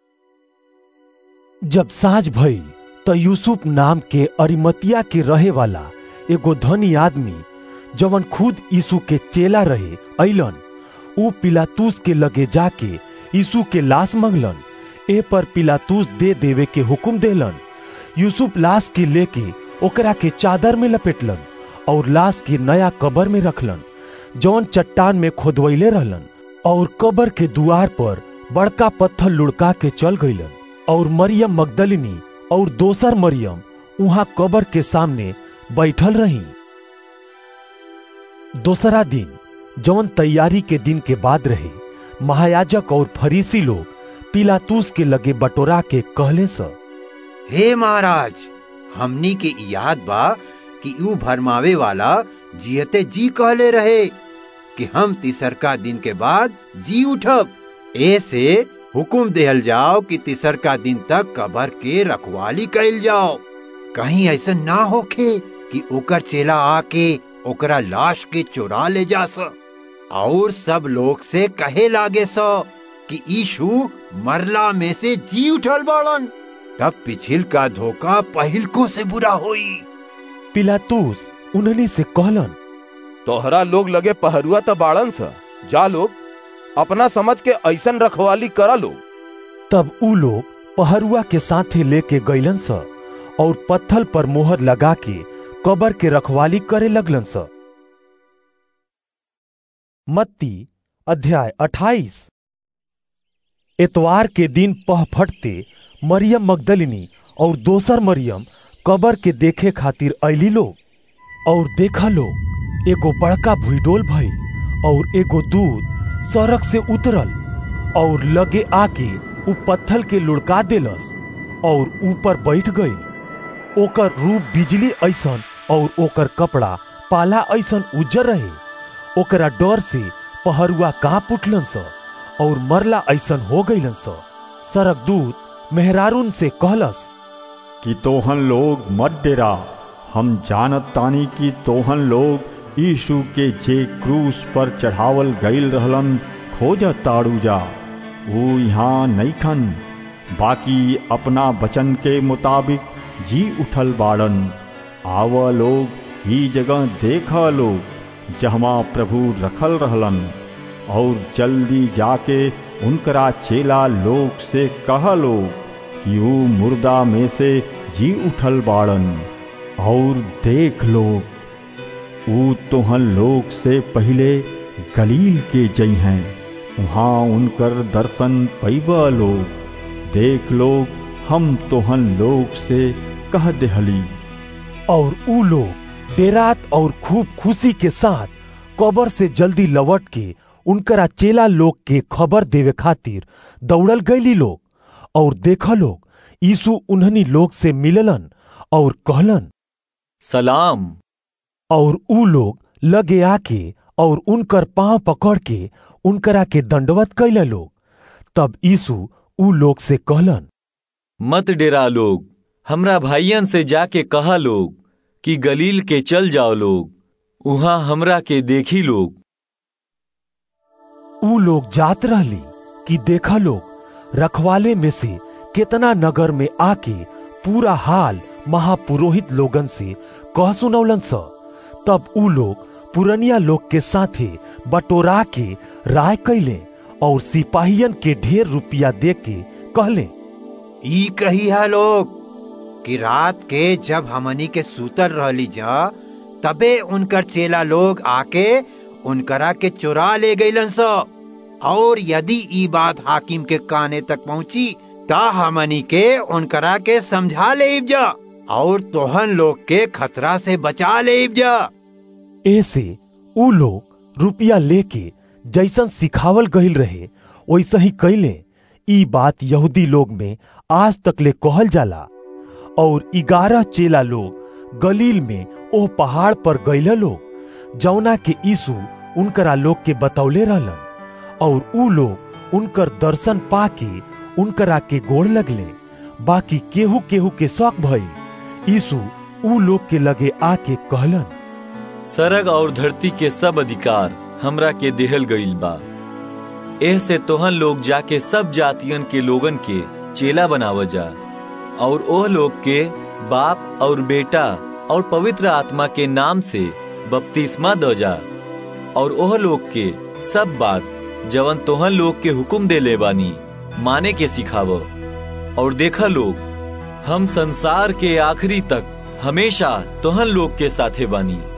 जब साँझ भई त यूसुफ नाम के अरिमतिया के रहे वाला एगो धनी आदमी जवन खुद यीशु के चेला रहे अइलन ऊ पिलातूस के लगे जाके यीशु के लाश मंगलन ए पर पिलातूस दे देवे के हुक्म देलन यूसुफ लाश के लेके ओकरा के चादर में लपेटलन और लाश के नया कबर में रखलन जौन चट्टान में खोदवैले रहलन और कबर के दुआर पर बड़का पत्थर लुढ़का के चल गईलन और मरियम मगदलिनी और दोसर मरियम वहां कबर के सामने बैठल रही दोसरा दिन जौन तैयारी के दिन के बाद रहे महायाजक और फरीसी लोग पिलातूस के लगे बटोरा के कहले स हे महाराज हमनी के याद बा कि ऊ भरमावे वाला जियते जी कहले रहे कि हम तिसरका दिन के बाद जी उठब ऐसे हुकुम देहल जाओ कि तिसरका दिन तक कबर के रखवाली कैल जाओ कहीं ऐसा ना होखे कि ओकर चेला आके ओकरा लाश के चुरा ले जा स और सब लोग से कहे लागे स कि यीशु मरला में से जी उठल बाड़न तब पिछिल का धोखा पहिलको से बुरा होई पिलातूस उन्हनी से कहलन तोहरा लोग लगे पहरुआ त बाड़न सा जा लोग अपना समझ के ऐसन रखवाली करा लो तब ऊ लोग पहरुआ के साथे लेके गईलन स और पत्थल पर मोहर लगा के कबर के रखवाली करे लगलन स मत्ती अध्याय अट्ठाईस एतवार के दिन पह फटते मरियम मगदलिनी और दोसर मरियम कबर के देखे खातिर अली लोग और देखा लोग एगो बड़का भूडोल भई और एगो दूध सड़क से उतरल और लगे आके उ पत्थल के लुढ़का देलस और ऊपर बैठ गई ओकर रूप बिजली ऐसन और ओकर कपड़ा पाला ऐसन उज्जर रहे ओकरा डर से पहरुआ कांप उठलन स और मरला ऐसन हो गईलन स सरक दूत मेहरारून से कहलस कि तोहन लोग मत डेरा हम जानत तानी कि तोहन लोग यीशु के जे क्रूस पर चढ़ावल गईल रहलन खोज ताड़ू जा वो यहाँ नहीं खन बाकी अपना वचन के मुताबिक जी उठल बाड़न आव लोग ही जगह देखा लोग जहमा प्रभु रखल रहलन और जल्दी जाके उनकरा चेला लोग से कह लोग कि वो मुर्दा में से जी उठल बाड़न और देख लोग ऊ तोहन लोग से पहले गलील के जई हैं वहाँ उनकर दर्शन पैबा लोग देख लोग हम तोहन लोग से कह देहली और ऊ लोग देरात और खूब खुशी के साथ कबर से जल्दी लौट के उनकरा चेला लोग के खबर देवे खातिर दौड़ल गईली लोग और देखा लोग यीशु उन्हनी लोग से मिललन और कहलन सलाम और ऊ लोग लगे आके और उनकर पांव पकड़ के उनकरा के दंडवत कैले लोग तब यीशु ऊ लोग से कहलन मत डेरा लोग हमरा भाइयन से जाके कहा लोग कि गलील के चल जाओ लोग वहां हमरा के देखी लोग ऊ लोग जात रहली कि देखा लोग रखवाले में से कितना नगर में आके पूरा हाल महापुरोहित लोगन से कह सुनौलन स तब ऊ लोग पुरनिया लोग के साथे बटोरा के राय कैले और सिपाहियन के ढेर रुपया दे के कहले ई कही है लोग कि रात के जब हमनी के सूतर रहली जा तबे उनकर चेला लोग आके उनकरा के चुरा ले गईलन स और यदि ई बात हाकिम के काने तक पहुंची ता हमनी के उनकरा के समझा ले जा और तोहन लोग के खतरा से बचा ले जा ऐसे ऊ लोग रुपया लेके जैसन सिखावल गईल रहे वैसा ही कैले ई बात यहूदी लोग में आज तक ले कहल जाला और ग्यारह चेला लोग गलील में ओ पहाड़ पर गईला लोग जौना के यीशु उनकरा लोग के बतौले रहलन और ऊ लोग उनकर दर्शन पाके उनकरा के गोड़ लगले बाकी केहू केहू के शौक भई यीशु ऊ लोग के लगे आके कहलन सरग और धरती के सब अधिकार हमरा के देहल गईल बा एह से तोहन लोग जाके सब जातियन के लोगन के चेला बनाव जा और ओह लोग के बाप और बेटा और पवित्र आत्मा के नाम से बपतिस्मा दो जा और ओह लोग के सब बात जवन तोहन लोग के हुक्म दे ले बानी माने के सिखाव और देखा लोग हम संसार के आखिरी तक हमेशा तोहन लोग के साथे बानी